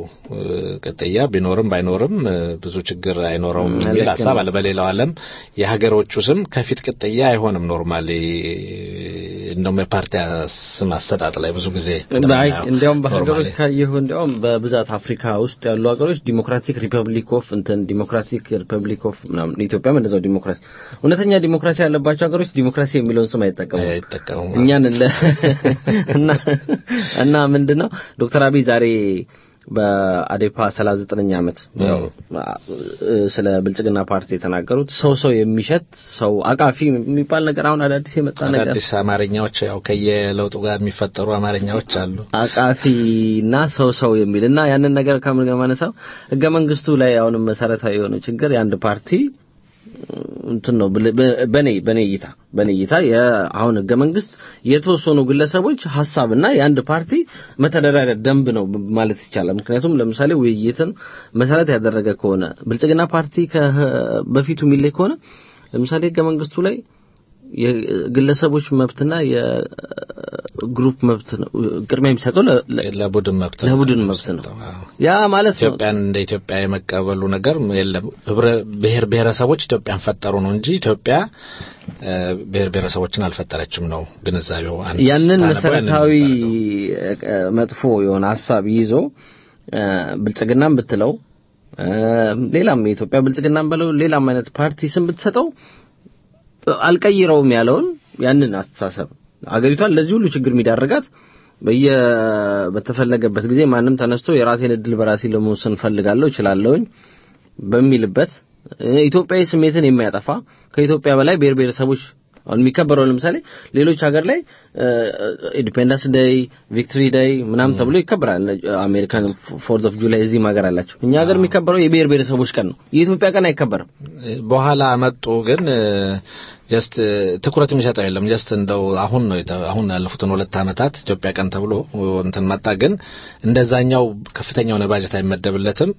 ቅጥያ ቢኖርም ባይኖርም ብዙ ችግር አይኖረውም የሚል ሀሳብ አለ። በሌላው ዓለም የሀገሮቹ ስም ከፊት ቅጥያ አይሆንም። ኖርማሊ እንደውም የፓርቲ ስም አሰጣጥ ላይ ብዙ ጊዜ እንዲያውም በሀገሮች ካየሁ እንዲያውም በብዛት አፍሪካ ውስጥ ያሉ ሀገሮች ዲሞክራቲክ ሪፐብሊክ ኦፍ እንትን ዲሞክራቲክ ሪፐብሊክ ኦፍ ምናምን ኢትዮጵያም እንደዛው ዲሞክራሲ እውነተኛ ዲሞክራሲ ያለባቸው ሀገሮች ዲሞክራሲ የሚለውን ስም አይጠቀሙም አይጠቀሙም። እኛን እና እና ምንድነው ዶክተር አብይ ዛሬ በአዴፓ 39ኛ ዓመት ስለ ብልጽግና ፓርቲ የተናገሩት ሰው ሰው የሚሸት ሰው አቃፊ የሚባል ነገር አሁን አዳዲስ የመጣ ነገር አዳዲስ አማርኛዎች ያው ከየለውጡ ጋር የሚፈጠሩ አማርኛዎች አሉ። አቃፊና ሰው ሰው የሚል እና ያንን ነገር ከምን ጋር ማነሳው ህገ መንግስቱ ላይ አሁንም መሰረታዊ የሆነ ችግር የአንድ ፓርቲ እንትን ነው በኔ በኔ እይታ በኔ እይታ አሁን ህገ መንግስት የተወሰኑ ግለሰቦች ሀሳብና የአንድ ፓርቲ መተዳደሪያ ደንብ ነው ማለት ይቻላል። ምክንያቱም ለምሳሌ ውይይትን መሰረት ያደረገ ከሆነ ብልጽግና ፓርቲ በፊቱ የሚለይ ከሆነ ለምሳሌ ህገ መንግስቱ ላይ የግለሰቦች መብትና የግሩፕ መብት ነው ቅድሚያ የሚሰጠው ለቡድን መብት ለቡድን መብት ነው። ያ ማለት ነው ኢትዮጵያን እንደ ኢትዮጵያ የመቀበሉ ነገር የለም። ብሔር ብሔረሰቦች ኢትዮጵያን ፈጠሩ ነው እንጂ ኢትዮጵያ ብሔር ብሔረሰቦችን አልፈጠረችም ነው ግንዛቤው። ያንን መሰረታዊ መጥፎ የሆነ ሀሳብ ይዞ ብልጽግናም ብትለው ሌላም የኢትዮጵያ ብልጽግናም በለው ሌላም አይነት ፓርቲ ስም ብትሰጠው አልቀይረውም ያለውን ያንን አስተሳሰብ አገሪቷን ለዚህ ሁሉ ችግር የሚዳርጋት በየ በተፈለገበት ጊዜ ማንም ተነስቶ የራሴን እድል በራሴ ለመወሰን ፈልጋለሁ እችላለሁኝ በሚልበት ኢትዮጵያዊ ስሜትን የሚያጠፋ ከኢትዮጵያ በላይ ብሔር ብሔረሰቦች አሁን የሚከበረው ለምሳሌ ሌሎች ሀገር ላይ ኢንዲፔንደንስ ዴይ ቪክትሪ ዴይ ምናምን ተብሎ ይከበራል። አሜሪካን ፎርዝ ኦፍ ጁላይ እዚህም ሀገር አላቸው። እኛ ሀገር የሚከበረው የብሔር ብሔረሰቦች ቀን ነው። የኢትዮጵያ ቀን አይከበርም። በኋላ መጡ ግን ጀስት ትኩረት የሚሰጠው የለም። ጀስት እንደው አሁን ነው አሁን ያለፉትን ሁለት ዓመታት ኢትዮጵያ ቀን ተብሎ እንትን መጣ። ግን እንደዛኛው ከፍተኛ የሆነ ባጀት አይመደብለትም።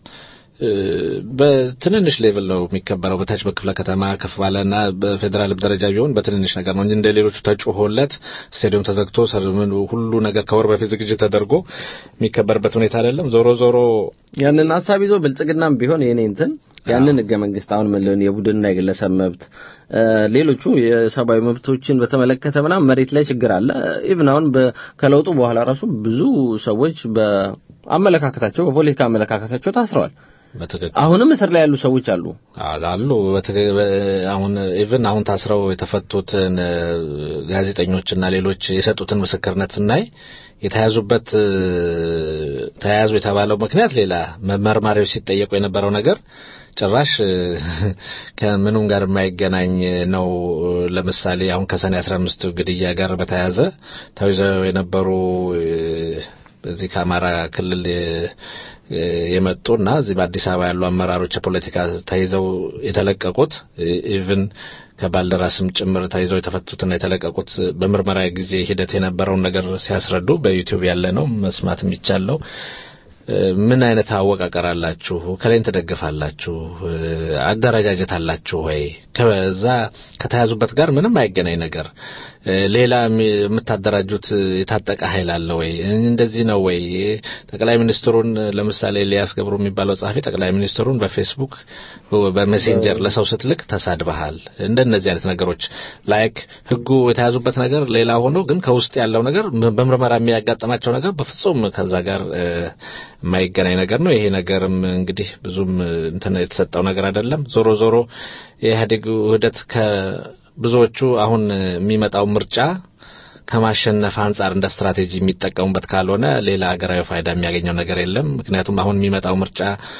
በትንንሽ ሌቭል ነው የሚከበረው። በታች በክፍለ ከተማ ከፍ ባለና በፌዴራል ደረጃ ቢሆን በትንንሽ ነገር ነው እንጂ እንደ ሌሎቹ ተጮሆለት ስቴዲየም ተዘግቶ ሁሉ ነገር ከወር በፊት ዝግጅት ተደርጎ የሚከበርበት ሁኔታ አይደለም። ዞሮ ዞሮ ያንን ሀሳብ ይዞ ብልጽግናም ቢሆን የኔ እንትን ያንን ህገ መንግስት አሁን ምን የቡድንና የግለሰብ መብት ሌሎቹ የሰብአዊ መብቶችን በተመለከተ ምናምን መሬት ላይ ችግር አለ። ኢቭን አሁን ከለውጡ በኋላ ራሱ ብዙ ሰዎች በአመለካከታቸው በፖለቲካ አመለካከታቸው ታስረዋል። አሁንም እስር ላይ ያሉ ሰዎች አሉ አሉ። አሁን ኢቭን አሁን ታስረው የተፈቱትን ጋዜጠኞችና ሌሎች የሰጡትን ምስክርነት ስናይ የተያዙበት ተያያዙ የተባለው ምክንያት ሌላ መርማሪዎች ሲጠየቁ የነበረው ነገር ጭራሽ ከምኑም ጋር የማይገናኝ ነው። ለምሳሌ አሁን ከሰኔ 15 ግድያ ጋር በተያያዘ ተይዘው የነበሩ በዚህ ከአማራ ክልል የመጡና እዚህ በአዲስ አበባ ያሉ አመራሮች የፖለቲካ ተይዘው የተለቀቁት ኢቭን ከባልደራስም ጭምር ተይዘው የተፈቱትና የተለቀቁት በምርመራ ጊዜ ሂደት የነበረውን ነገር ሲያስረዱ በዩቲዩብ ያለ ነው መስማት የሚቻለው። ምን አይነት አወቃቀር አላችሁ? ከላይን ትደግፋላችሁ? አደረጃጀት አላችሁ ወይ? ከዛ ከተያዙበት ጋር ምንም አይገናኝ ነገር ሌላ የምታደራጁት የታጠቀ ኃይል አለ ወይ? እንደዚህ ነው ወይ? ጠቅላይ ሚኒስትሩን ለምሳሌ ኤልያስ ገብሩ የሚባለው ጸሐፊ ጠቅላይ ሚኒስትሩን በፌስቡክ በሜሴንጀር ለሰው ስትልክ ተሳድበሃል። እንደነዚህ አይነት ነገሮች ላይክ ህጉ የተያዙበት ነገር ሌላ ሆኖ ግን ከውስጥ ያለው ነገር በምርመራ የሚያጋጥማቸው ነገር በፍጹም ከዛ ጋር የማይገናኝ ነገር ነው። ይሄ ነገርም እንግዲህ ብዙም እንትን የተሰጠው ነገር አይደለም። ዞሮ ዞሮ የኢህአዴግ ውህደት ከብዙዎቹ አሁን የሚመጣው ምርጫ ከማሸነፍ አንጻር እንደ ስትራቴጂ የሚጠቀሙበት ካልሆነ ሌላ ሀገራዊ ፋይዳ የሚያገኘው ነገር የለም። ምክንያቱም አሁን የሚመጣው ምርጫ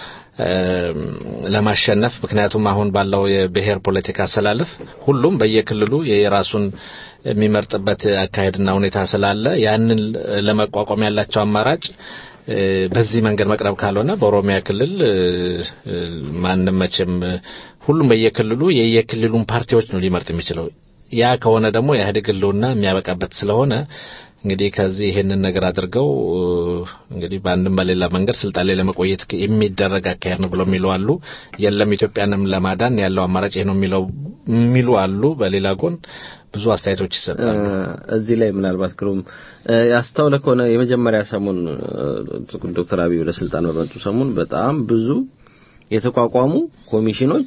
ለማሸነፍ ምክንያቱም አሁን ባለው የብሔር ፖለቲካ አሰላለፍ ሁሉም በየክልሉ የራሱን የሚመርጥበት አካሄድና ሁኔታ ስላለ ያንን ለመቋቋም ያላቸው አማራጭ በዚህ መንገድ መቅረብ ካልሆነ በኦሮሚያ ክልል ማንም መቼም ሁሉም በየክልሉ የየክልሉን ፓርቲዎች ነው ሊመርጥ የሚችለው። ያ ከሆነ ደግሞ የኢህአዴግ ህልውና የሚያበቃበት ስለሆነ እንግዲህ ከዚህ ይሄንን ነገር አድርገው እንግዲህ በአንድም በሌላ መንገድ ስልጣን ላይ ለመቆየት የሚደረግ አካሄድ ነው ብለው የሚሉ አሉ። የለም ኢትዮጵያንም ለማዳን ያለው አማራጭ ይሄ ነው የሚለው የሚሉ አሉ። በሌላ ጎን ብዙ አስተያየቶች ይሰጣሉ። እዚህ ላይ ምናልባት ግሩም ያስተውለ ከሆነ የመጀመሪያ ሰሞን ዶክተር አብይ ወደ ስልጣን በመጡ ሰሞን በጣም ብዙ የተቋቋሙ ኮሚሽኖች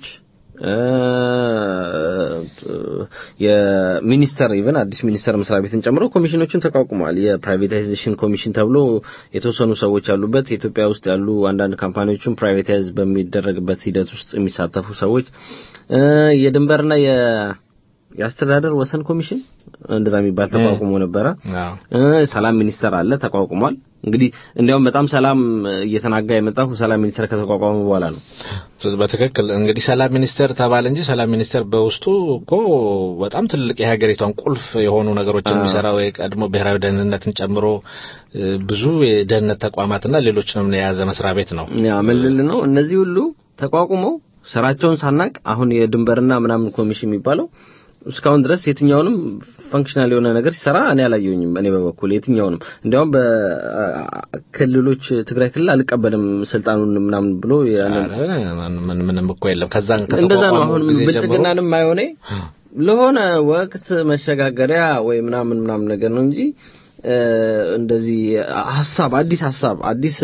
የሚኒስተር ኢቨን አዲስ ሚኒስተር መስሪያ ቤትን ጨምሮ ኮሚሽኖችን ተቋቁመዋል። የፕራይቬታይዜሽን ኮሚሽን ተብሎ የተወሰኑ ሰዎች ያሉበት ኢትዮጵያ ውስጥ ያሉ አንዳንድ ካምፓኒዎችን ፕራይቬታይዝ በሚደረግበት ሂደት ውስጥ የሚሳተፉ ሰዎች የድንበርና የ የአስተዳደር ወሰን ኮሚሽን እንደዛ የሚባል ተቋቁሞ ነበረ። ሰላም ሚኒስተር አለ ተቋቁሟል። እንግዲህ እንዲያውም በጣም ሰላም እየተናጋ የመጣው ሰላም ሚኒስተር ከተቋቋመ በኋላ ነው። በትክክል እንግዲህ ሰላም ሚኒስተር ተባለ እንጂ ሰላም ሚኒስተር በውስጡ እኮ በጣም ትልቅ የሀገሪቷን ቁልፍ የሆኑ ነገሮችን የሚሰራው የቀድሞ ብሔራዊ ደህንነትን ጨምሮ ብዙ የደህንነት ተቋማትና ሌሎችንም የያዘ መስሪያ ቤት ነው። ያ ምን ልል ነው እነዚህ ሁሉ ተቋቁመው ስራቸውን ሳናቅ አሁን የድንበርና ምናምን ኮሚሽን የሚባለው እስካሁን ድረስ የትኛውንም ፈንክሽናል የሆነ ነገር ሲሰራ እኔ አላየሁኝም። እኔ በበኩል የትኛውንም እንዲያውም በክልሎች ትግራይ ክልል አልቀበልም ስልጣኑን ምናምን ብሎ ምንም እኮ የለም። ከዛ እንደዛ ነው። አሁን ብልጽግናንም አይሆነ ለሆነ ወቅት መሸጋገሪያ ወይ ምናምን ምናምን ነገር ነው እንጂ እንደዚህ ሀሳብ አዲስ ሀሳብ አዲስ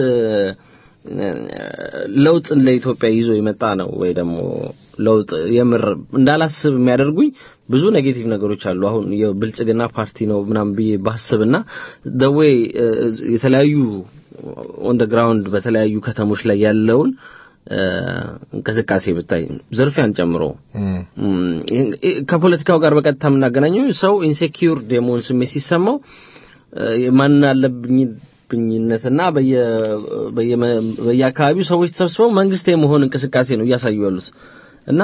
ለውጥን ለኢትዮጵያ ይዞ የመጣ ነው ወይ ደግሞ ለውጥ የምር እንዳላስብ የሚያደርጉኝ ብዙ ኔጌቲቭ ነገሮች አሉ። አሁን የብልጽግና ፓርቲ ነው ምናምን ብዬ ባስብና ደዌይ የተለያዩ ኦን ደ ግራውንድ በተለያዩ ከተሞች ላይ ያለውን እንቅስቃሴ ብታይ ዝርፊያን ጨምሮ ከፖለቲካው ጋር በቀጥታ የምናገናኘው ሰው ኢንሴኪዩርድ የመሆን ስሜት ሲሰማው ማን አለብኝ ብኝነትና በየአካባቢው ሰዎች ተሰብስበው መንግስት የመሆን እንቅስቃሴ ነው እያሳዩ ያሉት እና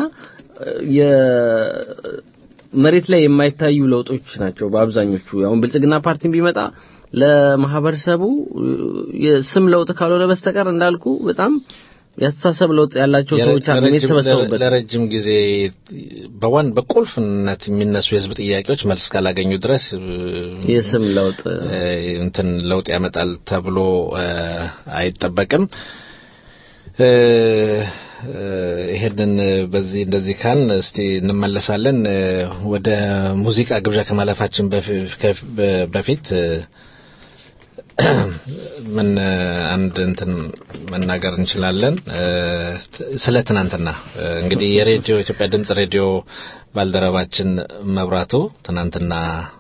የመሬት ላይ የማይታዩ ለውጦች ናቸው በአብዛኞቹ። አሁን ብልጽግና ፓርቲን ቢመጣ ለማህበረሰቡ የስም ለውጥ ካልሆነ በስተቀር እንዳልኩ በጣም ያስተሳሰብ ለውጥ ያላቸው ሰዎች አሉ የተሰበሰቡበት። ለረጅም ጊዜ በዋን በቁልፍነት የሚነሱ የህዝብ ጥያቄዎች መልስ ካላገኙ ድረስ የስም ለውጥ እንትን ለውጥ ያመጣል ተብሎ አይጠበቅም። ይሄንን በዚህ እንደዚህ ካል እስቲ እንመለሳለን። ወደ ሙዚቃ ግብዣ ከማለፋችን በፊት ምን አንድ እንትን መናገር እንችላለን ስለ ትናንትና እንግዲህ የሬዲዮ ኢትዮጵያ ድምጽ ሬዲዮ ባልደረባችን መብራቱ ትናንትና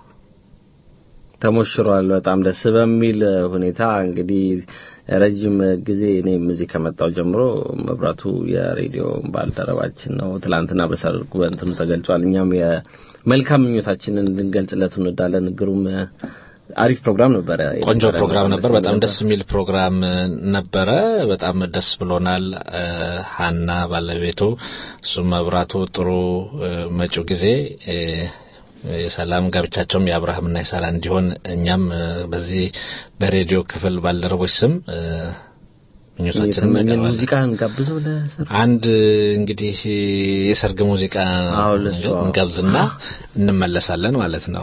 ተሞሽሯል። በጣም ደስ በሚል ሁኔታ እንግዲህ ረጅም ጊዜ እኔም እዚህ ከመጣው ጀምሮ መብራቱ የሬዲዮ ባልደረባችን ነው። ትላንትና በሰርጉ በእንትኑ ተገልጿል። እኛም የመልካም ምኞታችንን ልንገልጽለት እንወዳለን። ግሩም አሪፍ ፕሮግራም ነበረ። ቆንጆ ፕሮግራም ነበር። በጣም ደስ የሚል ፕሮግራም ነበረ። በጣም ደስ ብሎናል። ሀና ባለቤቱ፣ እሱ መብራቱ ጥሩ መጪው ጊዜ የሰላም ጋብቻቸውም የአብርሃምና የሳራ እንዲሆን እኛም በዚህ በሬዲዮ ክፍል ባልደረቦች ስም ምኞታችንን እናቀርባለን። ሙዚቃ እንጋብዘው ለሰርግ አንድ እንግዲህ የሰርግ ሙዚቃ እንጋብዝና እንመለሳለን ማለት ነው።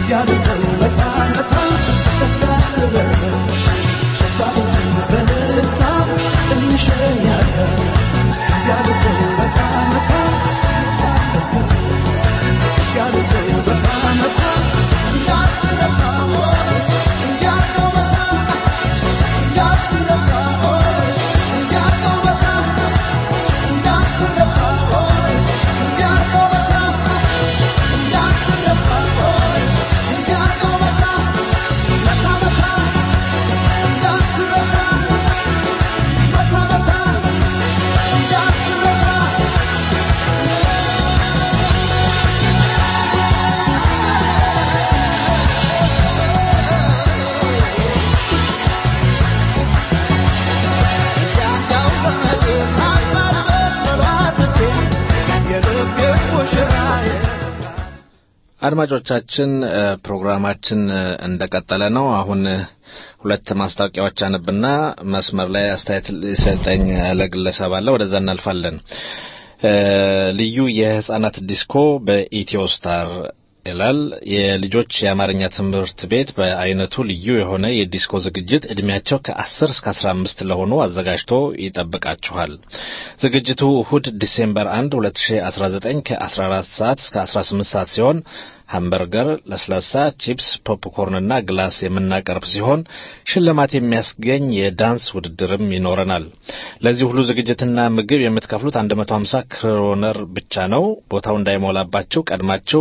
አድማጮቻችን ፕሮግራማችን እንደቀጠለ ነው። አሁን ሁለት ማስታወቂያዎች አነብና መስመር ላይ አስተያየት ሊሰጠኝ ያለ ግለሰብ አለ። ወደዛ እናልፋለን። ልዩ የህጻናት ዲስኮ በኢትዮ ስታር ይላል። የልጆች የአማርኛ ትምህርት ቤት በአይነቱ ልዩ የሆነ የዲስኮ ዝግጅት እድሜያቸው ከ10 እስከ 15 ለሆኑ አዘጋጅቶ ይጠብቃችኋል። ዝግጅቱ እሁድ ዲሴምበር 1 2019 ከ14 ሰዓት እስከ 18 ሰዓት ሲሆን ሃምበርገር፣ ለስላሳ፣ ቺፕስ፣ ፖፕኮርንና ግላስ የምናቀርብ ሲሆን ሽልማት የሚያስገኝ የዳንስ ውድድርም ይኖረናል። ለዚህ ሁሉ ዝግጅትና ምግብ የምትከፍሉት 150 ክሮነር ብቻ ነው። ቦታው እንዳይሞላባችሁ ቀድማችሁ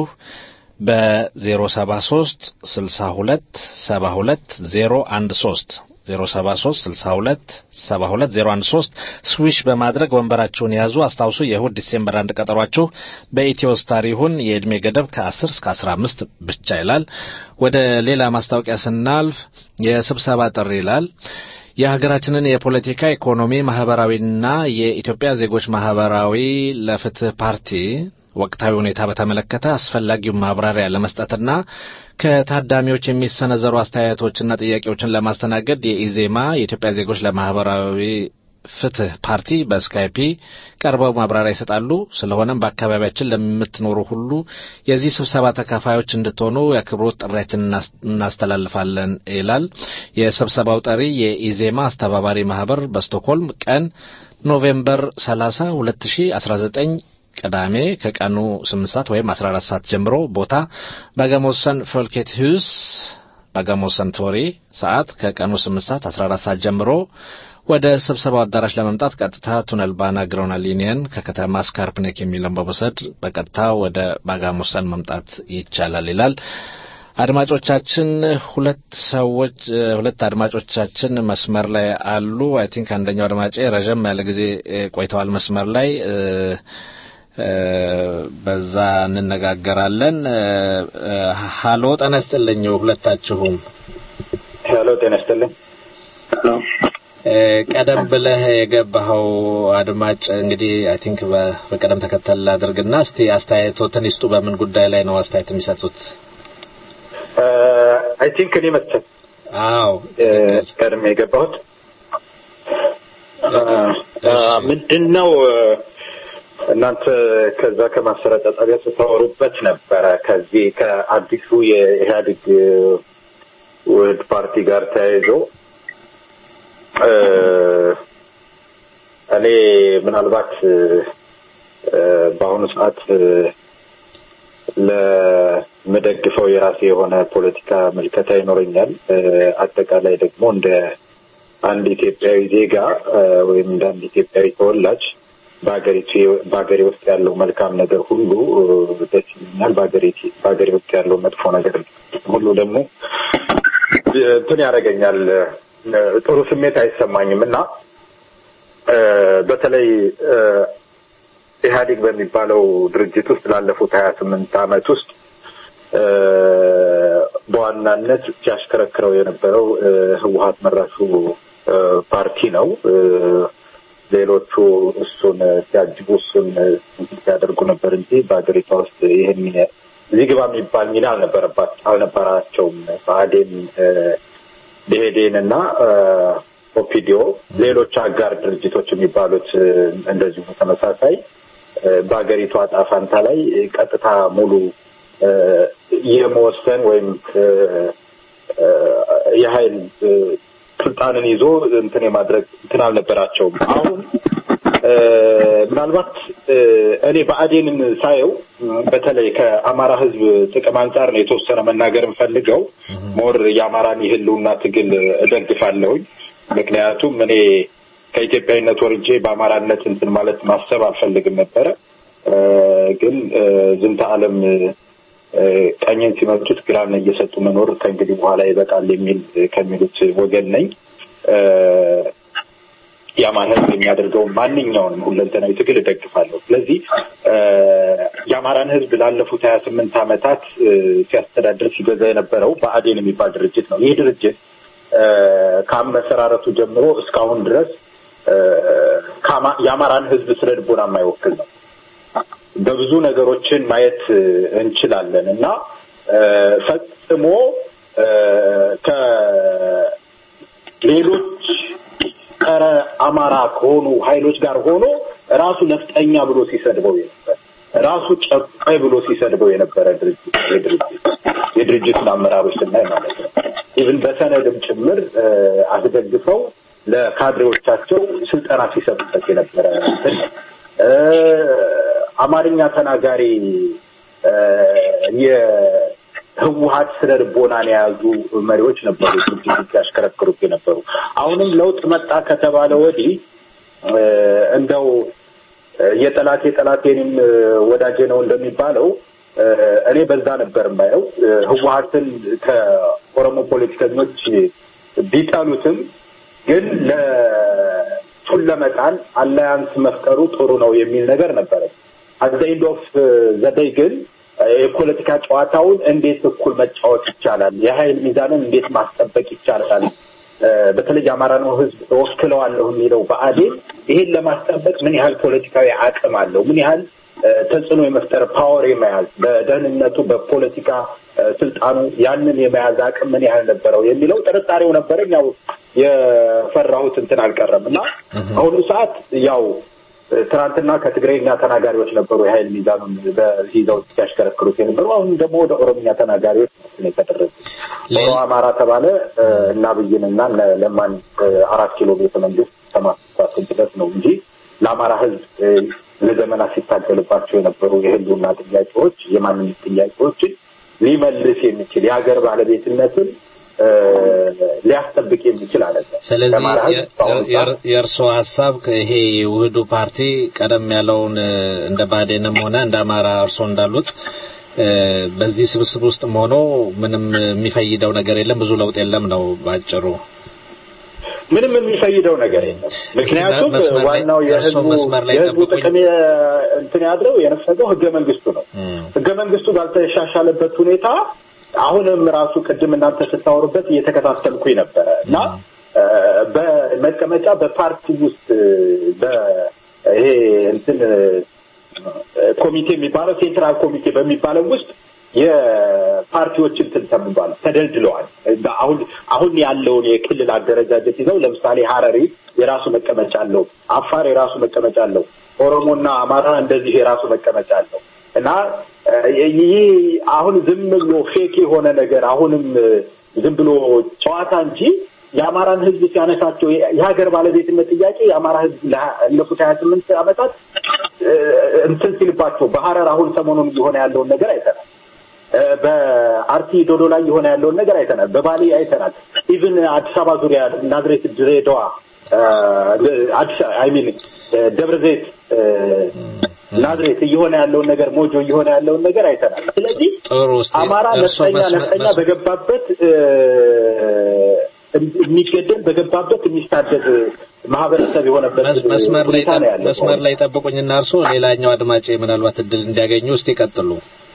በ073 62 72 013 073 62 72 013 ስዊሽ በማድረግ ወንበራችሁን ያዙ። አስታውሱ የእሁድ ዲሴምበር አንድ ቀጠሯችሁ በኢትዮ ስታር ይሁን። የዕድሜ ገደብ ከ10 እስከ 15 ብቻ ይላል። ወደ ሌላ ማስታወቂያ ስናልፍ የስብሰባ ጥሪ ይላል። የሀገራችንን የፖለቲካ ኢኮኖሚ፣ ማህበራዊና የኢትዮጵያ ዜጎች ማህበራዊ ለፍትህ ፓርቲ ወቅታዊ ሁኔታ በተመለከተ አስፈላጊውን ማብራሪያ ለመስጠትና ከታዳሚዎች የሚሰነዘሩ አስተያየቶችና ጥያቄዎችን ለማስተናገድ የኢዜማ የኢትዮጵያ ዜጎች ለማህበራዊ ፍትህ ፓርቲ በስካይፒ ቀርበው ማብራሪያ ይሰጣሉ። ስለሆነም በአካባቢያችን ለምትኖሩ ሁሉ የዚህ ስብሰባ ተካፋዮች እንድትሆኑ የአክብሮት ጥሪያችን እናስተላልፋለን ይላል። የስብሰባው ጠሪ የኢዜማ አስተባባሪ ማህበር በስቶክሆልም ቀን ኖቬምበር 30 2019 ቅዳሜ ከቀኑ 8 ሰዓት ወይም 14 ሰዓት ጀምሮ ቦታ በጋሞሰን ፎልኬት ሁስ በጋሞሰን ቶሪ ሰዓት ከቀኑ 8 ሰዓት 14 ሰዓት ጀምሮ ወደ ስብሰባው አዳራሽ ለመምጣት ቀጥታ ቱነል ባና ግረውና ሊኒየን ከከተማ ስካርፕኔክ የሚለውን በመውሰድ በቀጥታ ወደ ባጋሞሰን መምጣት ይቻላል ይላል። አድማጮቻችን ሁለት ሰዎች ሁለት አድማጮቻችን መስመር ላይ አሉ። አይ ቲንክ አንደኛው አድማጬ ረዥም ያለ ጊዜ ቆይተዋል መስመር ላይ በዛ እንነጋገራለን። ሀሎ ጤና ይስጥልኝ ሁለታችሁም። ሄሎ ጤና ይስጥልኝ። ቀደም ብለህ የገባኸው አድማጭ እንግዲህ አይ ቲንክ በቅደም ተከተል አድርግና እስቲ አስተያየቶትን ይስጡ። በምን ጉዳይ ላይ ነው አስተያየት የሚሰጡት? አይ ቲንክ እኔ መሰል አዎ ቀድሜ የገባሁት ምንድን ነው እናንተ ከዛ ከማሰራጫ ጣቢያ ስታወሩበት ነበረ ከዚህ ከአዲሱ የኢህአዴግ ውህድ ፓርቲ ጋር ተያይዞ እኔ ምናልባት በአሁኑ ሰዓት ለምደግፈው የራሴ የሆነ ፖለቲካ ምልከታ ይኖረኛል። አጠቃላይ ደግሞ እንደ አንድ ኢትዮጵያዊ ዜጋ ወይም እንደ አንድ ኢትዮጵያዊ ተወላጅ በሀገሪቱ በሀገሬ ውስጥ ያለው መልካም ነገር ሁሉ ደስ ይለኛል። በሀገሬ ውስጥ ያለው መጥፎ ነገር ሁሉ ደግሞ እንትን ያደርገኛል። ጥሩ ስሜት አይሰማኝም እና በተለይ ኢህአዴግ በሚባለው ድርጅት ውስጥ ላለፉት ሀያ ስምንት ዓመት ውስጥ በዋናነት ሲያሽከረክረው የነበረው ህወሀት መራሹ ፓርቲ ነው። ሌሎቹ እሱን ሲያጅቡ እሱን ሲያደርጉ ነበር እንጂ በሀገሪቷ ውስጥ ይህን እዚህ ግባ የሚባል ሚና አልነበረባት አልነበራቸውም። ብአዴን፣ ብሄዴን እና ኦፒዲዮ ሌሎች አጋር ድርጅቶች የሚባሉት እንደዚሁ ተመሳሳይ በሀገሪቷ ዕጣ ፈንታ ላይ ቀጥታ ሙሉ እ፣ የመወሰን ወይም እ፣ እ፣ የኃይል እ፣ ስልጣንን ይዞ እንትን የማድረግ እንትን አልነበራቸውም። አሁን እ፣ ምናልባት እ፣ እኔ ብአዴንን ሳየው እ፣ በተለይ ከአማራ ሕዝብ ጥቅም አንጻር ነው የተወሰነ መናገር የምፈልገው። ሞር የአማራን የህልውና ትግል እደግፋለሁኝ። ምክንያቱም እኔ ከኢትዮጵያዊነት ወርጄ በአማራነት እንትን ማለት ማሰብ አልፈልግም ነበረ። እ፣ ግን እ፣ ዝንተ ዓለም እ፣ ቀኝን ሲመቱት ግራን እየሰጡ መኖር ከእንግዲህ በኋላ ይበቃል የሚል ከሚሉት ወገን ነኝ። እ፣ የአማራ ህዝብ የሚያደርገውን ማንኛውንም ሁለንተናዊ ትግል እደግፋለሁ። ስለዚህ እ፣ የአማራን ህዝብ ላለፉት ሀያ ስምንት ዓመታት እ፣ ሲያስተዳድር ሲገዛ የነበረው ብአዴን የሚባል ድርጅት ነው። ይህ ድርጅት እ፣ ከአመሰራረቱ ጀምሮ እስካሁን ድረስ እ፣ ከአማ- የአማራን ህዝብ ስነ ልቦና የማይወክል ነው። በብዙ ነገሮችን ማየት እ፣ እንችላለን እና እ፣ ፈጽሞ እ፣ ከሌሎች ጸረ አማራ ከሆኑ ኃይሎች ጋር ሆኖ ራሱ ነፍጠኛ ብሎ ሲሰድበው የነበር ራሱ ጨቋይ ብሎ ሲሰድበው የነበረ ድርጅት የድርጅት የድርጅቱን አመራሮች ስናይ ማለት ነው። ኢቭን በሰነድም ጭምር እ፣ አስደግፈው ለካድሬዎቻቸው ስልጠና ሲሰጡበት የነበረ እንትን ነው። እ፣ አማርኛ ተናጋሪ እ፣ የህወሀት ስነ ልቦናን የያዙ መሪዎች ነበሩ ድርጅት ሲያሽከረክሩት የነበሩ። አሁንም ለውጥ መጣ ከተባለ ወዲህ እ፣ እንደው እ፣ የጠላቴ ጠላቴንም እ፣ ወዳጄ ነው እንደሚባለው እ፣ እኔ በዛ ነበር የማየው። እ፣ ህወሀትን ከኦሮሞ ፖለቲከኞች ቢጠሉትም ግን ለቱን ለመጣል አላያንስ መፍጠሩ ጥሩ ነው የሚል ነገር ነበረ። አት ኤንድ ኦፍ ዘደይ ግን እ፣ የፖለቲካ ጨዋታውን እንዴት እኩል መጫወት ይቻላል፣ የኃይል ሚዛንን እንዴት ማስጠበቅ ይቻላል፣ እ፣ በተለይ የአማራ ነው ህዝብ እወክለዋለሁ የሚለው ብአዴን ይሄን ለማስጠበቅ ምን ያህል ፖለቲካዊ አቅም አለው፣ ምን ያህል እ፣ ተጽዕኖ የመፍጠር ፓወር የመያዝ በደህንነቱ በፖለቲካ እ፣ ስልጣኑ ያንን የመያዝ አቅም ምን ያህል ነበረው የሚለው ጥርጣሬው ነበረኝ። ያው የፈራሁት እንትን አልቀረም እና አሁኑ ሰዓት ያው እ፣ ትናንትና ከትግረኛ ተናጋሪዎች ነበሩ የኃይል ሚዛኑን በይዘው ሲያሽከረክሩት የነበሩ አሁን ደግሞ ወደ ኦሮምኛ ተናጋሪዎች ነው የተደረጉ። ኦሮ አማራ ተባለ እ፣ እና አብይንና እነ ለማን እ፣ አራት ኪሎ ቤተ መንግስት ከማስፋት ድረስ ነው እንጂ ለአማራ ህዝብ እ፣ ለዘመናት ሲታገልባቸው የነበሩ የህልውና ጥያቄዎች የማንነት ጥያቄዎችን ሊመልስ የሚችል የሀገር ባለቤትነትን እ፣ ሊያስጠብቅ የሚችል አይደለም። ስለዚህ የአማራ ህዝብ በአሁኑ ሰዓት የእርስዎ ሀሳብ ይሄ የውህዱ ፓርቲ ቀደም ያለውን እ፣ እንደ ባዴንም ሆነ እንደ አማራ እርስዎ እንዳሉት እ፣ በዚህ ስብስብ ውስጥም ሆኖ ምንም የሚፈይደው ነገር የለም፣ ብዙ ለውጥ የለም ነው ባጭሩ። ምንም የሚፈይደው ነገር የለም። ምክንያቱም መስመር ላይ- ዋናው እርስዎ የህዝቡ መስመር ላይ የህዝቡ ጠብቁኝ። ጥቅም የ- እንትን ያድረው የነፈገው ህገ መንግስቱ ነው። ህገ መንግስቱ ባልተሻሻለበት ሁኔታ አሁንም ራሱ ቅድም እናንተ ስታወሩበት እየተከታተልኩኝ ነበረ እና እ፣ በመቀመጫ በፓርቲ ውስጥ እ፣ በ- ይሄ እንትን እ፣ ኮሚቴ የሚባለው ሴንትራል ኮሚቴ በሚባለው ውስጥ የፓርቲዎች እንትን ተብሏል፣ ተደልድለዋል። አሁን አሁን ያለውን የክልል አደረጃጀት ይዘው ለምሳሌ ሀረሪ የራሱ መቀመጫ አለው፣ አፋር የራሱ መቀመጫ አለው፣ ኦሮሞና አማራ እንደዚህ የራሱ መቀመጫ አለው እና እ፣ ይህ አሁን ዝም ብሎ ፌክ የሆነ ነገር አሁንም እ፣ ዝም ብሎ ጨዋታ እንጂ የአማራን ህዝብ ሲያነሳቸው የ- የሀገር ባለቤትነት ጥያቄ የአማራ ህዝብ ላለፉት ሀያ ስምንት ዓመታት እ፣ እንትን ሲልባቸው በሀረር አሁን ሰሞኑን እየሆነ ያለውን ነገር አይተናል። እ፣ በአርሲ ዶዶ ላይ የሆነ ያለውን ነገር አይተናል። በባሌ አይተናል። ኢቭን አዲስ አበባ ዙሪያ ናዝሬት፣ ድሬዳዋ፣ እ፣ አዲስ አይ ሚን ደብረ ዘይት እ፣ ናዝሬት እየሆነ ያለውን ነገር ሞጆ እየሆነ ያለውን ነገር አይተናል። ስለዚህ ጥሩ እስቲ አማራ እርስዎ ነፍጠኛ መስመር- ነፍጠኛ መስመር- በገባበት እ፣ የሚገደል በገባበት የሚሳደድ ማህበረሰብ የሆነበት መስ- መስመር ላይ ሁኔታ ነው ያለው። መስመር ላይ ጠብቁኝና እርስዎ ሌላኛው አድማጭ ምናልባት እድል እንዲያገኙ እስቲ ይቀጥሉ።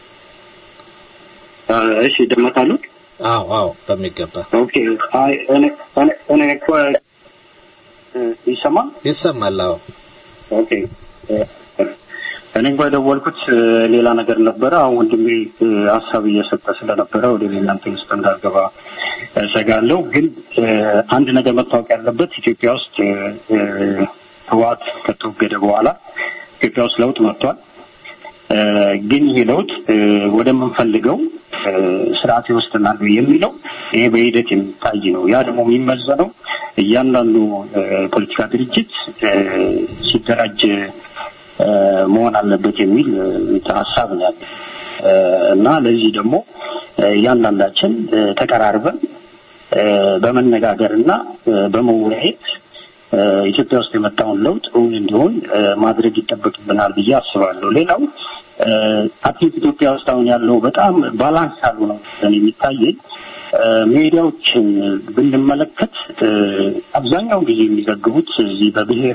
እሺ ይደመጣሉ። አዎ አዎ በሚገባ ኦኬ አይ እኔ እኔ እኔ እኮ እ፣ ይሰማል? ይሰማል። አዎ ኦኬ እ፣ እኔ እንኳ የደወልኩት እ፣ ሌላ ነገር ነበረ። አሁን ወንድሜ እ፣ ሀሳብ እየሰጠ ስለነበረ ወደ እናንተ ውስጥ እንዳልገባ እሰጋለሁ። ግን እ፣ አንድ ነገር መታወቅ ያለበት ኢትዮጵያ ውስጥ እ፣ እ፣ ህወሓት ከተወገደ በኋላ ኢትዮጵያ ውስጥ ለውጥ መጥቷል። ግን ይህ ለውጥ ወደምንፈልገው ስርዓት ይወስደናል የሚለው ይሄ በሂደት የሚታይ ነው። ያ ደግሞ የሚመዘነው እያንዳንዱ ፖለቲካ ድርጅት ሲደራጅ መሆን አለበት የሚል ሀሳብ ነው ያለ እና ለዚህ ደግሞ እያንዳንዳችን ተቀራርበን በመነጋገር እና በመወያየት ኢትዮጵያ ውስጥ የመጣውን ለውጥ እውን እንዲሆን ማድረግ ይጠበቅብናል ብዬ አስባለሁ። ሌላው አትሊት ኢትዮጵያ ውስጥ አሁን ያለው በጣም ባላንስ ያሉ ነው የሚታየኝ ሚዲያዎችን ብንመለከት አብዛኛውን ጊዜ የሚዘግቡት እዚህ በብሔር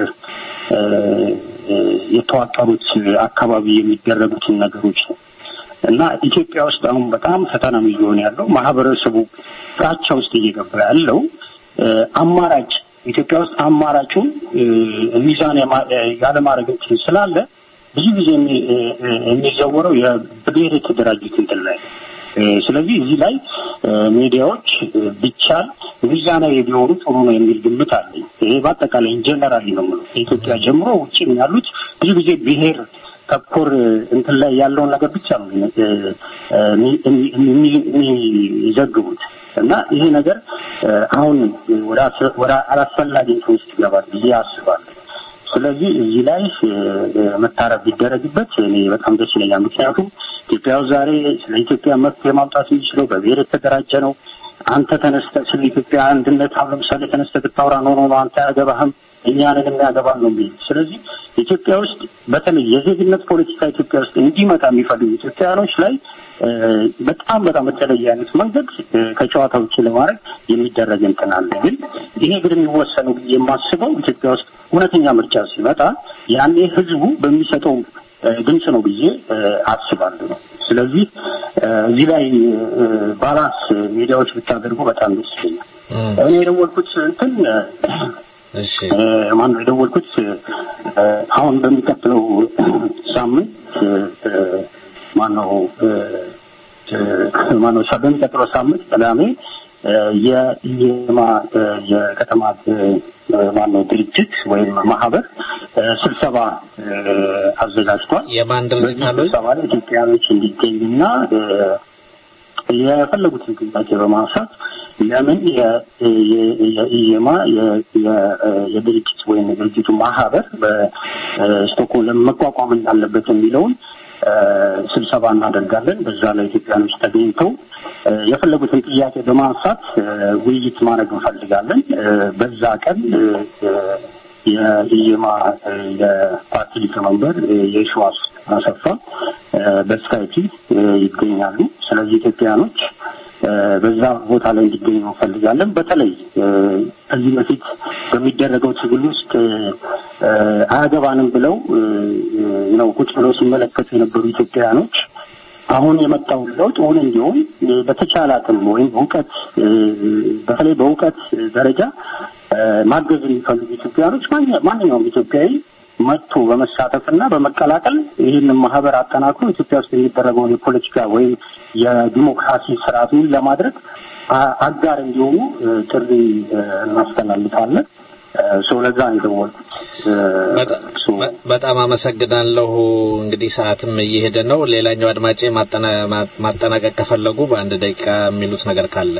የተዋቀሩት አካባቢ የሚደረጉትን ነገሮች ነው እና ኢትዮጵያ ውስጥ አሁን በጣም ፈተና እየሆነ ያለው ማህበረሰቡ ፍራቻ ውስጥ እየገባ ያለው አማራጭ ኢትዮጵያ ውስጥ አማራጩን ሚዛን ያለማድረግ እንትን ስላለ ብዙ ጊዜ የሚዘወረው የብሔር የተደራጁት እንትን ላይ ስለዚህ እዚህ ላይ ሚዲያዎች ቢቻል ሚዛናዊ ቢሆኑ ጥሩ ነው የሚል ግምት አለኝ። ይሄ በአጠቃላይ ጀነራሊ ነው የምለው ከኢትዮጵያ ጀምሮ ውጭም ያሉት ብዙ ጊዜ ብሔር ተኮር እንትን ላይ ያለውን ነገር ብቻ ነው የሚዘግቡት እና ይሄ ነገር አሁን ወደ አላስፈላጊ እንትን ውስጥ ይገባል ብዬ አስባለሁ። ስለዚህ እዚህ ላይ መታረብ ቢደረግበት እኔ በጣም ደስ ይለኛል። ምክንያቱም ኢትዮጵያ ዛሬ ስለ ኢትዮጵያ መፍትሄ ማምጣት የሚችለው በብሔር የተደራጀ ነው። አንተ ተነስተ ስለ ኢትዮጵያ አንድነት አሁን ለምሳሌ ተነስተ ብታወራ ኖ ኖ ኖ አንተ አያገባህም እኛንን የሚያገባል ነው የሚል ስለዚህ ኢትዮጵያ ውስጥ በተለይ የዜግነት ፖለቲካ ኢትዮጵያ ውስጥ እንዲመጣ የሚፈልጉ ኢትዮጵያውያኖች ላይ በጣም በጣም በተለየ አይነት መንገድ ከጨዋታ ውጭ ለማድረግ የሚደረግ እንትን አለ። ግን ይሄ ግን የሚወሰነው ብዬ የማስበው ኢትዮጵያ ውስጥ እውነተኛ ምርጫ ሲመጣ ያኔ ህዝቡ በሚሰጠው ድምፅ ነው ብዬ አስባለሁ ነው። ስለዚህ እዚህ ላይ ባላንስ ሚዲያዎች ብታደርጉ በጣም ደስ ይለኛል። እኔ የደወልኩት እንትን ማነው የደወልኩት አሁን በሚቀጥለው ሳምንት ማነው ማነው በሚቀጥለው ሳምንት ቅዳሜ የኢዜማ የከተማ ማነው ድርጅት ወይም ማህበር ስብሰባ አዘጋጅቷል። የማን ድርጅት አሉ? ስብሰባ ላይ ኢትዮጵያኖች እንዲገኙና የፈለጉትን ጥያቄ በማንሳት ለምን የኢዜማ የድርጅት ወይም የድርጅቱ ማህበር በስቶክሆልም መቋቋም እንዳለበት የሚለውን ስብሰባ እናደርጋለን። በዛ ላይ ኢትዮጵያኖች ተገኝተው የፈለጉትን ጥያቄ በማንሳት ውይይት ማድረግ እንፈልጋለን። በዛ ቀን የኢዜማ የፓርቲ ሊቀመንበር የሺዋስ አሰፋ በስካይፒ ይገኛሉ። ስለዚህ ኢትዮጵያኖች በዛ ቦታ ላይ እንዲገኙ እንፈልጋለን። በተለይ ከዚህ በፊት በሚደረገው ትግል ውስጥ አያገባንም ብለው ነው ቁጭ ብለው ሲመለከቱ የነበሩ ኢትዮጵያውያኖች አሁን የመጣው ለውጥ እውን እንዲሆን በተቻለ አቅም ወይም በእውቀት በተለይ በእውቀት ደረጃ ማገዝ የሚፈልጉ ኢትዮጵያውያኖች ማንኛውም ኢትዮጵያዊ መጥቶ በመሳተፍ እና በመቀላቀል ይህንን ማህበር አጠናክሮ ኢትዮጵያ ውስጥ የሚደረገውን የፖለቲካ ወይም የዲሞክራሲ ስርዓቱን ለማድረግ አጋር እንዲሆኑ ጥሪ እናስተላልፋለን። ሰው ለዛ ነው የደወልኩት። በጣም አመሰግናለሁ። እንግዲህ ሰዓትም እየሄደ ነው። ሌላኛው አድማጬ ማጠናቀቅ ከፈለጉ በአንድ ደቂቃ የሚሉት ነገር ካለ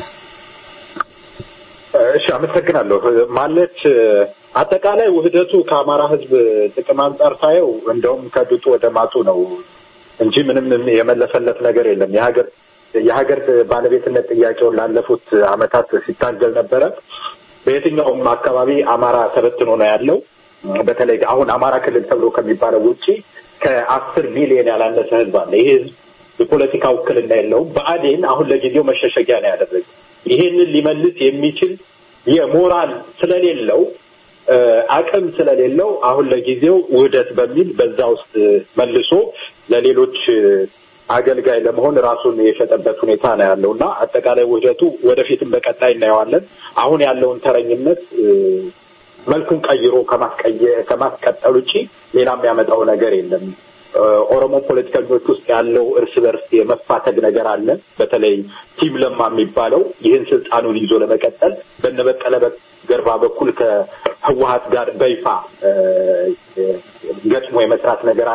እሺ፣ አመሰግናለሁ። ማለት አጠቃላይ ውህደቱ ከአማራ ሕዝብ ጥቅም አንጻር ሳየው እንደውም ከድጡ ወደ ማጡ ነው እንጂ ምንም የመለሰለት ነገር የለም። የሀገር የሀገር ባለቤትነት ጥያቄውን ላለፉት አመታት ሲታገል ነበረ። በየትኛውም አካባቢ አማራ ተበትኖ ነው ያለው። በተለይ አሁን አማራ ክልል ተብሎ ከሚባለው ውጪ ከአስር ሚሊዮን ያላነሰ ህዝብ አለ። ይህ ህዝብ የፖለቲካ ውክልና የለውም። ብአዴን አሁን ለጊዜው መሸሸጊያ ነው ያደረገ። ይሄንን ሊመልስ የሚችል የሞራል ስለሌለው አቅም ስለሌለው አሁን ለጊዜው ውህደት በሚል በዛ ውስጥ መልሶ ለሌሎች አገልጋይ ለመሆን ራሱን የሸጠበት ሁኔታ ነው ያለው እና አጠቃላይ ውህደቱ ወደፊትም በቀጣይ እናየዋለን። አሁን ያለውን ተረኝነት መልኩን ቀይሮ ከማስቀጠል ውጪ ሌላ የሚያመጣው ነገር የለም። ኦሮሞ ፖለቲከኞች ውስጥ ያለው እርስ በርስ የመፋተግ ነገር አለ። በተለይ ቲም ለማ የሚባለው ይህን ስልጣኑን ይዞ ለመቀጠል በነበቀለ ገርባ በኩል ከህወሀት ጋር በይፋ ገጥሞ የመስራት ነገር አለ።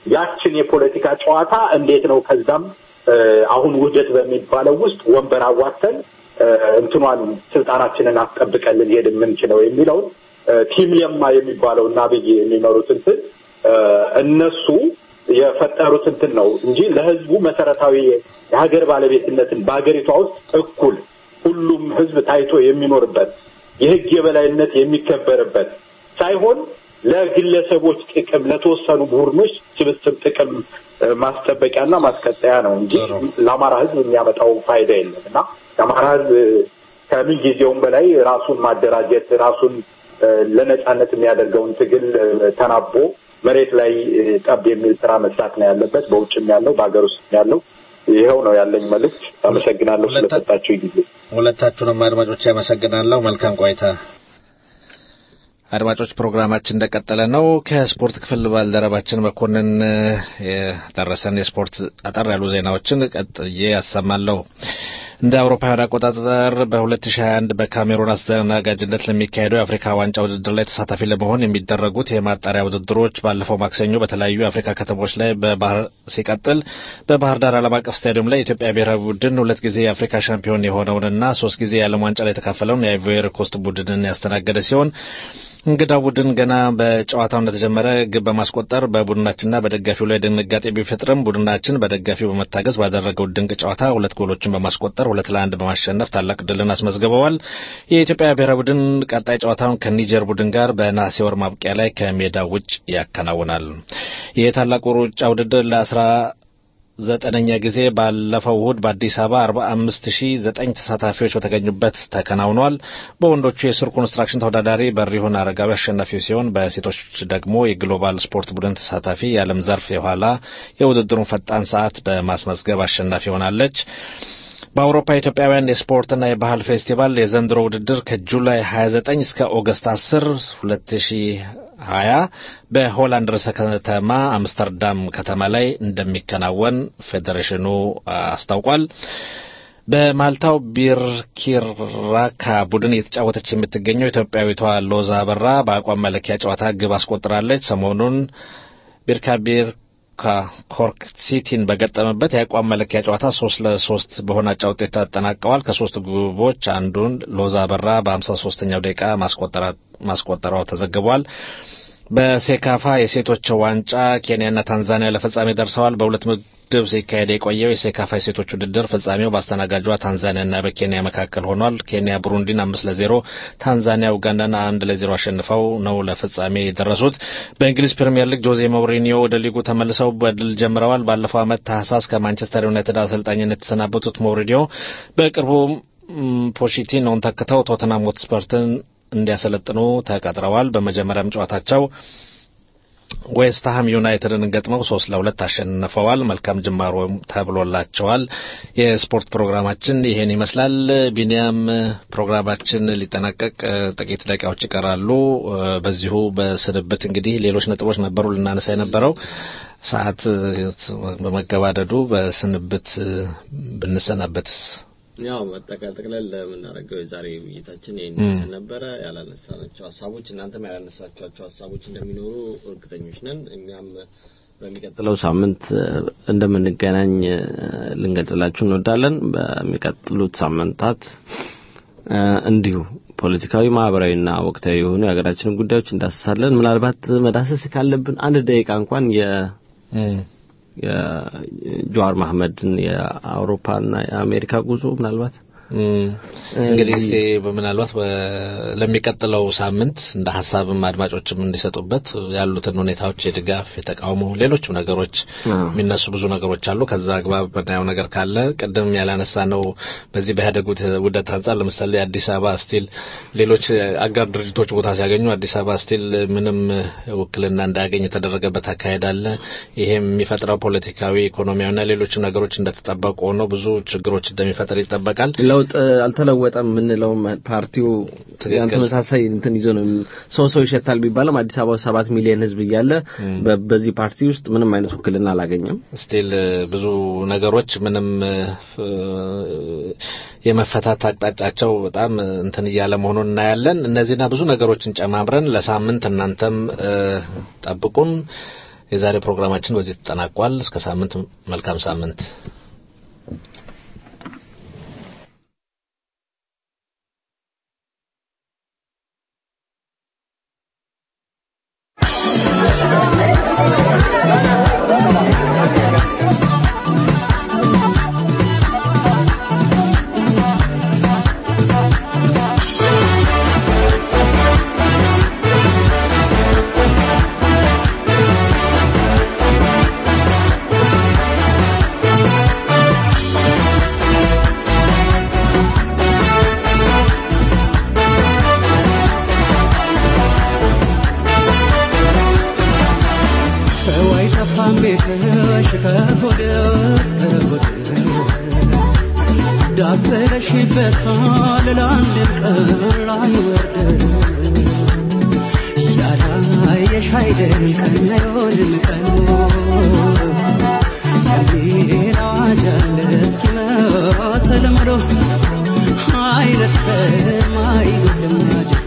ያችን የፖለቲካ ጨዋታ እንዴት ነው ከዛም እ፣ አሁን ውህደት በሚባለው ውስጥ ወንበር አዋተን እ፣ እንትኗን ስልጣናችንን አስጠብቀን ልንሄድ የምንችለው የሚለውን እ፣ ቲም ለማ የሚባለው እና አብይ የሚመሩት እንትን እ፣ እነሱ የፈጠሩት እንትን ነው እንጂ ለህዝቡ መሰረታዊ የሀገር ባለቤትነትን በሀገሪቷ ውስጥ እኩል ሁሉም ህዝብ ታይቶ የሚኖርበት የህግ የበላይነት የሚከበርበት ሳይሆን ለግለሰቦች ጥቅም ለተወሰኑ ቡድኖች ስብስብ ጥቅም እ፣ ማስጠበቂያና ማስቀጠያ ነው እንጂ ለአማራ ህዝብ የሚያመጣው ፋይዳ የለም እና የአማራ ህዝብ ከምን ጊዜውም በላይ ራሱን ማደራጀት ራሱን እ፣ ለነጻነት የሚያደርገውን ትግል እ፣ ተናቦ መሬት ላይ እ፣ ጠብ የሚል ስራ መስራት ነው ያለበት። በውጭም ያለው በሀገር ውስጥ ያለው ይኸው ነው ያለኝ መልእክት። አመሰግናለሁ ስለሰጣችሁ ጊዜ። ሁለታችሁንም አድማጮች ያመሰግናለሁ። መልካም ቆይታ። አድማጮች ፕሮግራማችን እንደቀጠለ ነው። ከስፖርት ክፍል ባልደረባችን መኮንን እ፣ የደረሰን የስፖርት አጠር ያሉ ዜናዎችን ቀጥዬ ያሰማለሁ። እንደ አውሮፓውያን አቆጣጠር በ2021 በካሜሩን አስተናጋጅነት ለሚካሄደው የአፍሪካ ዋንጫ ውድድር ላይ ተሳታፊ ለመሆን የሚደረጉት የማጣሪያ ውድድሮች ባለፈው ማክሰኞ በተለያዩ የአፍሪካ ከተሞች ላይ በባህር ሲቀጥል በባህር ዳር ዓለም አቀፍ ስታዲየም ላይ የኢትዮጵያ ብሔራዊ ቡድን ሁለት ጊዜ የአፍሪካ ሻምፒዮን የሆነውንና ሶስት ጊዜ የዓለም ዋንጫ ላይ የተካፈለውን የአይቮሪ ኮስት ቡድንን ያስተናገደ ሲሆን እንግዳው ቡድን ገና በጨዋታው እንደተጀመረ ግብ በማስቆጠር በቡድናችንና በደጋፊው ላይ ድንጋጤ ቢፈጥርም ቡድናችን በደጋፊው በመታገዝ ባደረገው ድንቅ ጨዋታ ሁለት ጎሎችን በማስቆጠር ሁለት ለአንድ በማሸነፍ ታላቅ ድልን አስመዝግበዋል። የኢትዮጵያ ብሔራዊ ቡድን ቀጣይ ጨዋታውን ከኒጀር ቡድን ጋር በነሐሴ ወር ማብቂያ ላይ ከሜዳ ውጭ ያከናውናል። የታላቁ ሩጫ ውድድር ለአስራ ዘጠነኛ ጊዜ ባለፈው እሁድ በአዲስ አበባ አርባ አምስት ሺ ዘጠኝ ተሳታፊዎች በተገኙበት ተከናውኗል። በወንዶቹ የስር ኮንስትራክሽን ተወዳዳሪ በሪሁን አረጋዊ አሸናፊ ሲሆን በሴቶች ደግሞ የግሎባል ስፖርት ቡድን ተሳታፊ የዓለም ዘርፍ የኋላ የውድድሩን ፈጣን ሰዓት በማስመዝገብ አሸናፊ ሆናለች። በአውሮፓ ኢትዮጵያውያን የስፖርትና የባህል ፌስቲቫል የዘንድሮ ውድድር ከጁላይ 29 እስከ ኦገስት 10 2020 በሆላንድ ርዕሰ ከተማ አምስተርዳም ከተማ ላይ እንደሚከናወን ፌዴሬሽኑ አስታውቋል። በማልታው ቢርኪራካ ቡድን እየተጫወተች የምትገኘው ኢትዮጵያዊቷ ሎዛ አበራ በአቋም መለኪያ ጨዋታ ግብ አስቆጥራለች። ሰሞኑን ቢርካቢር ከኮርክ ሲቲን በገጠመበት የአቋም መለኪያ ጨዋታ ሶስት ለሶስት በሆነ አቻ ውጤት ተጠናቀዋል። ከሶስት ግቦች አንዱን ሎዛ በራ በሀምሳ ሶስተኛው ደቂቃ ማስቆጠሯ ተዘግቧል። በሴካፋ የሴቶች ዋንጫ ኬንያና ታንዛኒያ ለፍጻሜ ደርሰዋል። በሁለት ምድብ ሲካሄድ የቆየው የሴካፋ የሴቶች ውድድር ፍጻሜው በአስተናጋጇ ታንዛኒያና በኬንያ መካከል ሆኗል። ኬንያ ቡሩንዲን አምስት ለዜሮ፣ ታንዛኒያ ኡጋንዳን አንድ ለዜሮ አሸንፈው ነው ለፍጻሜ የደረሱት። በእንግሊዝ ፕሪምየር ሊግ ጆዜ ሞሪኒዮ ወደ ሊጉ ተመልሰው በድል ጀምረዋል። ባለፈው ዓመት ታህሳስ ከማንቸስተር ዩናይትድ አሰልጣኝነት የተሰናበቱት ሞሪኒዮ በቅርቡ ፖቺቲኖን ተክተው ቶተናም ሆትስፐርን እንዲያሰለጥኑ ተቀጥረዋል። በመጀመሪያም ጨዋታቸው ዌስትሃም ዩናይትድን ገጥመው ሶስት ለሁለት አሸንፈዋል። መልካም ጅማሮ ተብሎላቸዋል። የስፖርት ፕሮግራማችን ይሄን ይመስላል። ቢኒያም ፕሮግራማችን ሊጠናቀቅ ጥቂት ደቂቃዎች ይቀራሉ። በዚሁ በስንብት እንግዲህ ሌሎች ነጥቦች ነበሩ ልናነሳ የነበረው ሰዓት በመገባደዱ በስንብት ብንሰናበትስ ያው መጠቃል ጠቅለል ለምናደርገው የዛሬ ውይይታችን ይህን ይመስል ነበረ። ያላነሳናቸው ሀሳቦች እናንተም ያላነሳቸዋቸው ሀሳቦች እንደሚኖሩ እርግጠኞች ነን። እኛም በሚቀጥለው ሳምንት እንደምንገናኝ ልንገልጽላችሁ እንወዳለን። በሚቀጥሉት ሳምንታት እንዲሁ ፖለቲካዊ፣ ማህበራዊና ወቅታዊ የሆኑ የሀገራችንን ጉዳዮች እንዳስሳለን። ምናልባት መዳሰስ ካለብን አንድ ደቂቃ እንኳን የ የጀዋር መሐመድን የአውሮፓና የአሜሪካ ጉዞ ምናልባት እንግዲህ እስቲ ምናልባት ለሚቀጥለው ሳምንት እንደ ሀሳብም አድማጮችም እንዲሰጡበት ያሉትን ሁኔታዎች የድጋፍ፣ የተቃውሞ፣ ሌሎችም ነገሮች የሚነሱ ብዙ ነገሮች አሉ። ከዛ አግባብ በናየው ነገር ካለ ቅድም ያላነሳ ነው በዚህ በኢህአዴግ ውህደት አንጻር ለምሳሌ አዲስ አበባ ስቲል ሌሎች አጋር ድርጅቶች ቦታ ሲያገኙ አዲስ አበባ ስቲል ምንም ውክልና እንዳያገኝ የተደረገበት አካሄድ አለ። ይሄም የሚፈጥረው ፖለቲካዊ፣ ኢኮኖሚያዊና ሌሎችም ነገሮች እንደተጠበቁ ሆነው ብዙ ችግሮች እንደሚፈጥር ይጠበቃል። ለውጥ አልተለወጠም የምንለው ፓርቲው ያን ተመሳሳይ እንትን ይዞ ነው። ሰው ሰው ይሸታል ቢባልም አዲስ አበባ ሰባት ሚሊዮን ሕዝብ እያለ በዚህ ፓርቲ ውስጥ ምንም አይነት ውክልና አላገኘም። ስቲል ብዙ ነገሮች ምንም የመፈታት አቅጣጫቸው በጣም እንትን እያለ መሆኑን እናያለን። እነዚህና ብዙ ነገሮችን ጨማምረን ለሳምንት እናንተም ጠብቁን። የዛሬ ፕሮግራማችን በዚህ ተጠናቋል። እስከ ሳምንት መልካም ሳምንት። ሰው አይጠፋም ቤትሽ ከሆድ እስከ ሆድ ዳስ ጥለሽበታል ለአንድም ቀን ላይወርድ ያላየሽ አይደል ቀን አይሆንም ቀን የሚል አዋጅ አለ እስኪመስል ምሎ አይነጥፍም አይጎድልም አጅ